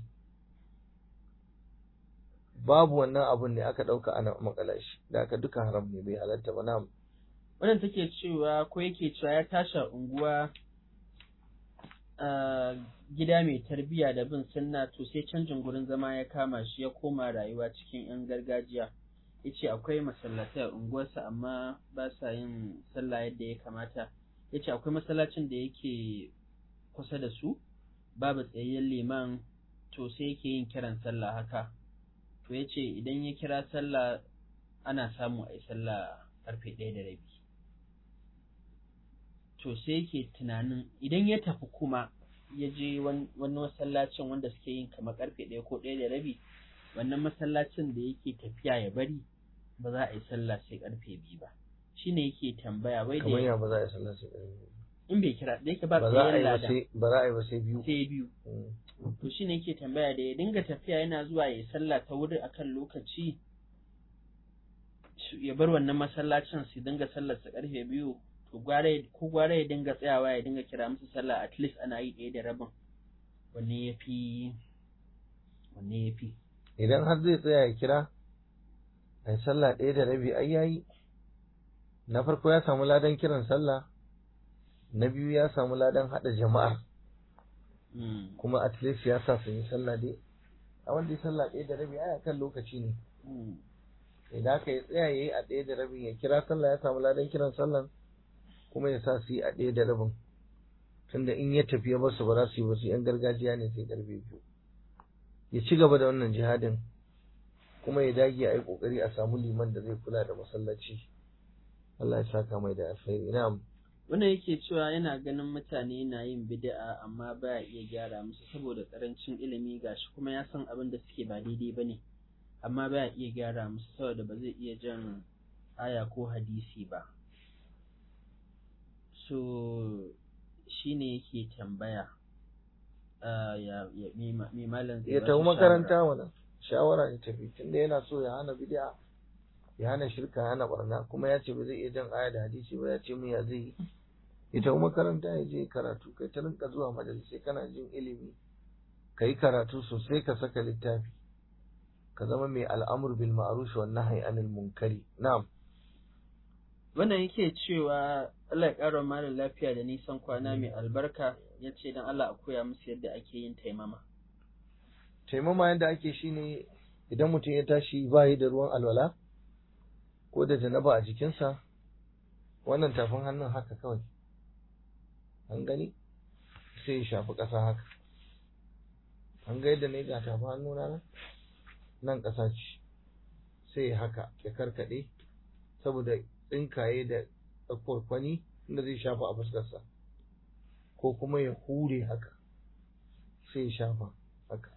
babu wannan abin ne aka ɗauka ana makala shi, da aka duka haram ne bai halatta ba na Wannan take cewa ko yake cewa ya tashi unguwa gida mai tarbiyya da bin sunna to sai canjin gurin zama ya kama shi ya koma rayuwa cikin 'yan gargajiya ya ce akwai masallatai a unguwarsa amma ba sa yin sallah yadda ya kamata ya ce akwai masallacin da yake kusa da su babu tsayayyen liman to sai yake yin kiran sallah haka to ya ce idan ya kira sallah ana samu a yi sallah karfe ɗaya da rabi to sai yake tunanin idan ya tafi kuma ya je wani masallacin wanda suke yin kamar karfe ɗaya ko ɗaya da rabi wannan masallacin da yake tafiya ya bari ba za a yi sallah sai karfe biyu ba shine yake tambaya wai da kamar ya ba za a yi sallah sai karfe biyu in bai kira da yake ba ba za a tsayayyen yi ba lada sai ba za a yi ba sai biyu sai biyu Mm. to shine yake tambaya da ya dinga tafiya yana zuwa ya yi sallah ta wuri akan lokaci shi- ya bar wannan masallacin su dinga sallar sa karfe biyu to gware ko gware ya dinga tsayawa ya dinga kira musu sallah at least ana yi ɗaya da rabin wanne ya fi wanne ya fi idan har zai tsaya ya kira a yi sallah ɗaya da rabi ai yayi na farko ya samu ladan kiran sallah na biyu ya samu ladan haɗa jama'ar Mm, kuma at least ya sa su yi sallah dai a wanda ya sallah ɗaya da rabi ai kan lokaci ne mm, idan aka yi tsaya ya yi a ɗaya da rabin ya kira sallah ya samu ladan kiran sallan kuma ya sa su yi a ɗaya da rabin tunda in ya tafi ya basu ba za su yi ba su yan gargajiya ne sai karfe biyu ya ci gaba da wannan jihadin kuma ya dage a yi ƙoƙari a samu liman da zai kula da masallaci Allah ya saka mai da alkhairi na'am wannan yake cewa yana ganin mutane na yin bid'a amma baya iya gyara musu saboda karancin ilimi gashi kuma ya san abin da suke ba daidai bane amma baya iya gyara musu saboda ba zai iya jan aya ko hadisi ba so shine yake tambaya ah, ya ya me ma- me malam zai ya ba tafi shi makaranta shawara? mana shawara ya tafi tunda yana so ya hana bid'a ya hana shirka ya hana barna kuma ya ce ba zai iya jan aya da hadisi ba ya ce mu ya zai yi ya tafi makaranta ya je karatu kai ta rinka zuwa majalisai kana jin ilimi ka yi karatu sosai ka saka littafi ka zama mai al'amur bil ma'ruf wan nahyi anil munkari na'am wannan yake cewa Allah ya ƙara malam lafiya da nisan kwana mai albarka ya ce don Allah a koya musu yadda ake yin taimama taimama yadda ake shine idan mutum ya tashi bayi da ruwan alwala ko da janaba a jikinsa wannan tafin hannun haka kawai an gani sai ya shafi ƙasa haka an ga yadda na yi ga tafin hannuna nan nan ƙasa ce sai ya haka ya karkaɗe saboda tsinkaye da kwani inda zai shafa a fuskarsa ko kuma ya hure haka sai ya shafa haka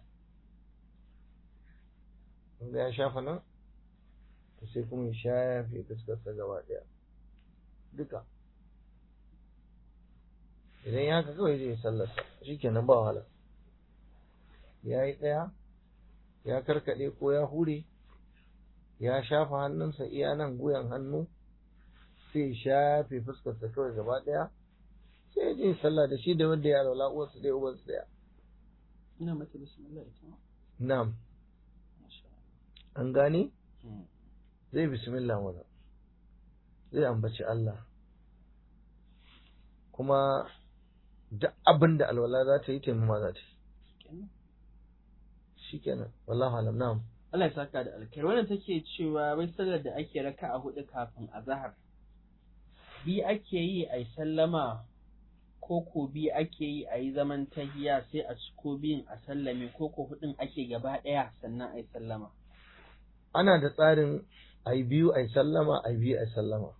in ga ya shafa nan to sai kuma ya shafe fuskarsa gaba ɗaya duka idan ya haka kawai zai sallarsa shikenan ba wahala ya yi ɗaya ya karkaɗe ko ya hure ya shafa hannunsa iya nan guyan hannu sai ya shafe fuskarsa kawai gaba ɗaya sai ya je sallah da shi da wanda ya raula uwarsa ɗaya uwarsa ɗaya ina mata bismillah ita ma na'am Masha an gane Allah. zai bismillah mana zai ambaci Allah kuma duk abin da alwala za ta yi taimama za ta yi kenan. shikenan wallahu alam na'am Allah ya saka da alkhairi wannan take cewa wai sallar da ake raka a hudu kafin azhar bi ake yi a sallama ko ko bi ake yi a yi zaman tahiya sai a ciko biyun a sallame ko ko hudun ake gaba daya sannan a yi sallama ana da tsarin ai biyu ai sallama ai biyu ai sallama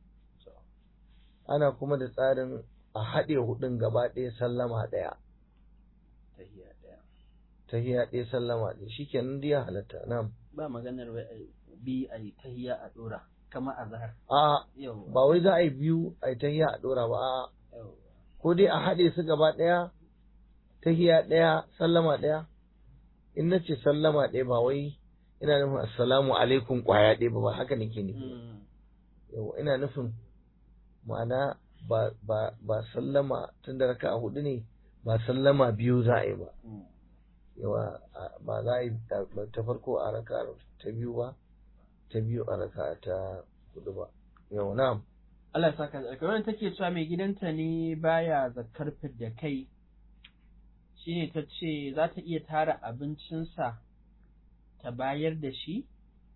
ana kuma da tsarin a haɗe hudun gaba ɗaya sallama ɗaya tahiya daya tahiya ɗaya sallama ɗaya shikenan dai ya halatta na'am ba maganar wai a bi a yi tahiya a dora kamar azhar a yau ba wai za a yi biyu ai tahiya a ɗora ba a ko dai a haɗe su gaba ɗaya tahiya ɗaya sallama ɗaya in na ce sallama ɗaya ba wai ina nufin assalamu alaikum ƙwaya ɗaya ba ba haka nake nufi yau ina nufin ma'ana ba ba ba sallama tun da raka a hudu ne ba sallama biyu za a yi ba yawa a- ba za a yi ta ta farko a raka ta biyu ba ta biyu a raka ta hudu ba yau na'am Allah ya saka da alkhairi wannan take cewa mai gidanta ne baya zakar da kai shine ta ce za ta iya tara abincinsa ta bayar da shi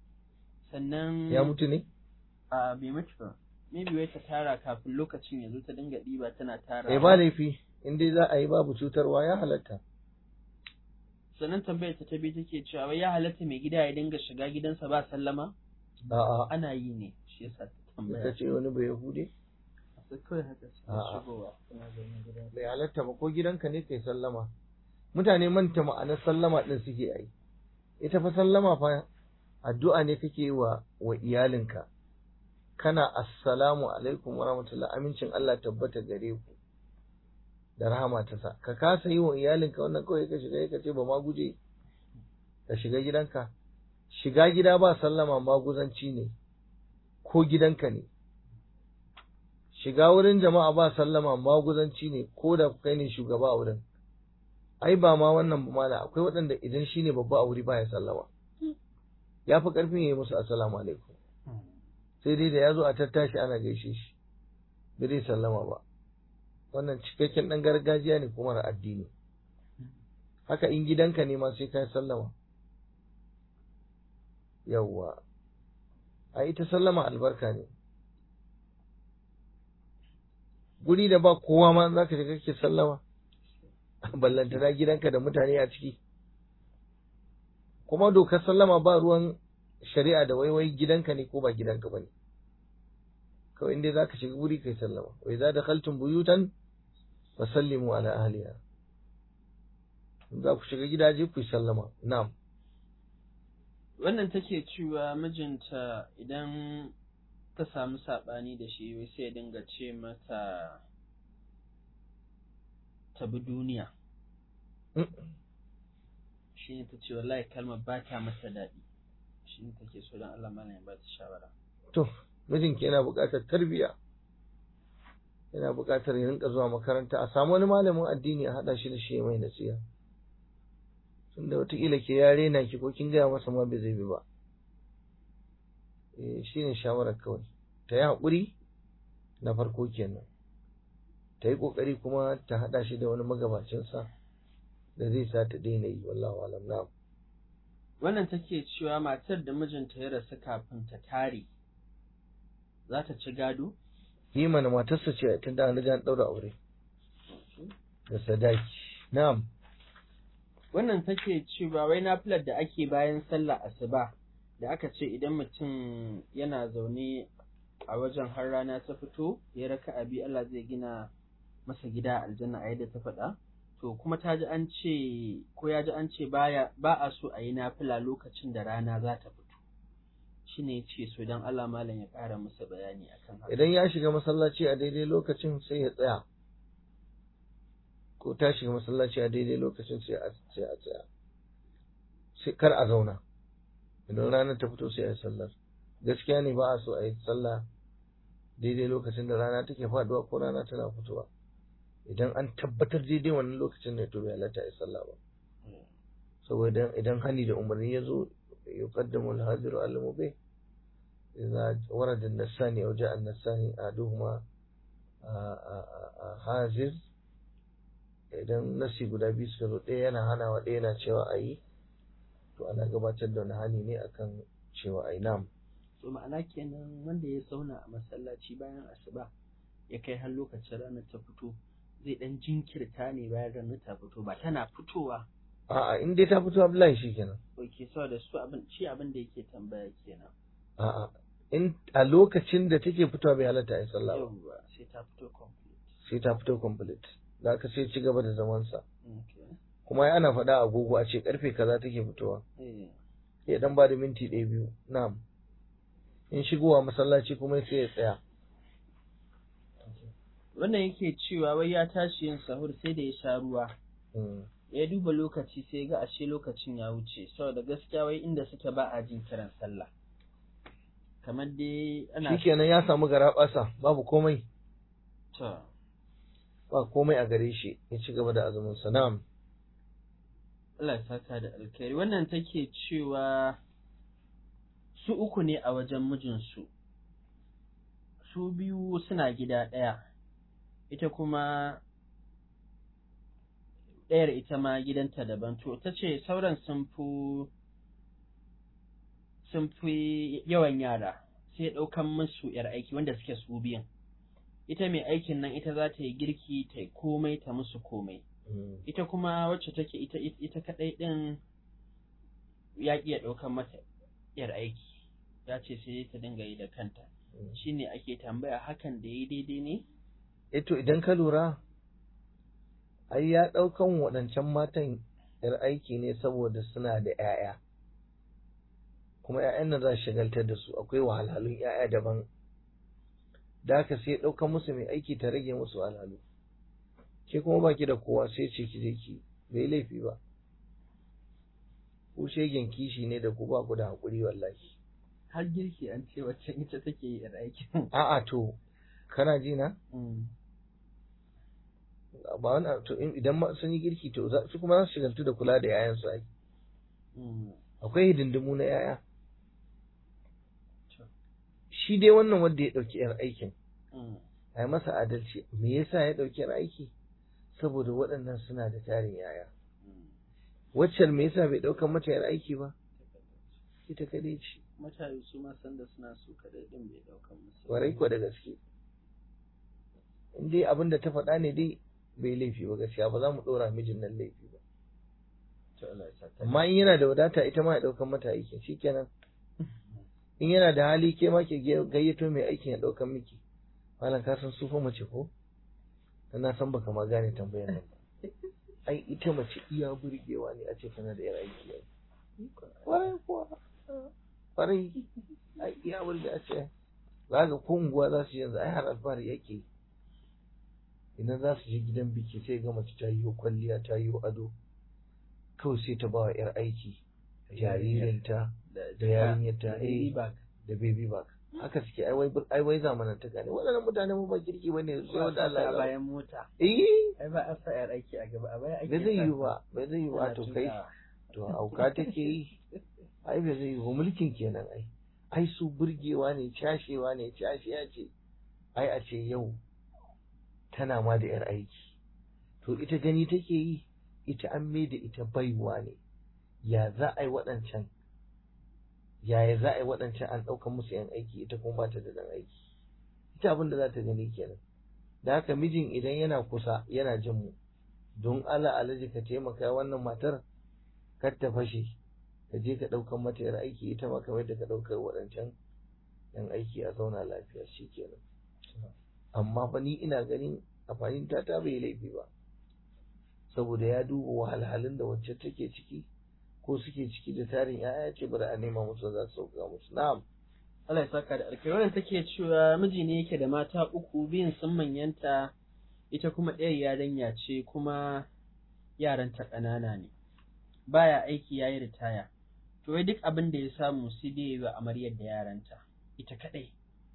sannan ya mutu ne a bai mutu ba maybe wai ta tara kafin lokacin ya zo ta dinga ɗiba tana tara eh ba laifi in dai za a yi babu cutarwa ya halatta sannan tambayar ta ta biyu take cewa wai ya halatta mai gida ya dinga shiga gidansa ba sallama a'a ana yi ne shi yasa ta tambaya ita ce wani bai yahude sai kawai haka sai A'a. shigowa tana zaune gida bai halatta ba ko gidanka ne kai sallama mutane manta ma'anar sallama din suke yi ita fa sallama fa addu'a ne kake yi wa wa iyalinka kana assalamu alaikum wa rahmatullah amincin Allah tabbata gare ku da rahama ta sa ka kasa yi wa iyalinka wannan kawai ka shiga ka ce ba ma guje ka shiga gidanka shiga gida ba sallama maguzanci ne ko gidanka ne shiga wurin jama'a ba sallama maguzanci ne ko da kai ne shugaba a wurin ai ba ma wannan ba mala akwai waɗanda idan shine babba a wuri baya sallama ya fi ƙarfin ya yi musu assalamu alaikum sai dai da ya zo a tattashi ana gaishe shi bai zai sallama ba wannan cikakken ɗan gargajiya ne kuma da addini haka in gidanka ne ma sai ka yi sallama yawwa a ita sallama albarka ne guri da ba kowa ma za ka shiga kake sallama ballantana gidanka da mutane a ciki kuma dokar sallama ba ruwan shari'a da waiwai gidanka ne ko ba gidanka ba ne kawai inda za ka shiga guri kai sallama wai za da kaltun buyutan fa sallimu ala ahliha in za ku shiga gidaje ku yi sallama na'am wannan take cewa mijinta idan ta samu saɓani da shi wai sai ya dinga ce mata ta bi duniya shi ne ta ce wallahi kalmar ba ta mata daɗi shi ne take so don Allah mana ya ba ta shawara to mijinki yana buƙatar tarbiyya yana buƙatar ya rinka zuwa makaranta a samu wani malamin addini a haɗa shi da shi ya mai nasiha tunda wataƙila ke ya rena ki ko kin gaya masa ma bai zai bi ba eh shi ne shawarar kawai ta yi haƙuri na farko kenan ta yi ƙoƙari kuma ta haɗa shi da wani magabacinsa da zai sa ta daina yi wallahu alam na'am wannan take cewa matar da mijinta ya rasu kafin ta tare za ta ci gado yi mana matarsa ce tun da an riga an ɗaura aure da sadaki na'am wannan take cewa wai nafilar da ake bayan sallah asuba da aka ce idan mutum yana zaune a wajen har rana ta fito ya raka abi Allah zai gina masa gida a aljanna a yadda ta faɗa to kuma ta ji an ce ko ya ji an ce baya ba a so a yi nafila lokacin da rana za ta fito shine ce so dan Allah malam ya ƙara masa bayani akan haka idan ya shiga masallaci a daidai lokacin sai ya tsaya ko ta shiga masallaci a daidai lokacin sai a sai a tsaya sai kar a zauna idan ranar ta fito sai a yi sallar gaskiya ne ba a so a yi sallah daidai lokacin da rana take faduwa ko rana tana fitowa idan an tabbatar daidai wannan lokacin ne to bai halatta a yi sallah ba saboda idan hani da umarni ya zo yuqaddamu al-hadiru al-mubih إذا ورد النساني أو جاء النساني أحدهما حاجز idan nasi guda biyu suka zo ɗaya yana hanawa ɗaya yana cewa a yi to ana gabatar da wani hani ne akan cewa a yi nam to ma'ana kenan wanda ya zauna a masallaci bayan asuba ya kai har lokacin ranar ta fito zai dan jinkirta ne bayan ranar ta fito ba tana fitowa a'a in dai ta fito abdullahi shi kenan oke saboda su abin shi abin da yake tambaya kenan a'a in a lokacin da take fitowa bai halatta a yi sallah ba yawwa sai ta fito complete sai ta fito complete da aka sai ci gaba da zamansa okay kuma ai ana faɗa a agogo a ce karfe kaza take fitowa eh ya dan ba da minti ɗaya biyu na'am in shigowa masallaci kuma sai ya tsaya wannan yake cewa wai ya tashi yin sahur sai da ya sha ruwa Mm. ya duba lokaci sai ga ashe lokacin ya wuce saboda gaskiya wai inda suke ba a jin kiran sallah kamar dai ana shikenan ya samu garaɓasa babu komai to ba komai a gare shi ya ci gaba da azumin sa na'am Allah ya saka da alkhairi wannan take cewa su uku ne a wajen mijinsu su biyu suna gida ɗaya ita kuma ɗayar ita ma gidanta daban to ta ce sauran sun fi sun fi yawan yara sai ɗaukan musu yar aiki wanda suke su biyan ita mai aikin nan ita za ta yi girki ta yi komai ta musu komai Mm. ita kuma wacce take ita ita kadai din ya iya ɗaukan mata yar aiki ya ce sai ta dinga yi da kanta Mm. shine ake tambaya hakan da yi daidai ne eh to idan ka lura ai ya ɗaukan waɗancan matan yar aiki ne saboda suna da 'ya'ya kuma 'ya'yan nan za su shagaltar da su akwai wahalhalun 'ya'ya daban da haka sai ya ɗaukan musu mai aiki ta rage musu wahalhalu ke kuma baki da kowa sai ce ki je ki bai laifi ba ku shegen kishi ne da ku ba ku da haƙuri wallahi har girki an ce wacce ita take yi yar aikin a'a to kana ji na Mm. ba wani to in- idan ma sun yi girki to za- su kuma za su shigaltu da kula da 'ya'yansu ai Mm. akwai hidindimu na 'ya'ya To. shi dai wannan wanda ya ɗauki 'yar aikin Mm. a yi masa adalci me yasa ya ɗauki 'yar aiki saboda waɗannan suna da tarin 'ya'ya Mm. waccan me yasa bai ɗaukan mata 'yar aiki ba ita kadai ce mutane su ma sanda suna su kadai din bai ɗaukan musu warai ko da gaske in dai abin da ta faɗa ne dai bai laifi ba gaskiya ba za mu ɗora mijin nan laifi ba To Allah ya saka. amma in yana da wadata ita ma ya ɗaukan mata aikin shikenan in yana da hali ke ma ke gayyato mai aikin ya ɗaukan miki malam ka san sufa mace ko dan na san baka ma gane tambayar nan ba ai ita mace iya burgewa ne a ce tana da yar aiki ai kwarai kuwa kwarai ai iya burge a ce za ga ko unguwa za su yi yanzu ai har alfahari yake idan za su je gidan biki sai ga mace ta yi kwalliya ta yi ado kawai sai ta ba wa yar aiki jaririnta da da yarinyarta, da baby eh. bag. da baby bag haka suke ai wai ai wai zamanantaka ne waɗannan mutane mu ba kirki bane sai wanda Allah ya a zaba bayan mota eh ai ba a sa yar aiki a gaba a baya ake bai zai sa yi su. ba bai zai yi ba Ana to kai tukawa. to auka take yi ai bai zai yi ba mulkin kenan ai ai su burgewa ne cashewa ne cashiya ce ai a ce yau tana ma da yar aiki to ita gani take yi ita an mai da ita baiwa ne ya za a yi waɗancan yaya za a yi waɗancan an ɗaukan musu yan aiki ita kuma ba ta da ɗan aiki ita abin da za ta gani kenan da haka mijin idan yana kusa yana jin mu don Allah alaji ka taimaka wannan matar kar ta fashe ka je ka ɗaukan mata yar aiki ita ma kamar da ka ɗaukar waɗancan yan aiki a zauna lafiya shi kenan amma fa ni ina ganin amfanin ta ta bai laifi ba saboda ya duba wahalhalun da wacce take ciki ko suke ciki da tarin ya'ya ce bari a nema musu za su sauka musu na'am Allah ya saka da alkai wannan take cewa miji ne yake da mata uku biyun sun manyanta ita kuma ɗaya yarinya ce kuma yaranta ƙanana ne baya aiki yayi ritaya to wai duk abin da ya samu sai dai yi wa amaryar da yaranta ita kadai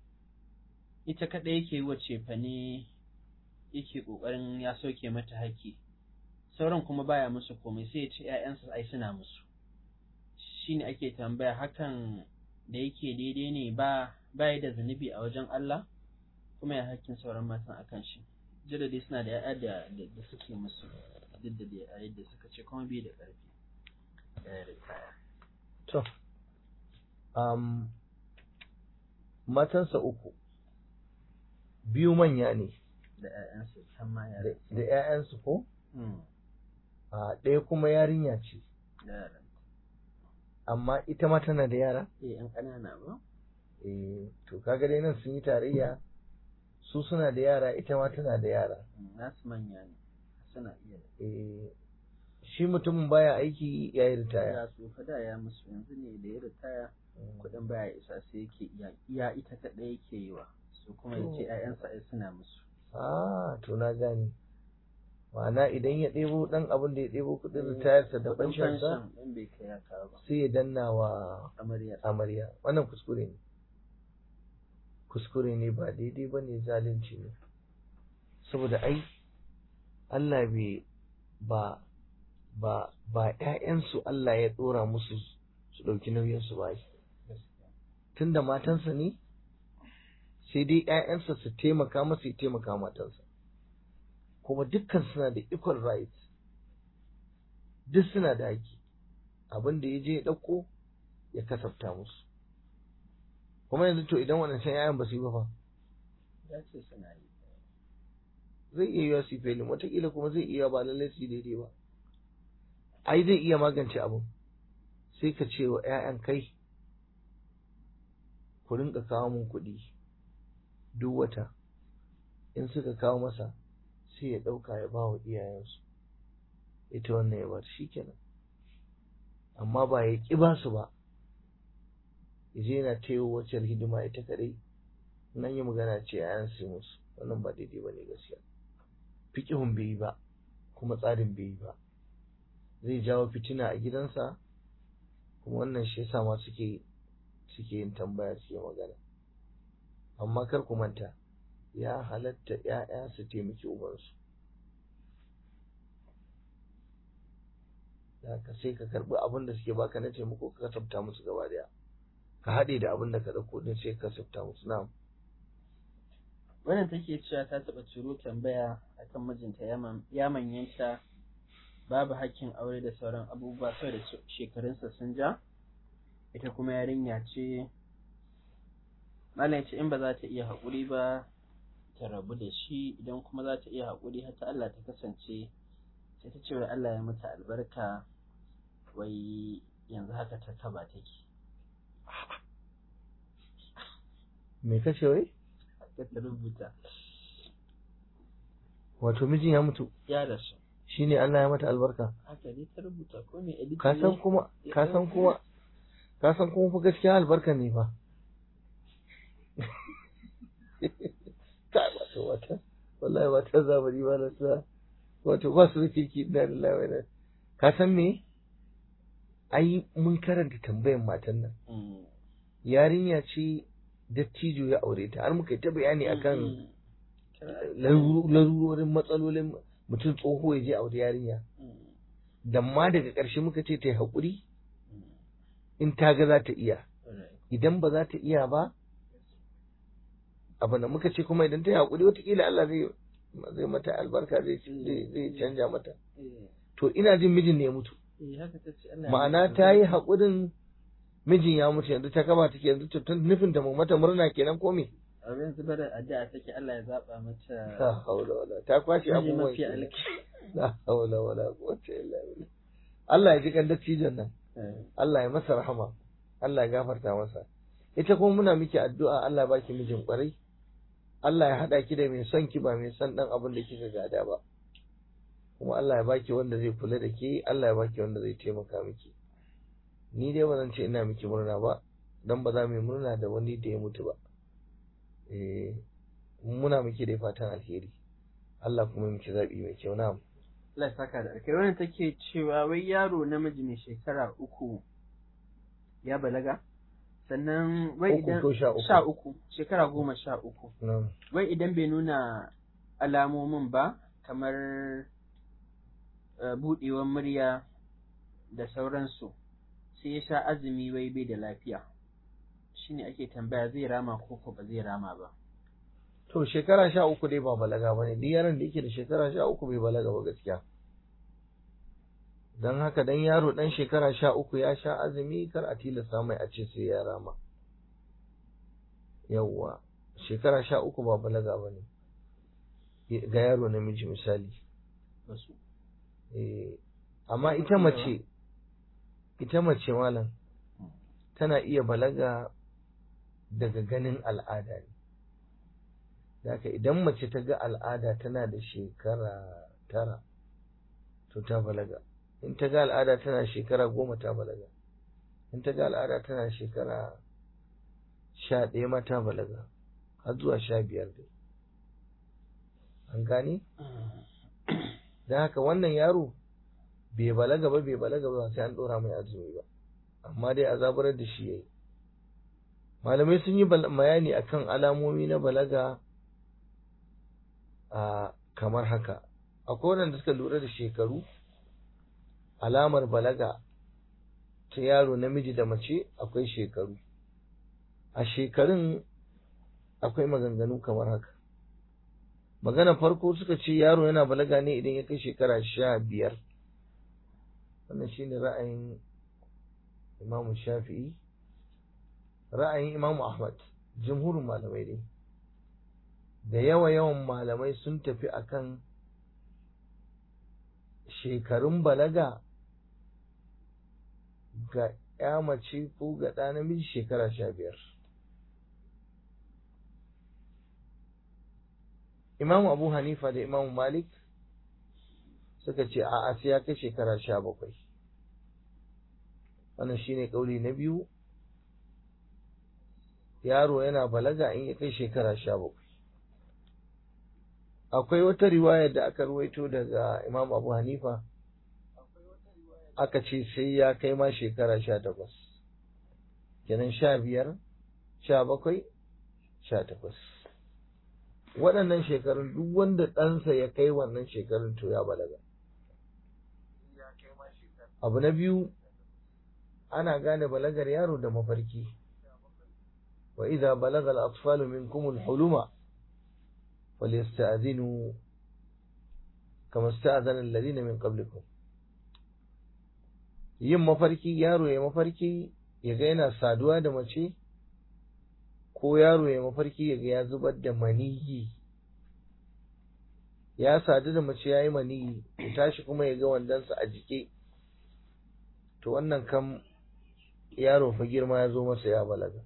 ita kadai yake yi wa cefane yake kokarin ya sauke mata haƙƙi sauran kuma baya musu komai sai ya ce ‘ya'yansa ai suna musu shine ake tambaya hakan da yake daidai ne ba baya da zunubi a wajen Allah kuma ya hakkin sauran matan akan shi jira dai suna da ya'ya da da suke musu duk da dai a yadda suka ce kuma bai da ƙarfi ya ritaya to um, matansa uku biyu manya ne da ƴaƴansu can ma da yara da 'ya'yansu ko Mm, a ɗaya kuma yarinya ce da yaran amma ita ma tana da yara eh ƴan ƙanana ba eh to kaga dai nan sun yi tarayya su suna da yara ita ma tana da yara Mm, nasu manya ne suna iya eh shi mutumin baya aiki ya yi ritaya ya su fada ya musu yanzu ne da ya ritaya kuɗin baya isa sai yake iya iya ita kaɗai yake yi wa su kuma ya ce To. ƴaƴansa ai suna musu ah to na gane ma'ana idan ya ɗebo ɗan abin da ya ɗebo kuɗin ritayarsa da Kuɗin fanshansa fanshan ɗin bai kai ya kawo ba sai ya danna wa amaryar amarya wannan kuskure ne kuskure ne ba daidai ba ne zalunci ne saboda ai Allah bai ba ba ba ƴaƴansu Allah ya ɗora musu su ɗauki nauyinsu ba ai. tunda matansa ne sai dai ƴaƴansa su taimaka masa ya taimaka matansa kuma dukkan suna da equal rights duk suna da haƙƙi abin da ya je ya ɗauko ya kasafta musu kuma yanzu to idan waɗancan ƴaƴan ba su yi ba fa ya ce suna yi zai iya yiwa su yi felin wataƙila kuma zai iya ba lallai su yi daidai ba ai zai iya magance abin sai ka ce wa ƴaƴan kai ku rinka kawo mun kuɗi duk wata in suka kawo masa sai ya ɗauka ya ba wa iyayensu ita wannan ya bar shi kenan amma ba ya ƙi ba su ba ya je yana taiwo wacce hidima ita kaɗai nan yi magana ce a su musu wannan ba daidai ba ne gaskiya fiƙihun bai yi ba kuma tsarin bai yi ba zai jawo fitina a gidansa kuma wannan shi yasa ma suke suke yin tambaya suke magana amma kar ku manta ya halatta ‘ya'ya su taimaki ubansu da ka sai ka karɓi abin da suke baka na taimako ka kasafta musu gaba daya ka haɗe da abin da ka ɗauko din sai ka kasafta musu na'am wannan take cewa ta taɓa turo tambaya akan mijinta ya man- ya manyanta babu hakkin aure da sauran abubuwa saboda she- shekarunsa sun ja ita kuma yarinya ce malam ya ce in ba za ta iya haƙuri ba ta rabu da shi idan kuma za ta iya haƙuri har ta Allah ta kasance sai ta ce wai Allah ya mata albarka wai yanzu haka ta kaba take me kace wai haka ta rubuta wato mijin ya mutu ya rasu shine Allah ya mata albarka haka dai ta rubuta ko me editing ka san ne? kuma ka san kuma ka san kuma fa gaskiya albarka ne fa ta wato wata wallahi wata zabari ba na sa wato ba su da kirki da lillahi wa inna ka san me ai mun karanta tambayan matan nan Mm. yarinya ce dattijo ya aure ta har muka yi ta bayani akan Mm. Kira- laru- larurorin matsalolin mutum tsoho ya je aure yarinya Mm. da ma daga ƙarshe muka ce ta yi haƙuri Mm. in ta ga za ta iya Alright. idan ba za ta iya ba abu da muka ce kuma idan ta yi haƙuri wataƙila Allah zai zai mata albarka zai zai zai canja mata Eh, to ina jin mijin ne ya mutu eh, haka ta ce Allah ya ma'ana mata ta yi albarka. haƙurin mijin ya mutu yanzu ta kaba take yanzu to tun nufin ta mu mata murna kenan ko me Abin zubar da addu'a take Allah ya zaba la mata haula wala ta kwashe miji abubuwan mafi kenan. alki. la haula wala quwwata illa billah Allah ya ji kan dattijon nan Eh, Allah ya masa rahama Allah ya gafarta masa ita kuma muna miki addu'a Allah ya baki mijin kwarai Allah ya hada ki da mai son ki ba mai son dan abin da kika gada ba kuma Allah ya baki wanda zai kula da ke Allah ya baki wanda zai taimaka miki ni dai ba zan ce ina miki murna ba dan ba za mu yi murna da wani da ya mutu ba eh muna miki dai fatan alheri Allah kuma ya miki zabi mai kyau na'am Allah ya saka da alkai wannan take cewa wai yaro namiji mai shekara uku ya balaga sannan wai Uku idan ko sha uku? sha uku shekara goma sha uku na'am wai idan bai nuna alamomin ba kamar eh, buɗewar murya da sauransu sai ya sha azumi wai bai da lafiya shine ake tambaya zai rama ko ko ba zai rama ba to shekara sha uku dai ba balaga ba ne duk yaron da yake da shekara sha uku bai balaga ba gaskiya don haka dan yaro dan shekara sha uku ya sha azumi kar a tilasta mai a ce sai ya rama yawwa shekara sha uku ba balaga ba ne ga yaro namiji misali wasu Eh, amma ita mace ita mace malam tana iya balaga daga ganin al'ada ne Daka idan mace ta ga al'ada tana da shekara tara to ta balaga in ta ga al'ada tana shekara goma ta balaga in ta ga al'ada tana shekara sha ɗaya ma ta balaga har zuwa sha biyar dai an gane don haka wannan yaro bai balaga ba bai balaga ba sai an ɗora mai azumi ba amma dai a zaburar da shi yayi malamai sun yi bal- bayani akan alamomi na balaga a kamar haka akwai wanda suka lura da shekaru alamar balaga ta yaro namiji da mace akwai shekaru a shekarun akwai maganganu kamar haka magana farko suka ce yaro yana balaga ne idan ya kai shekara sha biyar wannan shine ra'ayin imamu shafi'i ra'ayin imamu ahmad jumhurin malamai dai da yawa yawan malamai sun tafi akan shekarun balaga ga ya mace ko ga ɗa namiji shekara sha biyar imamu abu hanifa da imamu malik suka ce a sai ya kai shekara sha bakwai wannan shine kauli na biyu yaro yana balaga in ya kai shekara sha bakwai akwai wata riwaya da aka ruwaito daga imam abu hanifa aka ce sai ya kai ma shekara sha takwas kenan sha biyar sha bakwai sha takwas waɗannan shekarun duk wanda ɗansa ya kai wannan shekarun to ya balaga abu na biyu ana gane balagar yaro da mafarki wa idza balaga al-atfalu minkum al-huluma falyasta'dhinu kama sta'dhana alladhina min qablikum yin mafarki yaro ya mafarki ya ga yana saduwa da mace ko yaro ya mafarki ya ga ya zubar da maniyi ya sadu da mace ya yi maniyi ya tashi kuma ya ga wandonsa a jike to wannan kam yaro fa girma ya zo masa ya balaga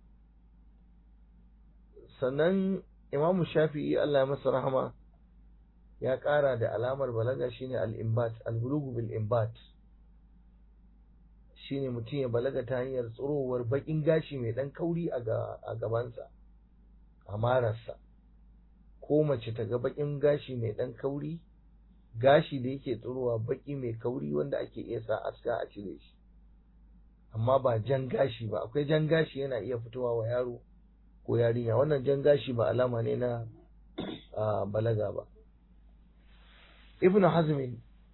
sannan imamu shafi'i Allah ya masa rahama ya ƙara da alamar balaga shine al-imbat al-bulugu bil imbat shine mutum ya balaga ta hanyar tsirowar bakin gashi mai dan kauri a gabansa a mararsa ko mace ta ga bakin gashi mai dan kauri gashi da yake tsirowa baki mai kauri wanda ake iya sa aska a cire shi amma ba jan gashi ba akwai jan gashi yana iya fitowa wa yaro ko yarinya wannan jan gashi ba alama ne na balaga ba ibnu hazmin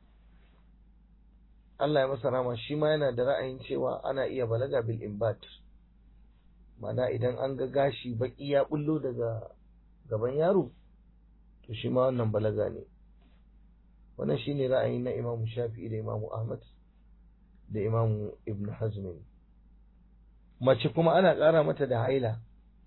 Allah ya masa rama shi ma yana da ra'ayin cewa ana iya balaga bil imbat mana idan an ga gashi baki ya bullo daga gaban yaro to shi ma wannan balaga ne wannan shine ra'ayin na Imam Shafi'i da Imam Ahmad da Imam Ibn Hazm mace kuma ana ƙara mata da haila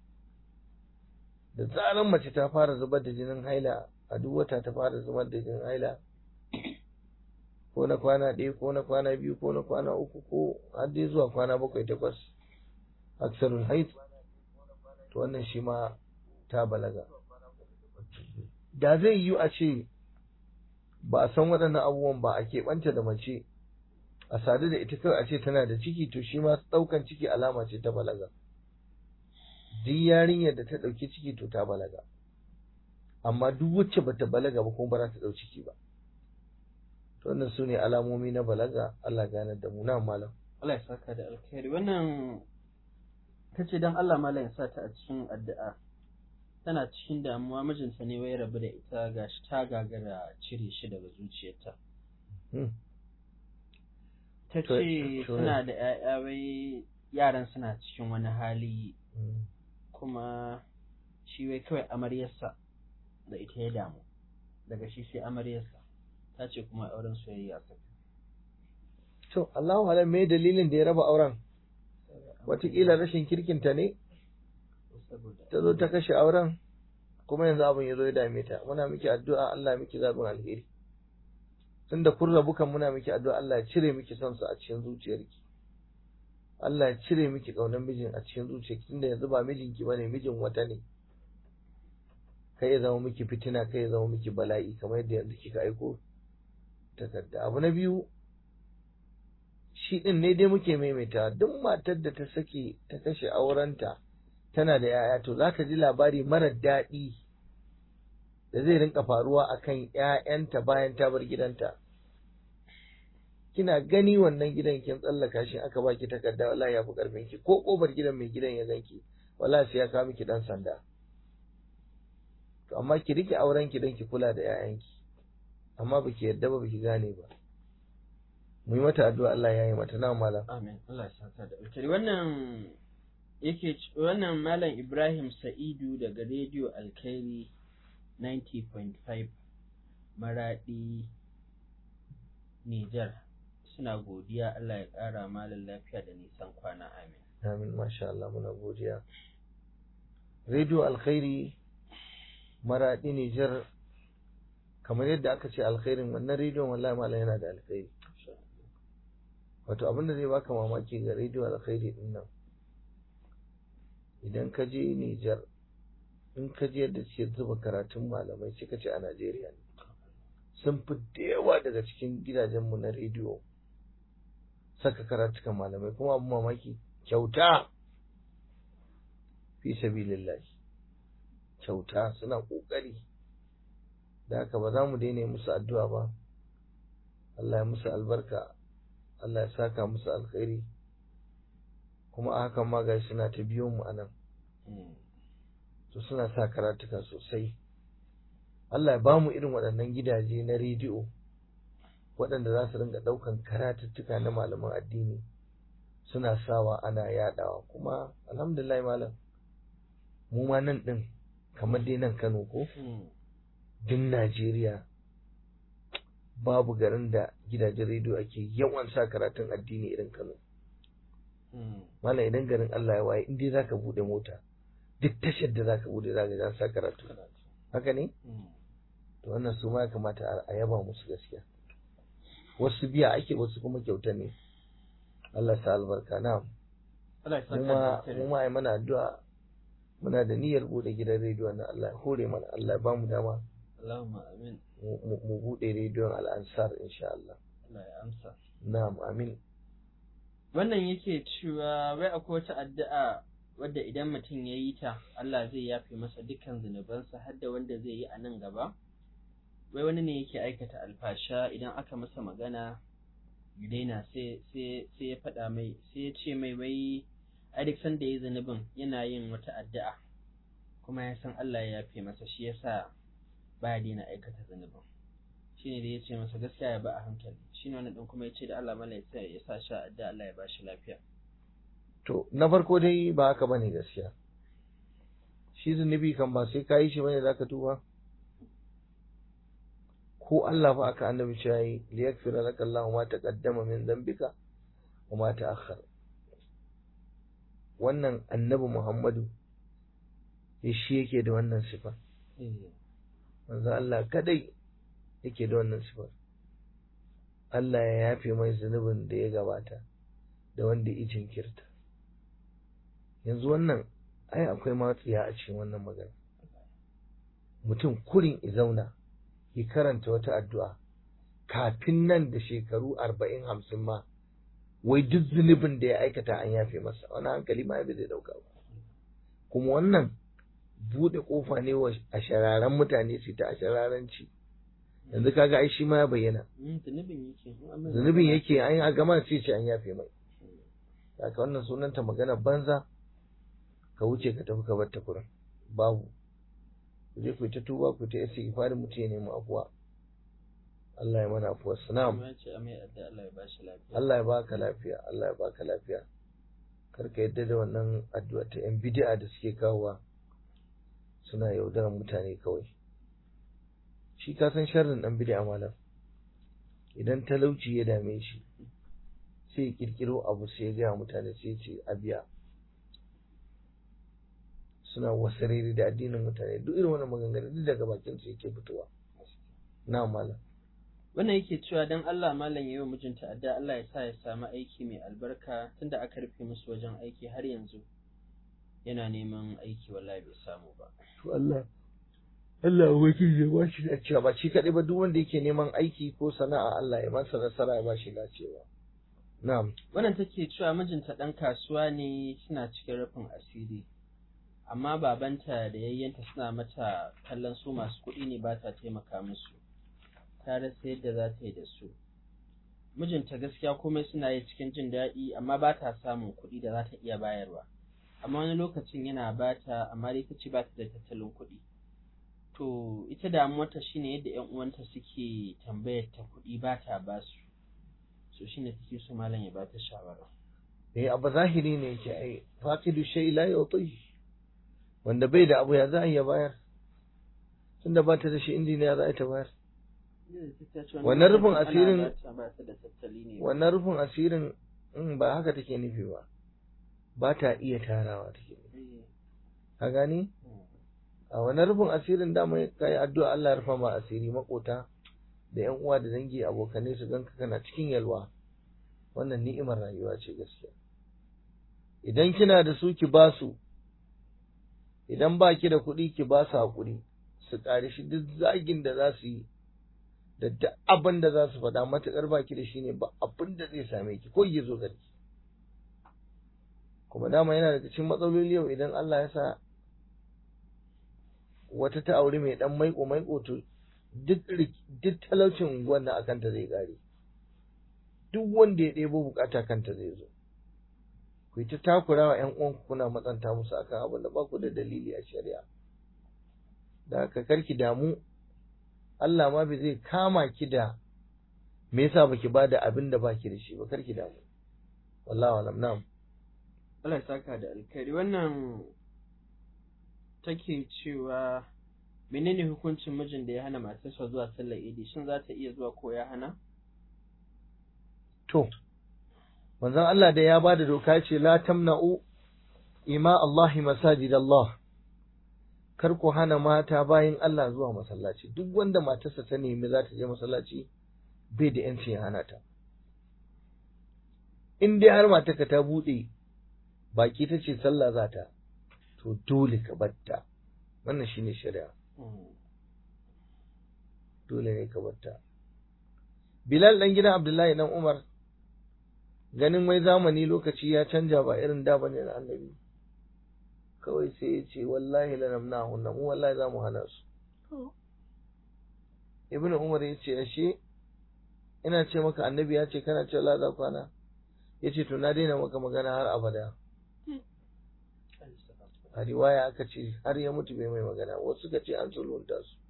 da zaran mace ta fara zubar da jinin haila a duk wata ta fara zubar da jinin haila ko na kwana ɗaya ko na kwana biyu ko na kwana uku ko har dai zuwa kwana bakwai takwas aksarul haid to wannan shi ma ta balaga da zai yi a ce ba a san waɗannan abubuwan ba a keɓanta da mace a sadu da ita kawai a ce tana da ciki to shi ma ɗaukan ciki alama ce ta balaga duk yarinyar da ta ɗauki ciki to ta balaga amma duk wacce bata balaga ba kuma ba za ta ɗau ciki ba to wannan su ne alamomi na balaga Allah gane da mu na malam Allah ya saka da alkhairi wannan kace dan Allah malam ya sa ta a cikin addu'a tana cikin damuwa mijinta ne wai rabu da ita gashi ta gagara cire shi daga zuciyarta ta ce suna da ‘ya'ya wai yaran suna cikin wani hali kuma shi wai kawai amaryarsa da ita ya damu daga shi sai amaryarsa ta ce kuma auren soyayya suka to Allahu alam me dalilin da ya raba auren wataƙila rashin kirkinta ne saboda ta zo ta kashe auren kuma yanzu abin ya zo ya dame ta muna miki addu'a Allah ya miki zaɓin alheri tunda kun rabu kan muna miki addu'a Allah ya cire miki son su a cikin zuciyarki Allah ya cire miki ƙaunar mijin a cikin zuciyarki tunda yanzu ba mijinki bane mijin wata ne kai ya zama miki fitina kai ya zama miki bala'i kamar yadda yanzu kika aiko takarda abu na biyu shi din ne dai muke maimaita duk matar da ta sake ta kashe aurenta tana da yaya to za ka ji labari marar daɗi da zai rinka faruwa akan ‘ya'yanta bayan ta bar gidanta. Kina gani wannan gidan kin tsallaka shi aka baki takarda wallahi ya fi ƙarfin ki ko ƙofar gidan mai gidan ya ganki wallahi sai ya kawo miki ɗan sanda. To amma ki rike auren ki don ki kula da ‘ya'yanki amma baki yarda ba baki gane ba. Mu yi mata addu'a Allah ya yi mata na malam. amin Allah ya saka da alkhairi wannan yake c- wannan malam Ibrahim Sa'idu daga rediyo Alkhairi 90.5 Maradi Niger suna godiya Allah ya ƙara malam lafiya da nisan kwana amin Amin masha Allah muna godiya. Radio Alkhairi Maraɗi Nijar kamar yadda aka ce alkhairin wannan rediyon wallahi malam yana da alkhairi. Wato abin da zai baka mamaki ga Radio Alkhairi din nan. Idan ka je Nijar in ka je yadda ce zuba karatun malamai sai ka ce a Najeriya ne. Sun fi da yawa daga cikin gidajenmu na rediyo saka karatukan malamai kuma abin mamaki kyauta fi sabilillahi kyauta suna kokari da haka ba za mu daina musu addu'a ba Allah ya musu albarka Allah ya saka musu alkhairi kuma a hakan ma gashi suna ta biyo mu anan Mm. to suna sa karatuka sosai Allah ya ba mu irin waɗannan gidaje na rediyo waɗanda za su ringa ɗaukan karatuttuka na malaman addini suna sawa ana yaɗawa kuma alhamdulillah malam mu ma nan ɗin kamar dai nan Kano ko Mm. duk Najeriya babu garin da gidajen rediyo ake yawan sa karatun addini irin Kano Mm. malam idan garin Allah ya waye in dai zaka bude mota duk tashar da zaka bude zaka ga an sa karatu Karatu. haka ne Mm. to wannan su ma ya kamata a- a yaba musu gaskiya wasu biya ake wasu kuma kyauta ne Allah sa albarka na Allah ya saka mu da ma alkhairi. mu ma ai mana addu'a muna da niyyar bude gidan rediyon nan Allah ya hore mana Allah ya bamu dama Allahumma amin mu- mu mu bude rediyon al'ansar insha Allah Allah ya amsa na'am amin wannan yake cewa wai akwai wata addu'a wadda idan mutum ya yi ta Allah zai yafe masa dukkan zunubansa har da wanda zai yi a nan gaba wai wani ne yake aikata alfasha idan aka masa magana ya daina sai sai sai ya faɗa mai sai ya ce mai wai a duk sanda ya yi zunubin yana yin wata addu'a kuma ya san Allah ya yafe masa shi yasa baya daina aikata zunubin shine da ya ce masa gaskiya ya ba a hankali shine wani ɗin kuma ya ce da Allah mala ya sa ya sa shi a addu'a Allah ya ba shi lafiya to na farko dai ba haka bane gaskiya shi zunubi kan ba sai ka yi shi bane zaka tuba ko Allah fa aka annabi shi yayi li yakfira laka Allah ma taqaddama min dhanbika wa ma ta'akhkhara wannan annabi Muhammadu ya shi yake da wannan sifa manzo Allah kadai yake da wannan sifar Allah ya yafe mai zunubin da ya gabata da wanda ya jinkirta yanzu wannan ai akwai matsiya a cikin wannan magana mutum kurin i zauna ya karanta wata addu'a kafin nan da shekaru arba'in hamsin ma wai duk zunubin da ya aikata an yafe masa wani hankali ma bai zai dauka ba kuma wannan buɗe ƙofa ne wa a shararen mutane su ta a shararanci yanzu kaga ai shi ma ya bayyana Mm, zunubin yake in an mai zunubin magana- yake an a gama sai ce an yafe mai haka wannan sunanta magana banza ka wuce ka tafi ka bar ta kurin babu ku je ku yi ta tuba ku ta yasi ifarin mutum ya nemi afuwa Allah ya mana afuwa sanam kuma ya ce a mai addu'a Allah ya ba shi lafiya Allah ya baka lafiya Allah ya baka lafiya kar ka yadda da wannan addu'a ta yan bid'a da suke kawowa suna yaudarar mutane kawai shi ka san sharrin dan bid'a malam idan talauci ya dame shi sai ya kirkiro abu sai ya gaya mutane sai ya ce a biya suna wasarere da addinin mutane duk irin wannan maganganu duk daga bakin su yake fitowa na malam wannan yake cewa dan Allah malam yayi wa mijinta adda Allah ya sa ya samu aiki mai albarka tunda aka rufe musu wajen aiki har yanzu yana neman aiki wallahi bai samu ba to Allah Allah wakil ya ba shi dacewa ba shi kaɗai ba duk wanda yake neman aiki ko sana'a Allah ya masa nasara ya ba shi dacewa na'am wannan take cewa mijinta dan kasuwa ne suna cikin rufin asiri amma babanta da yayyanta suna mata kallon su masu kuɗi ne ba ta taimaka musu ta rasa yadda za ta yi da su mijinta gaskiya komai suna yi cikin jin daɗi amma ba ta samun kuɗi da za ta iya bayarwa amma wani lokacin yana ba ta amma dai ta ce ba ta da tattalin kuɗi to ita damuwarta shine yadda ƴan uwanta suke tambayar ta kuɗi ba ta ba su so shine take so malam ya ba ta shawara eh abu zahiri ne yake ai faqidu shay la yuti wanda bai da abu ya za a iya bayar tunda ba ta da shi injiniya za a ta bayar wannan rufin asirin wannan rufin asirin in ba haka take nufi ba ba ta iya tarawa take nufi ka gani a wannan rufin asirin dama kai addu'a Allah ya rufa ma asiri makota da ƴan uwa da dangi abokanai su ganka kana cikin yalwa wannan ni'imar rayuwa ce gaskiya idan kina da su ki ba su idan ba ki da kuɗi ki ba su haƙuri su ƙari shi duk zagin da za su yi da duk abin da za su faɗa matuƙar ba ki da shi ne ba abin da zai same ki ko ya zo gari kuma dama yana daga cikin matsaloli yau idan Allah ya sa wata ta aure mai dan maiko maiko to duk duk talaucin unguwan nan akan ta zai kare duk wanda ya ɗebo bukata kanta zai zo ku ta takura wa ƴan uwanku kuna matsanta musu akan abin da ba ku da dalili a shari'a da haka karki damu Allah ma bai zai kama ki da me yasa baki bada abin da baki da shi ba karki damu wallahi alam na'am Allah ya saka da alkhairi wannan take cewa menene hukuncin mijin da ya hana matarsa zuwa sallar idi shin za ta iya zuwa ko ya hana to manzon Allah da ya bada doka ce la tamna'u ima Allah masajid Allah kar ku hana mata bayin Allah zuwa masallaci duk wanda matarsa ta nemi za ta je masallaci bai da yancin ya hana ta in dai har matarka ta bude baki ta ce sallah za ta to dole ka batta wannan shine shari'a dole ne ka batta Bilal dan gidan Abdullahi dan Umar ganin wai zamani lokaci ya canja ba irin da bane na annabi kawai sai ya ce wallahi la namnahu mu wallahi za mu hana su Ibn Umar ya ce ashe ina ce maka annabi ya ce kana cewa la za kwana ya ce to na daina maka magana har abada a riwaya aka ce har ya mutu bai mai magana wasu suka ce an sulhunta su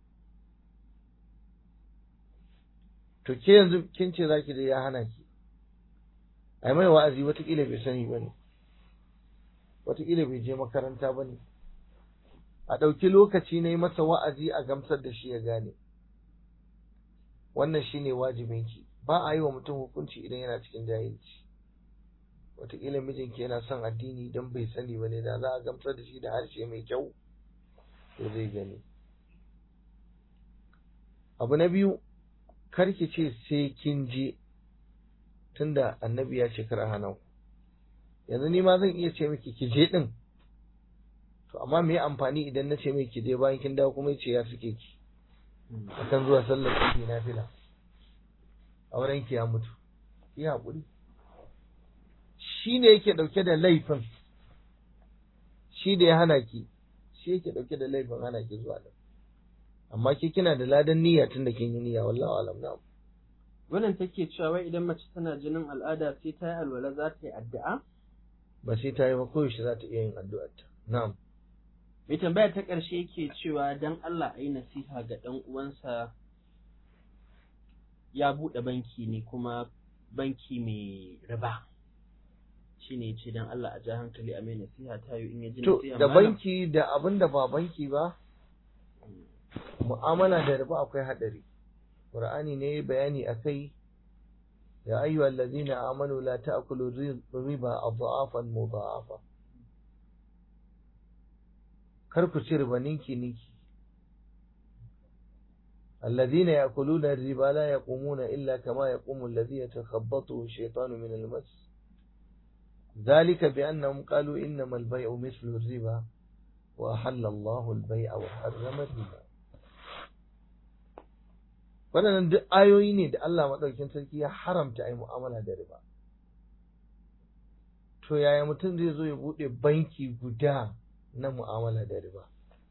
to ke yanzu kin ce zaki da ya hana ki ai mai wa'azi watakila bai sani ba ne watakila bai je makaranta ba ne a ɗauki lokaci na yi masa wa'azi a gamsar da shi ya gane wannan shine wajibinki ba a yi wa mutum hukunci idan yana cikin jahilci wataƙila mijinki yana son addini don bai sani ba ne da za a gamsar da shi da harshe mai kyau to zai gani abu na biyu karki ce sai kin je tunda annabi ya ce kar a hana ku yanzu ni ma zan iya ce miki ki je din to amma me amfani idan na ce miki ki je bayan kin dawo kuma ce ya suke ki akan zuwa sallar ki na fila auren ki ya mutu ki haƙuri shi ne yake ɗauke da laifin shi da ya hana ki shi yake ɗauke da laifin hana ki zuwa da amma ki kina da ladan niyya tun da kin yi niyya wallahi alam na wannan take cewa wai idan mace tana jinin al'ada sai ta yi alwala za ta yi addu'a ba sai ta yi ba koyaushe za ta iya yin addu'ar ta na'am mai tambaya ta ƙarshe yake cewa dan Allah a yi nasiha ga ɗan uwansa ya buɗe banki ne kuma banki mai riba shine ya ce dan Allah a ja hankali a mai nasiha ta yi in ya ji to nasiha da malam banki da abin da ba banki ba mu'amala da riba akwai hadari qur'ani ne ya bayani akai ya ayyuhal ladzina amanu la ta'kulu riba adhafan mudha'afa kar ku ci riba ninki ninki الذين يأكلون الربا لا يقومون إلا كما يقوم الذي يتخبطه الشيطان من المس ذلك بأنهم قالوا إنما البيع مثل الربا وأحل الله البيع وحرم الربا waɗannan duk ayoyi ne da Allah maɗaukin sarki ya haramta a yi mu'amala da riba to yaya mutum zai zo ya buɗe banki guda na mu'amala da riba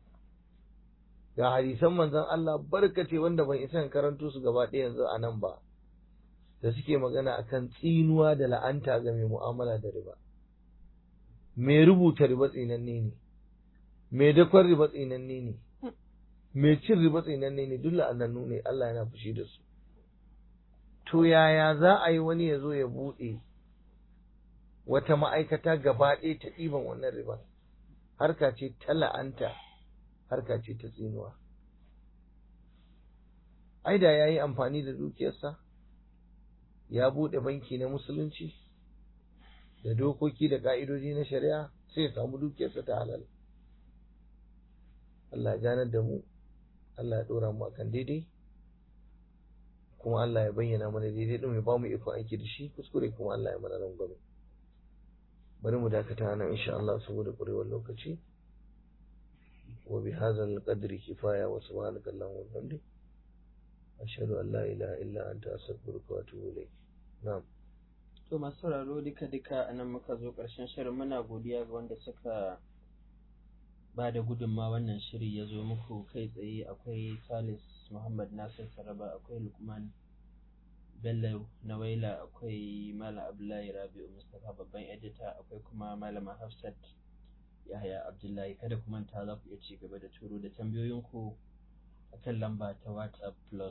ga hadisan manzon Allah barkace wanda ban isa in karanto su gaba ɗaya yanzu a nan ba da suke magana akan tsinuwa da la'anta ga mai mu'amala da riba mai rubuta riba tsinanne ne mai dakon riba tsinanne ne mai cin riba tsinanne ne duk la'anannu ne Allah yana fushi da su to yaya za a yi wani ya zo ya buɗe wata ma'aikata gaba ɗaya ta ɗiban wannan riba harka ce ta la'anta harka ce ta tsinuwa ai da ya yi amfani da dukiyarsa ya buɗe banki na musulunci da dokoki da ƙa'idoji na shari'a sai ya samu dukiyarsa ta halal Allah ya ganar da mu Allah ya ɗora mu akan daidai kuma Allah ya bayyana mana daidai ɗin ya ba mu ikon aiki da shi kuskure kuma Allah ya mana rangwame bari mu dakata nan insha Allah saboda ƙurewar lokaci وبهذا القدر كفاية وسبحانك اللهم وبحمدك أشهد أن لا إله إلا أنت أستغفرك وأتوب إليك نعم to masu sauraro duka duka a nan muka zo ƙarshen shirin muna godiya ga wanda suka ba da gudunma wannan shiri ya zo muku kai tsaye akwai salis muhammad nasir saraba akwai lukman bello nawaila akwai malam abdullahi rabi'u mustapha babban edita akwai kuma malama hafsat yahaya abdullahi kada ku manta za ku iya ci gaba da turo da tambayoyinku a kan lamba ta whatsapp plus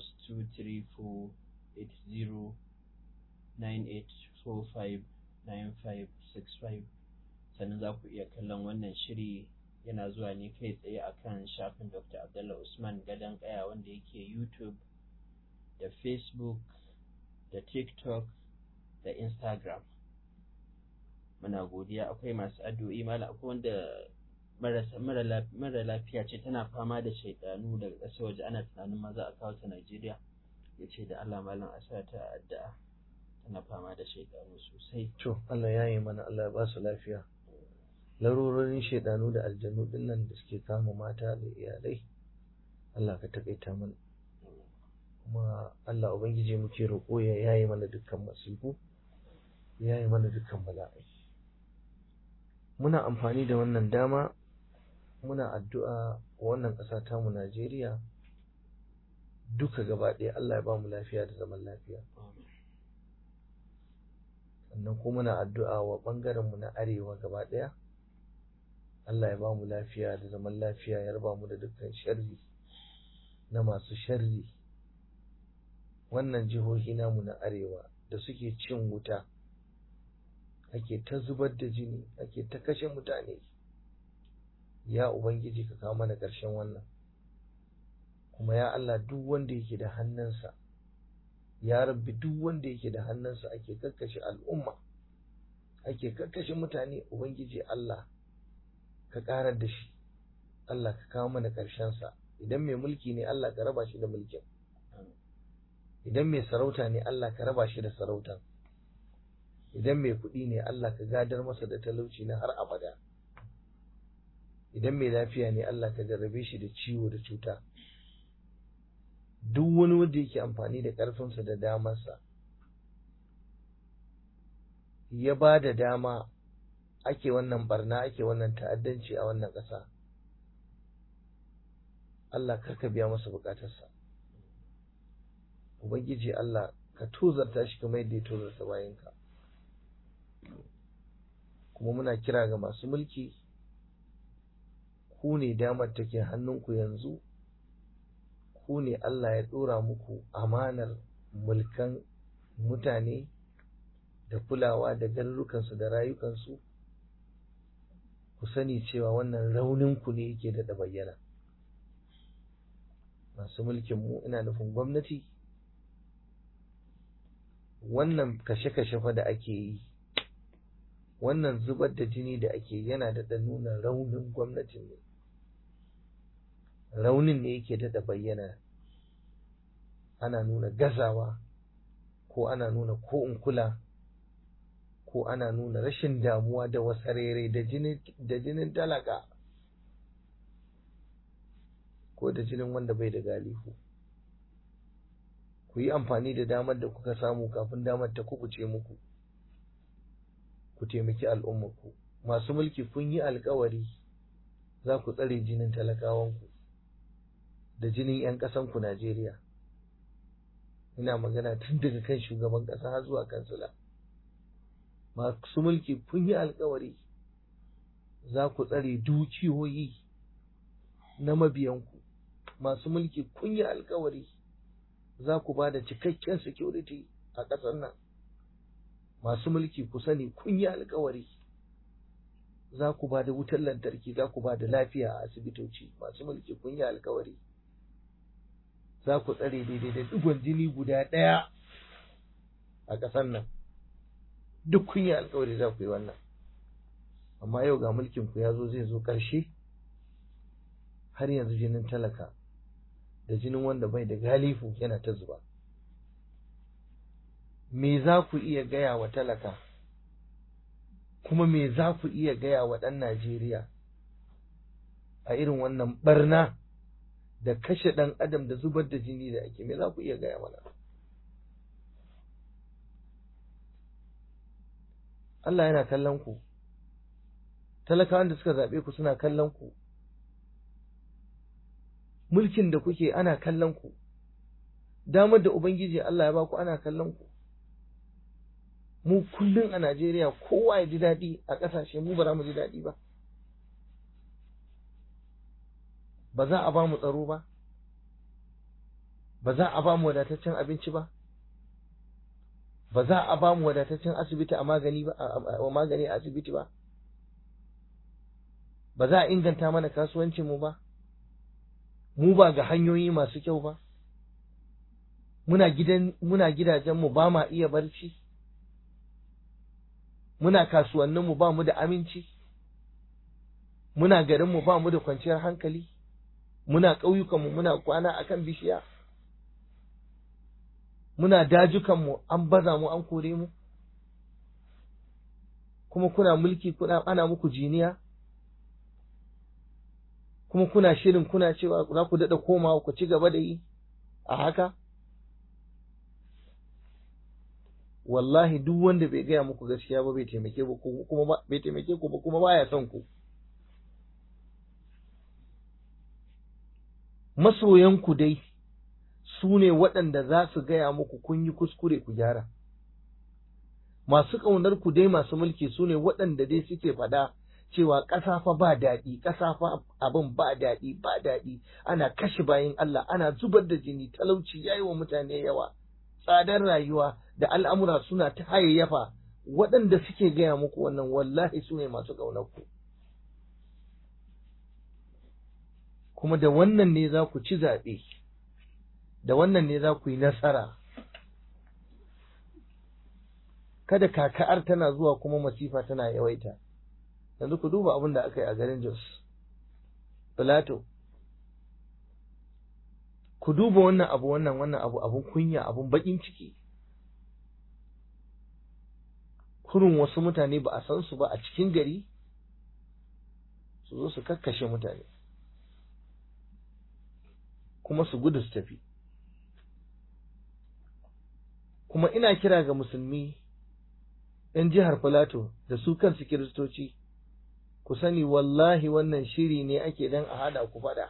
2348098459565 sannan za ku iya kallon wannan shiri yana zuwa ne kai tsaye akan shafin dr abdullah usman gadon kaya wanda yake youtube da facebook da tiktok da instagram muna godiya akwai masu addu'o'i mala akwai wanda mara lafiya ce tana fama da shaidanu daga ƙasar waje ana tunanin ma za a kawo ta Najeriya ya ce da Allah malam a sa ta addu'a tana fama da shaidanu sosai to Allah ya yi mana Allah ya ba su lafiya larurorin shaidanu da aljanu dinnan da suke kama mata da iyalai Allah ka takaita mana kuma Allah ubangiji muke roƙo ya yayi mana dukkan masifu ya yayi mana dukkan bala'i muna amfani da wannan dama muna addu'a wannan ƙasa tamu Najeriya duka gaba ɗaya Allah ya ba mu lafiya da zaman lafiya sannan kuma muna addu'a wa ɓangarenmu na arewa gaba ɗaya Allah ya ba mu lafiya da zaman lafiya ya raba mu da dukkan sharri na masu sharri wannan jihohi namu na arewa da suke cin wuta ake ta zubar da jini ake ta kashe mutane ya ubangiji ka kawo mana ƙarshen wannan kuma ya Allah duk wanda yake da hannunsa ya rabbi duk wanda yake da hannunsa ake kakkashe al'umma ake kakkashe mutane ubangiji Allah ka ƙarar da shi Allah ka kawo mana ƙarshensa idan mai mulki ne Allah ka raba shi da mulkin idan mai sarauta ne Allah ka raba shi da sarautan idan mai kuɗi ne Allah ka gadar masa da talauci na har abada idan mai lafiya ne Allah ka jarrabe shi da ciwo da cuta duk wani wanda yake amfani da ƙarfinsa da damarsa ya ba da dama ake wannan barna ake wannan ta'addanci a wannan ƙasa Allah karka biya masa bukatarsa Ubangiji Allah ka tozarta shi kamar yadda ya tozarta bayanka kuma muna kira ga masu mulki ku ne damar take hannunku yanzu ku ne Allah ya ɗora muku amanar mulkan mutane da kulawa da garurukansu da rayukansu ku sani cewa wannan rauninku ne yake da bayyana masu mulkinmu ina nufin gwamnati wannan kashe-kashe fa da ake yi wannan zubar da jini da ake yana da nuna raunin gwamnatin ne raunin ne yake da bayyana ana nuna gazawa ko ana nuna ko in kula ko ana nuna rashin damuwa da wasarere da jinin talaka ko da jinin wanda bai da galihu ku yi amfani da damar da kuka samu kafin damar ta kubuce muku ku taimaki al'ummarku masu mulki kun yi alkawari za ku tsare jinin talakawanku da jinin 'yan ƙasanku Najeriya ina magana tun daga kan shugaban ƙasa har zuwa kansila masu mulki kun yi alkawari za ku tsare dukiyoyi na mabiyanku masu mulki kun yi alkawari za ku ba da cikakken security a ƙasar nan masu mulki ku sani kun yi alkawari za ku ba da wutar lantarki za ku ba da lafiya a asibitoci masu mulki kun yi alkawari za ku tsare daidai da digon jini guda ɗaya a ƙasar nan duk kun yi alkawari za ku yi wannan amma yau ga mulkin ku ya zo zai zo ƙarshe har yanzu jinin talaka da jinin wanda bai da galifu yana ta zuba me za ku iya gaya wa talaka kuma me za ku iya gaya wa ɗan Najeriya a irin wannan barna da kashe ɗan adam da zubar da jini da ake me za ku iya gaya mana Allah yana kallon ku talakawan da suka zaɓe ku suna kallon ku mulkin da kuke ana kallon ku damar da ubangiji Allah ya baku ana kallon ku mu kullum a Najeriya kowa ya ji daɗi a ƙasashe mu ba za mu ji daɗi ba ba za a ba mu tsaro ba ba za a ba mu wadataccen abinci ba ba za a ba mu wadataccen asibiti a magani ba a magani a asibiti ba ba za a inganta mana kasuwancin mu ba mu ba ga hanyoyi masu kyau ba muna gidan muna gidajen mu ba ma iya barci muna kasuwannin mu ba mu da aminci muna garin mu ba mu da kwanciyar hankali muna ƙauyukan mu muna kwana akan bishiya muna dajukan mu an baza mu an kore mu kuma kuna mulki kuna ana muku jiniya kuma kuna shirin kuna cewa za ku daɗa komawa ku ci gaba da yi a haka wallahi duk wanda bai gaya muku gaskiya ba bai taimake ku kuma bai taimake ku ba kuma baya son ku masoyanku dai su ne waɗanda za su gaya muku kun yi kuskure ku gyara masu ƙaunar ku dai masu mulki su ne waɗanda dai suke faɗa cewa ƙasa fa ba daɗi ƙasa fa abin ba daɗi ba daɗi ana kashe bayan Allah ana zubar da jini talauci yayi wa mutane yawa tsadar rayuwa da al'amura suna ta hayayyafa waɗanda suke gaya muku wannan wallahi su ne masu ƙaunar ku kuma da wannan ne za ku ci zaɓe da wannan ne za ku yi nasara kada kaka'ar tana zuwa kuma masifa tana yawaita yanzu ku duba abin da aka yi a garin Jos Filato ku duba wannan abu wannan wannan abu abun kunya abun bakin ciki kurun wasu mutane ba a san su ba a cikin gari su zo su kakkashe mutane kuma su gudu su tafi kuma ina kira ga musulmi ‘yan jihar Filato da su kansu kiristoci ku sani wallahi wannan shiri ne ake dan a hada ku fada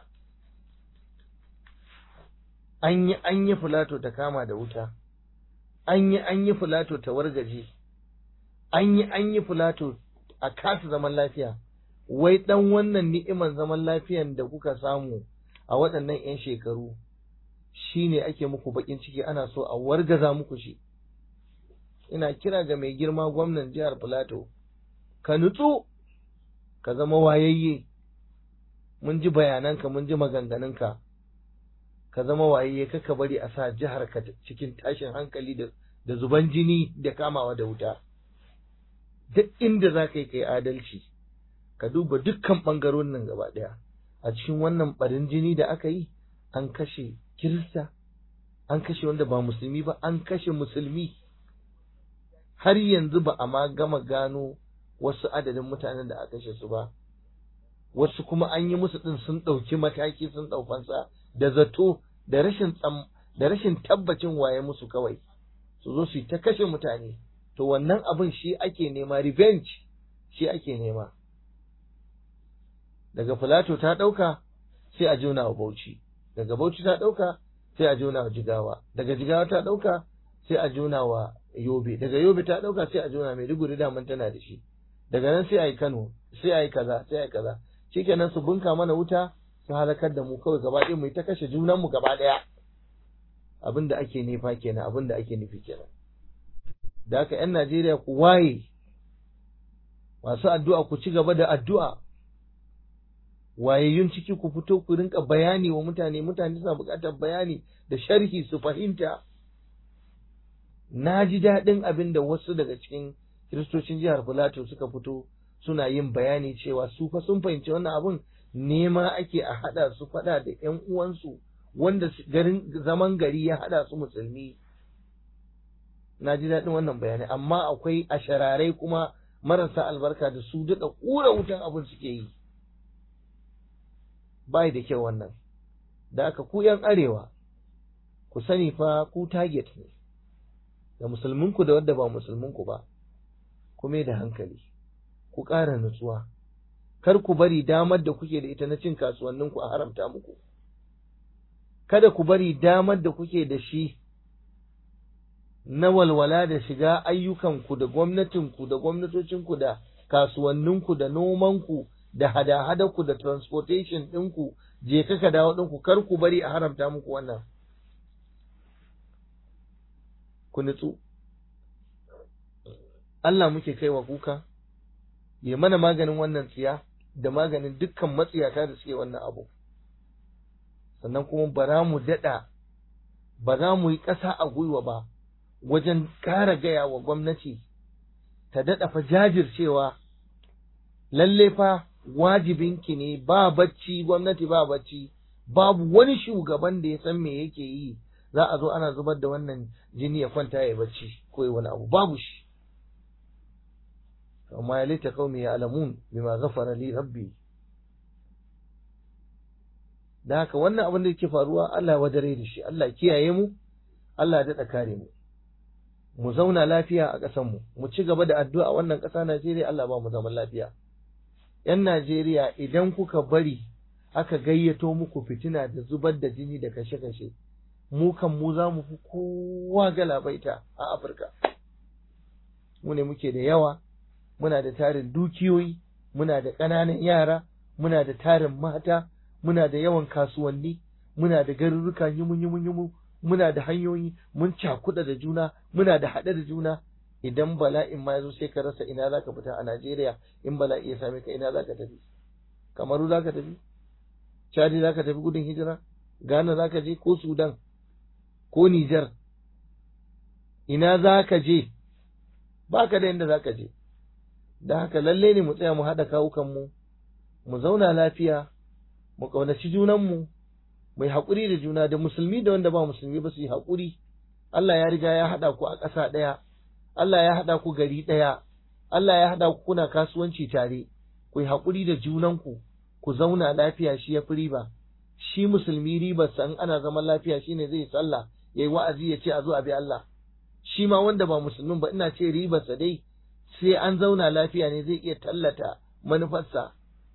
an yi an yi Filato ta kama da wuta an yi an yi Filato ta wargaje an yi an yi Filato a kasa zaman lafiya wai dan wannan ni'iman zaman lafiyan da kuka samu a waɗannan 'yan shekaru shi ne ake muku baƙin ciki ana so a wargaza muku shi ina kira ga mai girma gwamnan jihar Filato ka nutsu ka zama wayayye mun ji bayananka mun ji maganganunka ka zama wayayye kaka bari a sa jihar ka cikin tashin hankali da da zuban jini da kamawa da wuta duk inda za ka yi kai adalci ka duba dukkan ɓangarorin nan gaba ɗaya a cikin wannan ɓarin jini da aka yi an kashe kirista an kashe wanda ba musulmi ba an kashe musulmi har yanzu ba a ma gama gano wasu adadin mutanen da aka kashe su ba wasu kuma an yi musu ɗin sun ɗauki mataki sun ɗaukansa da zato da rashin tsam da rashin tabbacin waye musu kawai su zo su yi ta kashe mutane to wannan abin shi ake nema revenge shi ake nema daga filato ta ɗauka sai a jona wa bauchi daga bauchi ta ɗauka sai a jona wa jigawa daga jigawa ta ɗauka sai a jona wa yobe daga yobe ta ɗauka sai a jona maiduguri daman tana da shi daga nan sai a yi kano sai a yi kaza sai a yi kaza shikenan su bunka mana wuta su halakar da mu kawai gaba ɗaya mu yi ta kashe junanmu gaba ɗaya abin da ake nufa kenan abin da ake nufi kenan da haka 'yan Najeriya ku waye masu addu'a ku ci gaba da addu'a wayayyun ciki ku fito ku rinka bayani wa mutane mutane suna buƙatar bayani da sharhi su fahimta na ji daɗin abin da wasu daga cikin kiristocin jihar Filato suka fito suna yin bayani cewa su fa sun fahimci wannan abin nema ake a haɗa su faɗa da ‘yan uwansu wanda garin zaman gari ya haɗa su musulmi na ji daɗin wannan bayani amma akwai ashararai kuma marasa albarka da su daɗa ƙura wutan abin suke yi bai da kyau wannan da aka ku ‘yan arewa ku sani fa ku target ne da musulminku da wadda ba musulminku ba kuma da hankali ku ƙara nutsuwa kar ku bari damar da kuke da ita na cin kasuwanninku a haramta muku kada ku bari damar da kuke da shi na walwala da shiga ayyukanku da gwamnatinku da gwamnatocinku da kasuwanninku da nomanku da hada-hadarku da transportation ɗinku je ka dawo ɗinku kar ku bari a haramta muku wannan ku nutsu Allah muke kaiwa kuka ya mana maganin wannan tsiya da maganin dukkan matsiyata da suke wannan abu sannan kuma ba za mu daɗa ba za mu yi ƙasa a gwiwa ba wajen ƙara gaya wa gwamnati ta daɗa fa jajircewa lalle fa wajibinki ne ba bacci gwamnati ba bacci babu wani shugaban da ya san me yake yi za a zo ana zubar da wannan jini ya kwanta ya bacci ko ya wani abu babu shi amma ya lita qaumi ya alamun bima ghafara li rabbi da haka wannan abin da yake faruwa Allah ya wadare da shi Allah kiyaye mu Allah ya daɗa kare mu mu zauna lafiya a ƙasar mu mu ci gaba da addu'a wannan ƙasa Najeriya Allah ba mu zaman lafiya ‘yan Najeriya idan kuka bari aka gayyato muku fitina da zubar da jini da kashe-kashe mu kan mu za mu fi kowa galabaita a Afirka mu ne muke da yawa muna da tarin dukiyoyi muna da ƙananan yara muna da tarin mata muna da yawan kasuwanni muna da garuruka yumu-yumu muna da hanyoyi mun cakuɗa da juna muna da haɗe da juna idan bala'in ma yazo sai ka rasa ina zaka fita a Najeriya in bala'i ya same ka ina zaka tafi Kamaru zaka tafi Chadi zaka tafi gudun hijira Ghana zaka je ko Sudan ko Niger ina zaka je baka da inda zaka je da haka lalle ne mu tsaya mu haɗa kawukan mu mu zauna lafiya mu ƙaunaci junanmu mu yi haƙuri da juna da musulmi da wanda ba musulmi ba su yi haƙuri Allah ya riga ya haɗa ku a ƙasa ɗaya Allah ya haɗa ku gari ɗaya Allah ya haɗa ku kuna kasuwanci tare ku yi haƙuri da junanku ku zauna lafiya shi ya fi riba shi musulmi ribarsa in ana zaman lafiya shine zai sallah ya yi wa'azi ya ce a zo a bi Allah shi ma wanda ba musulmin ba ina ce ribarsa dai sai an zauna lafiya ne zai iya tallata manufarsa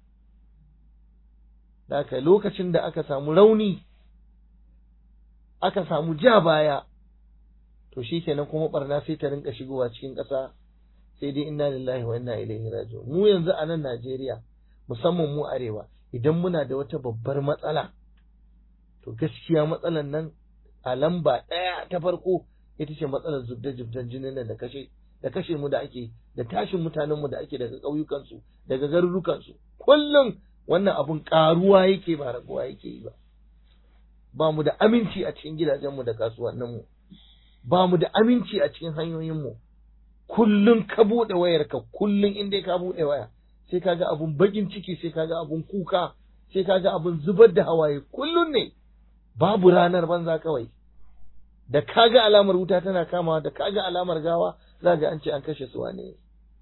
da aka lokacin da aka samu rauni aka samu ja baya to shi kenan kuma barna sai ta rinka shigowa cikin ƙasa sai dai inna lillahi wa inna ilaihi raji'un mu yanzu a nan Najeriya musamman mu arewa idan muna da wata babbar matsala to gaskiya matsalan nan a lamba ɗaya ta farko ita ce matsalar zubda zubdan jinin nan da kashe da kashe mu da ake da tashin mutanen mu da ake daga ƙauyukan su daga garurukan su kullum wannan abun karuwa yake ba raguwa yake yi ba ba mu da aminci a cikin gidajen mu da kasuwannin mu ba mu da aminci a cikin hanyoyin mu kullum ka buɗe wayarka kullum in dai ka buɗe waya sai kaga abun bakin ciki sai kaga abun kuka sai kaga abun zubar da hawaye kullum ne babu ranar banza kawai da kaga alamar wuta tana kamawa da kaga alamar gawa za ga an ce an kashe su wane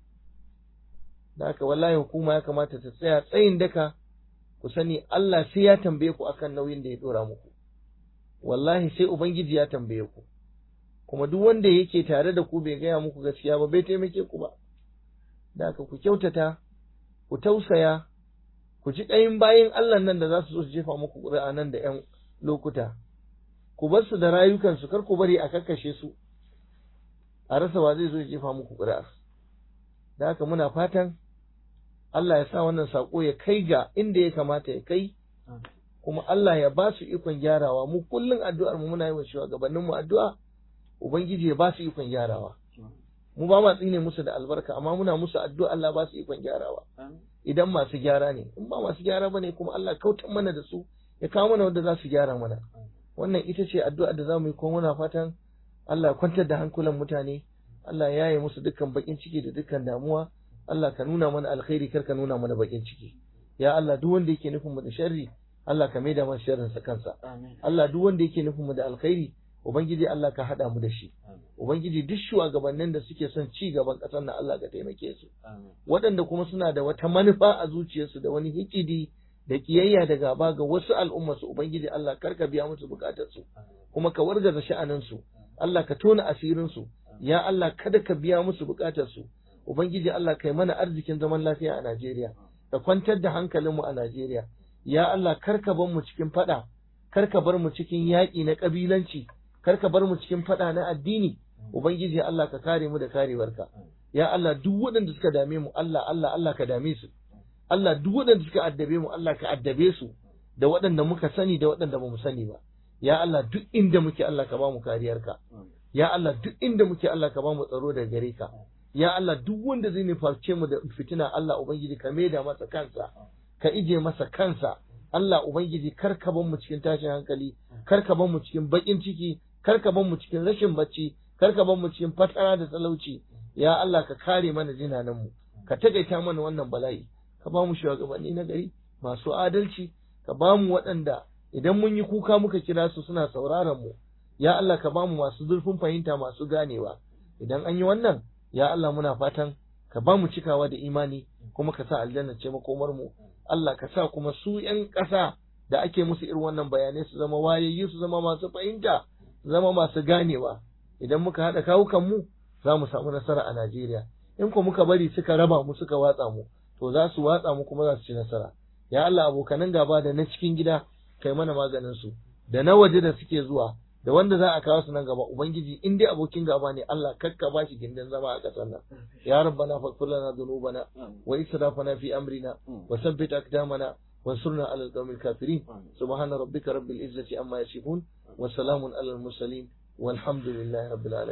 da haka wallahi hukuma ya kamata ta tsaya tsayin daka ku sani Allah sai ya tambaye ku akan nauyin da ya dora muku wallahi sai ubangiji ya tambaye ku kuma duk wanda yake tare da ku bai gaya muku gaskiya ba bai taimake ku ba da haka ku kyautata ku tausaya ku ji ƙayin bayan Allah nan da za su zo su jefa muku ƙuri'a nan da ‘yan lokuta ku bar su da rayukansu kar ku bari a kakkashe su a rasa wa zai zo ya jefa muku ƙuri'a da haka muna fatan Allah ya sa wannan saƙo ya kai ga inda ya kamata ya kai kuma Allah ya ba su ikon gyarawa mu kullum addu'ar mu muna yi wa shugabannin mu addu'a ubangiji ya ba su ikon gyarawa mu ba ma tsine musu da albarka amma muna musu addu'a Allah ba su ikon gyarawa idan masu gyara ne in ba masu gyara bane kuma Allah kautan mana da su ya kawo mana wanda za su gyara mana wannan ita ce addu'a da zamu yi kuma muna fatan Allah ya kwantar da hankulan mutane Allah ya yaye musu dukkan bakin ciki da dukkan damuwa Allah ka nuna mana alkhairi kar ka nuna mana bakin ciki ya Allah duk wanda yake nufin mu da sharri Allah ka maida masa sharrin sa kansa Allah duk wanda yake nufin mu da alkhairi ubangiji Allah ka hada mu da shi ubangiji duk shugabannin da suke son ci gaban kasar nan Allah ka taimake su waɗanda kuma suna da wata manufa a zuciyarsu da wani hikidi da kiyayya da gaba ga wasu al'umma su ubangiji Allah kar ka biya musu bukatar su kuma ka wargaza sha'anin su Allah ka tona asirin su ya Allah kada ka biya musu bukatar su ubangiji Allah kai mana arzikin zaman lafiya a Najeriya ka kwantar da hankalin mu a Najeriya ya Allah kar ka bar mu cikin fada kar ka bar mu cikin yaƙi na kabilanci kar ka bar mu cikin fada na addini ubangiji Allah ka kare mu da karewarka ya Allah duk waɗanda suka dame mu Allah Allah Allah ka dame su Allah duk waɗanda suka addabe mu Allah ka addabe su da waɗanda muka sani da waɗanda ba mu sani ba ya Allah duk inda muke Allah ka ba mu kariyarka ya Allah duk inda muke Allah ka ba mu tsaro daga gare ka ya Allah duk wanda zai nufarce mu da fitina Allah ubangiji ka maida masa kansa ka ije masa kansa Allah ubangiji kar ka bar mu cikin tashin hankali kar ka bar mu cikin bakin ciki kar ka bar mu cikin rashin bacci kar ka bar mu cikin fatara da talauci ya Allah ka kare mana jinanan mu ka tagaita mana wannan bala'i ka ba mu shugabanni na gari masu adalci ka ba mu waɗanda idan mun yi kuka muka kira su suna sauraron mu ya Allah ka ba mu masu zurfin fahimta masu ganewa idan an yi wannan ya Allah muna fatan ka ba mu cikawa da imani kuma ka sa aljanna ce makomar mu Allah ka sa kuma su ƴan ƙasa da ake musu irin wannan bayanai su zama wayayyu su zama masu fahimta su zama masu ganewa idan muka haɗa kawukan mu za mu samu nasara a Najeriya in ko muka bari suka raba mu suka watsa mu to za su watsa mu kuma za su ci nasara ya Allah abokanan gaba da na cikin gida kai mana maganin su da na waje da suke zuwa da wanda za a kawo su nan gaba ubangiji in dai abokin gaba ne Allah kakka ba shi gindin zama a ƙasar nan ya rabbana faghfir lana dhunubana wa israfana fi amrina wa thabbit aqdamana وانصرنا على القوم الكافرين سبحان ربك رب العزة عما يصفون وسلام على المرسلين والحمد لله رب العالمين